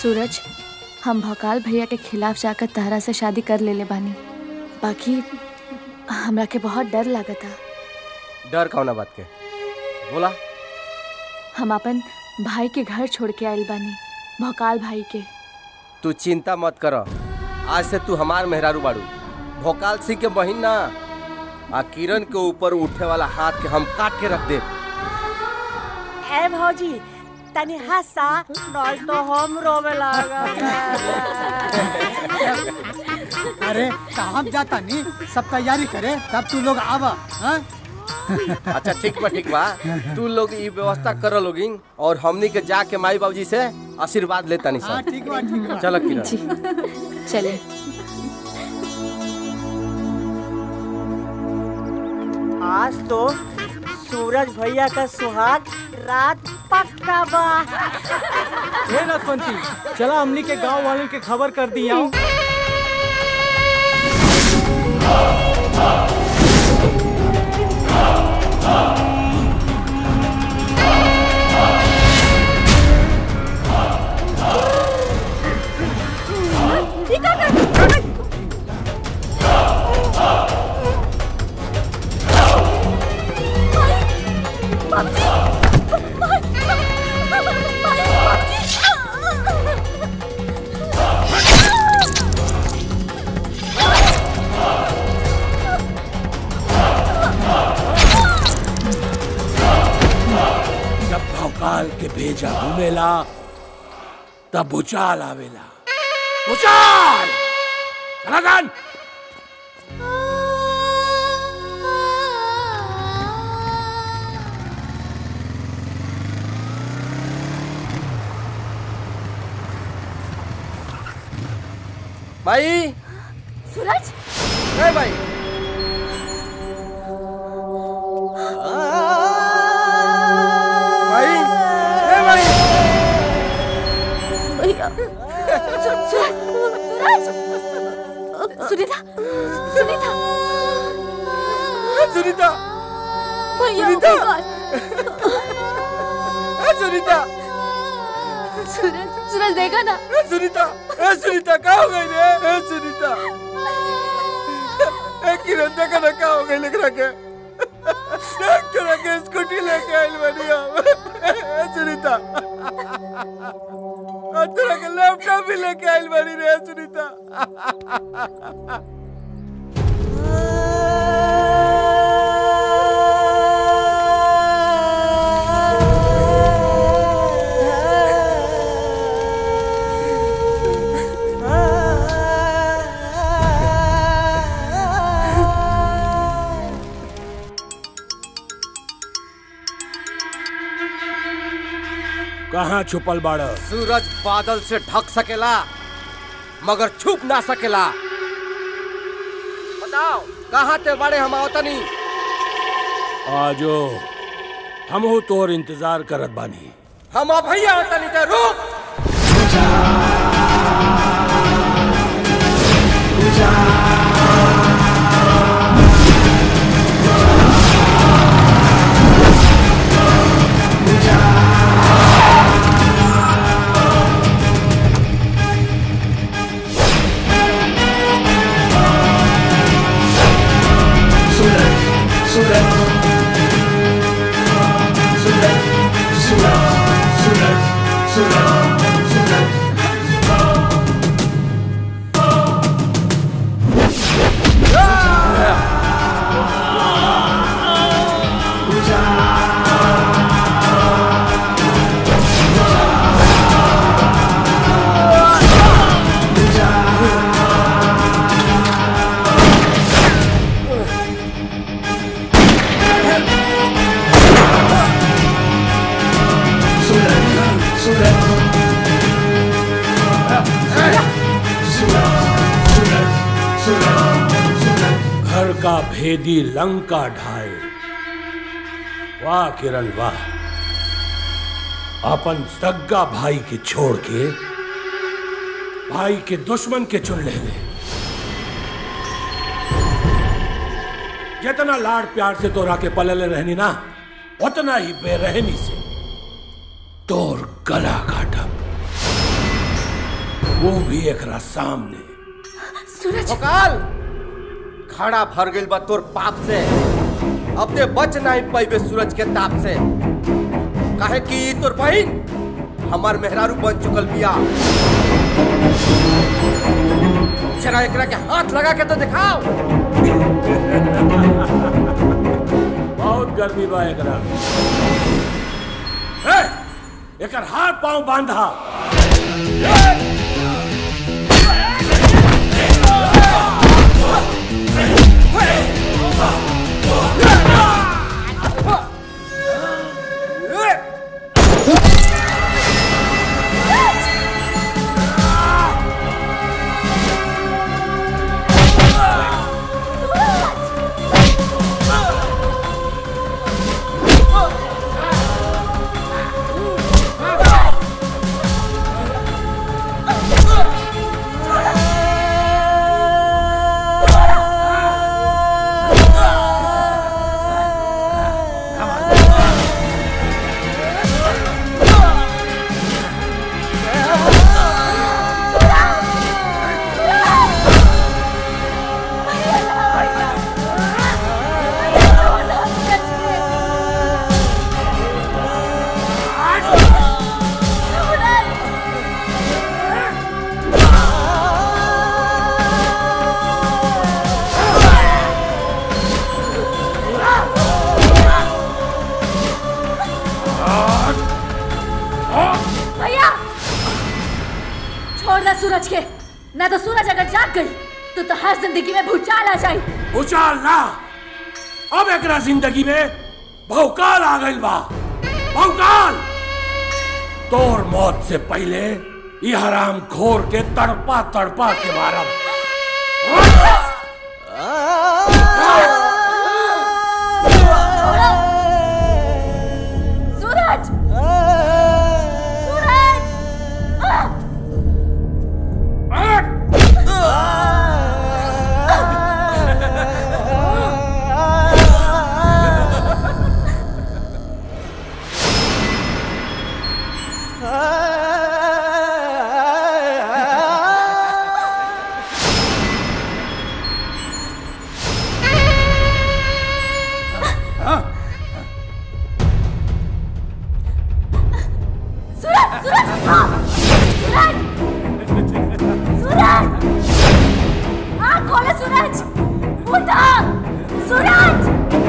सूरज हम भोकाल भैया के खिलाफ जाकर तहरा से शादी कर लेले बानी बाकी हमरा के बहुत डर लागता डर कौना बात के बोला हम अपन भाई के घर छोड़ के आइल बानी भोकाल भाई के तू चिंता मत कर आज से तू हमार मेहरारू बाड़ू भोकाल सिंह के बहिन ना आ किरण के ऊपर उठे वाला हाथ के हम काट के रख दे ए भौजी तनी हंसा नहीं तो हम रोवे लागल अरे हम जाता नहीं सब तैयारी करे तब तू लोग आवा हाँ? अच्छा ठीक बा ठीक बा तू लोग ई व्यवस्था कर लोगिन और हमनी के जाके माई बाबूजी से आशीर्वाद लेता नहीं हाँ, ठीक बा, ठीक बा। चलो किरण चले आज तो सूरज भैया का सुहाग रात पक्का बा हे नसवंती चला हमनी के गांव वालों के खबर कर दी आओ जब भौकाल के भेजा घूमेला तब भूचाल आवेला भूचाल लगन भाई सूरज ए भाई भाई ए भाई भैया सू- सूरज सूरज सुनीता सुनीता सुनीता भैया सुनीता। भगवान। ए सुनीता सूरज सूरज देखा ना ए सुनीता ए सुनीता का हो गई रे ए सुनीता ए किरण देखा ना का हो गई लिख रखे डॉक्टर के स्कूटी लेके आइल बनी हम ए सुनीता और तेरा के लैपटॉप भी लेके आइल बनी रे सुनीता कहाँ छुपल बाड़ सूरज बादल से ढक सकेला मगर छुप ना सकेला बताओ कहाँ ते बड़े हम आवतनी आजो हमहू तोर इंतजार करत बानी हम अब भैया आवतनी ते रुक घर का भेदी लंका ढाए वाह किरण वाह अपन सग्गा भाई के छोड़ के भाई के दुश्मन के चुन ले ले जितना लाड़ प्यार से तोरा के पलले रहनी ना उतना ही बेरहमी से तोर गला काटब वो भी एकरा सामने सूरज काल खड़ा भर गइल बा तोर पाप से अब ते बच नहीं पैबे सूरज के ताप से काहे कि तोर बहिन हमार मेहरारू बन चुकल बिया जरा एकरा के हाथ लगा के तो दिखाओ बहुत गर्मी बा एकरा ए, एकर हाथ पांव बांधा भैया छोड़ दे सूरज के ना तो सूरज अगर जाग गई तो तो हर जिंदगी में भूचाल आ जाए भूचाल ना अब एकरा जिंदगी में भौकाल आ गइल बा भौकाल तोर मौत से पहले ये हराम घोर के तड़पा तड़पा के मारब सूरज सूरज सूरज सूरज उठो सूरज सूरज हाँ खोले सूरज उठो सूरज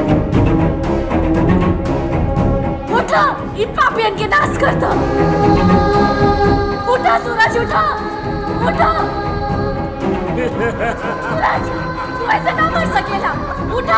उठो इन पापियन के नाश कर दो उठो सूरज उठो उठो सूरज तू ऐसे ना मर सकेला उठो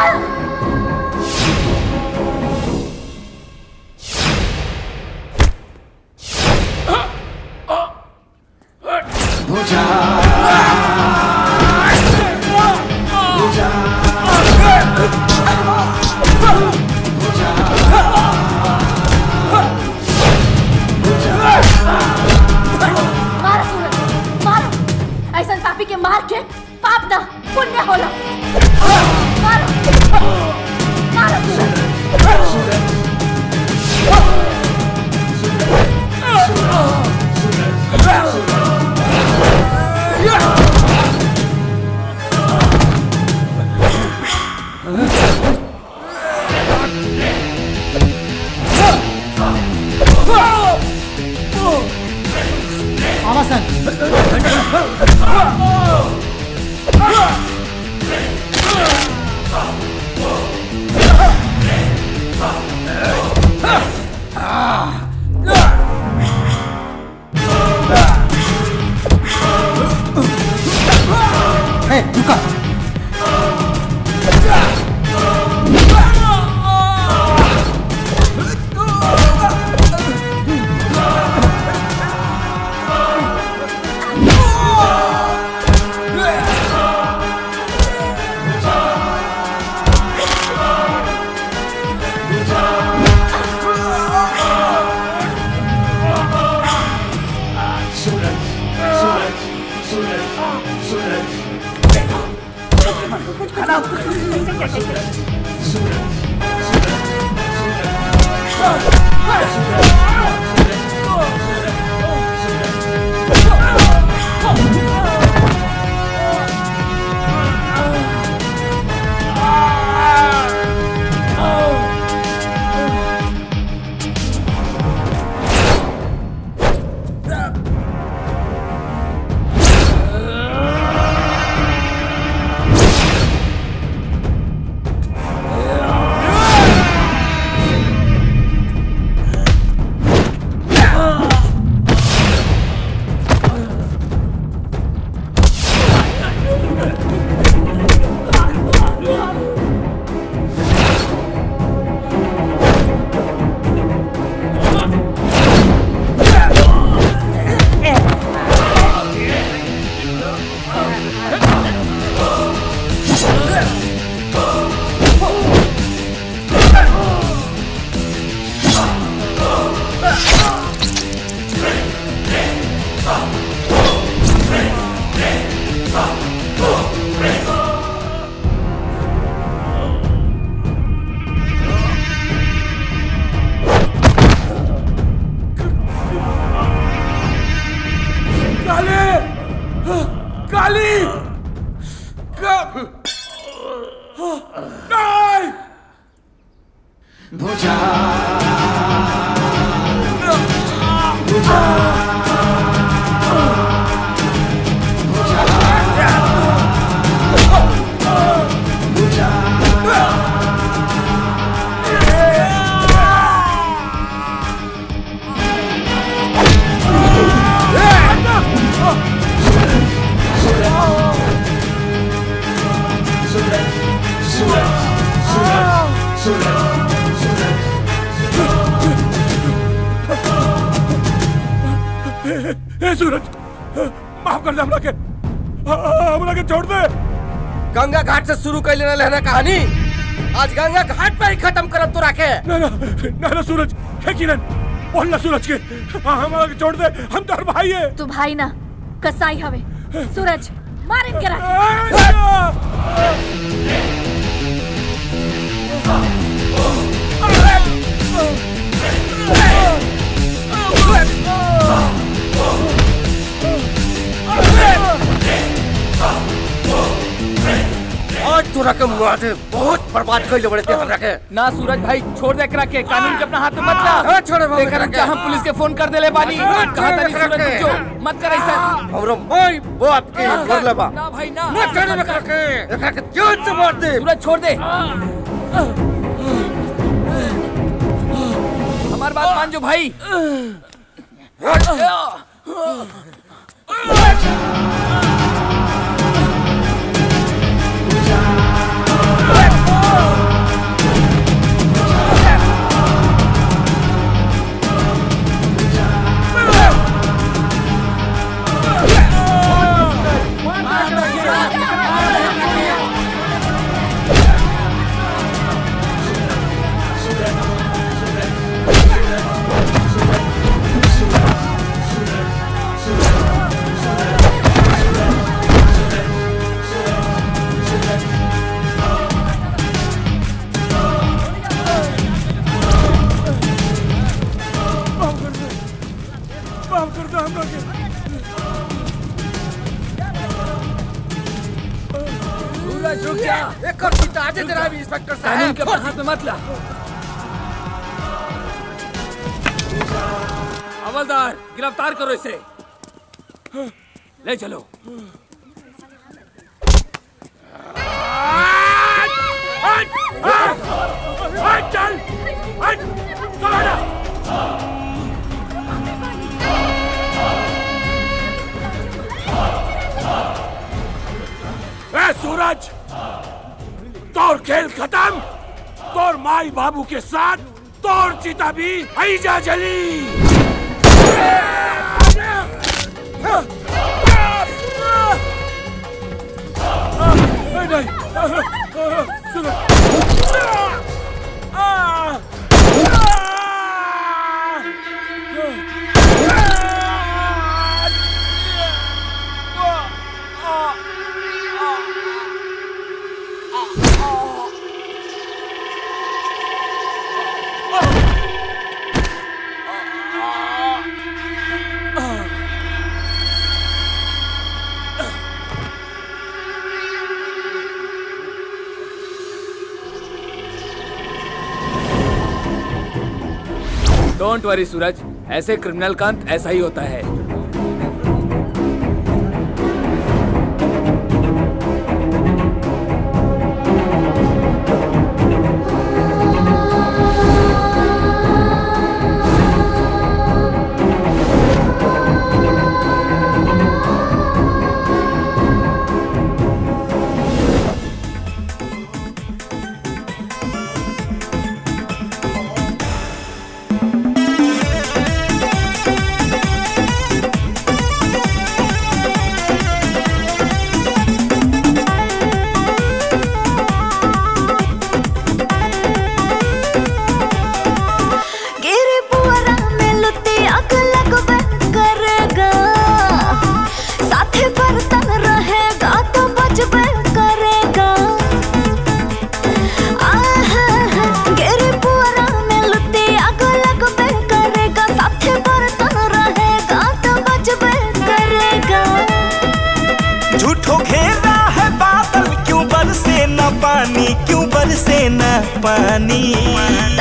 मारो सूरज मारो ऐसा पापी के मार के पाप ना पुण्य होला मारो मारो सूरज आवासन हे रुका सूरज ए सूरज माफ कर दे हमरा के हमरा के छोड़ दे गंगा घाट से शुरू कैले रहले है ना कहानी आज गंगा घाट पे ही खत्म करब तोरा के ना ना ना ना सूरज है किरण बोल ना सूरज के हाँ, हमरा के छोड़ दे हम तोर भाई है तू भाई ना कसाई हवे सूरज मार इनके आज तोरा के मार दे बहुत बर्बाद कैले बड़े ते हमरा के ना सूरज भाई छोड़ दे एकरा के कानून के अपना हाथ में मत ला हाँ, छोड़े बाबू, एकरा एकरा के। के हम पुलिस के फोन कर देले बानी हाँ, कहा छोड़े तनी एकरा सूरज के। जो मत कर ऐसा हमरो माई बाप के कर ले बा ना भाई ना मत करे एकरा के एकरा के जान से मार दे सूरज छोड़ दे हमार बात मान जो भाई माफ कर दे हमरा के सूरज रुक जा एक और पिता आज तेरा भी इंस्पेक्टर कानून के साहब अपना हाथ में मत ला हवलदार गिरफ्तार करो इसे ले चलो चल चल ए सूरज तोर खेल खत्म तोर माई बाबू के साथ तोर चिता भी ऐजा जली नहीं डोंट वरी सूरज ऐसे क्रिमिनल का अंत ऐसा ही होता है गिरे पुअरा में लुत्ती आग लगबे करेगा साथे बर्तन रहेगा तो बचबे करेगा आहा, गिरे पुअरा में लुत्ती आग लगबे करेगा साथे बर्तन रहेगा तो बचबे करेगा झूठो घेरा है बादल क्यों बरसे न पानी क्यों बरसे न पानी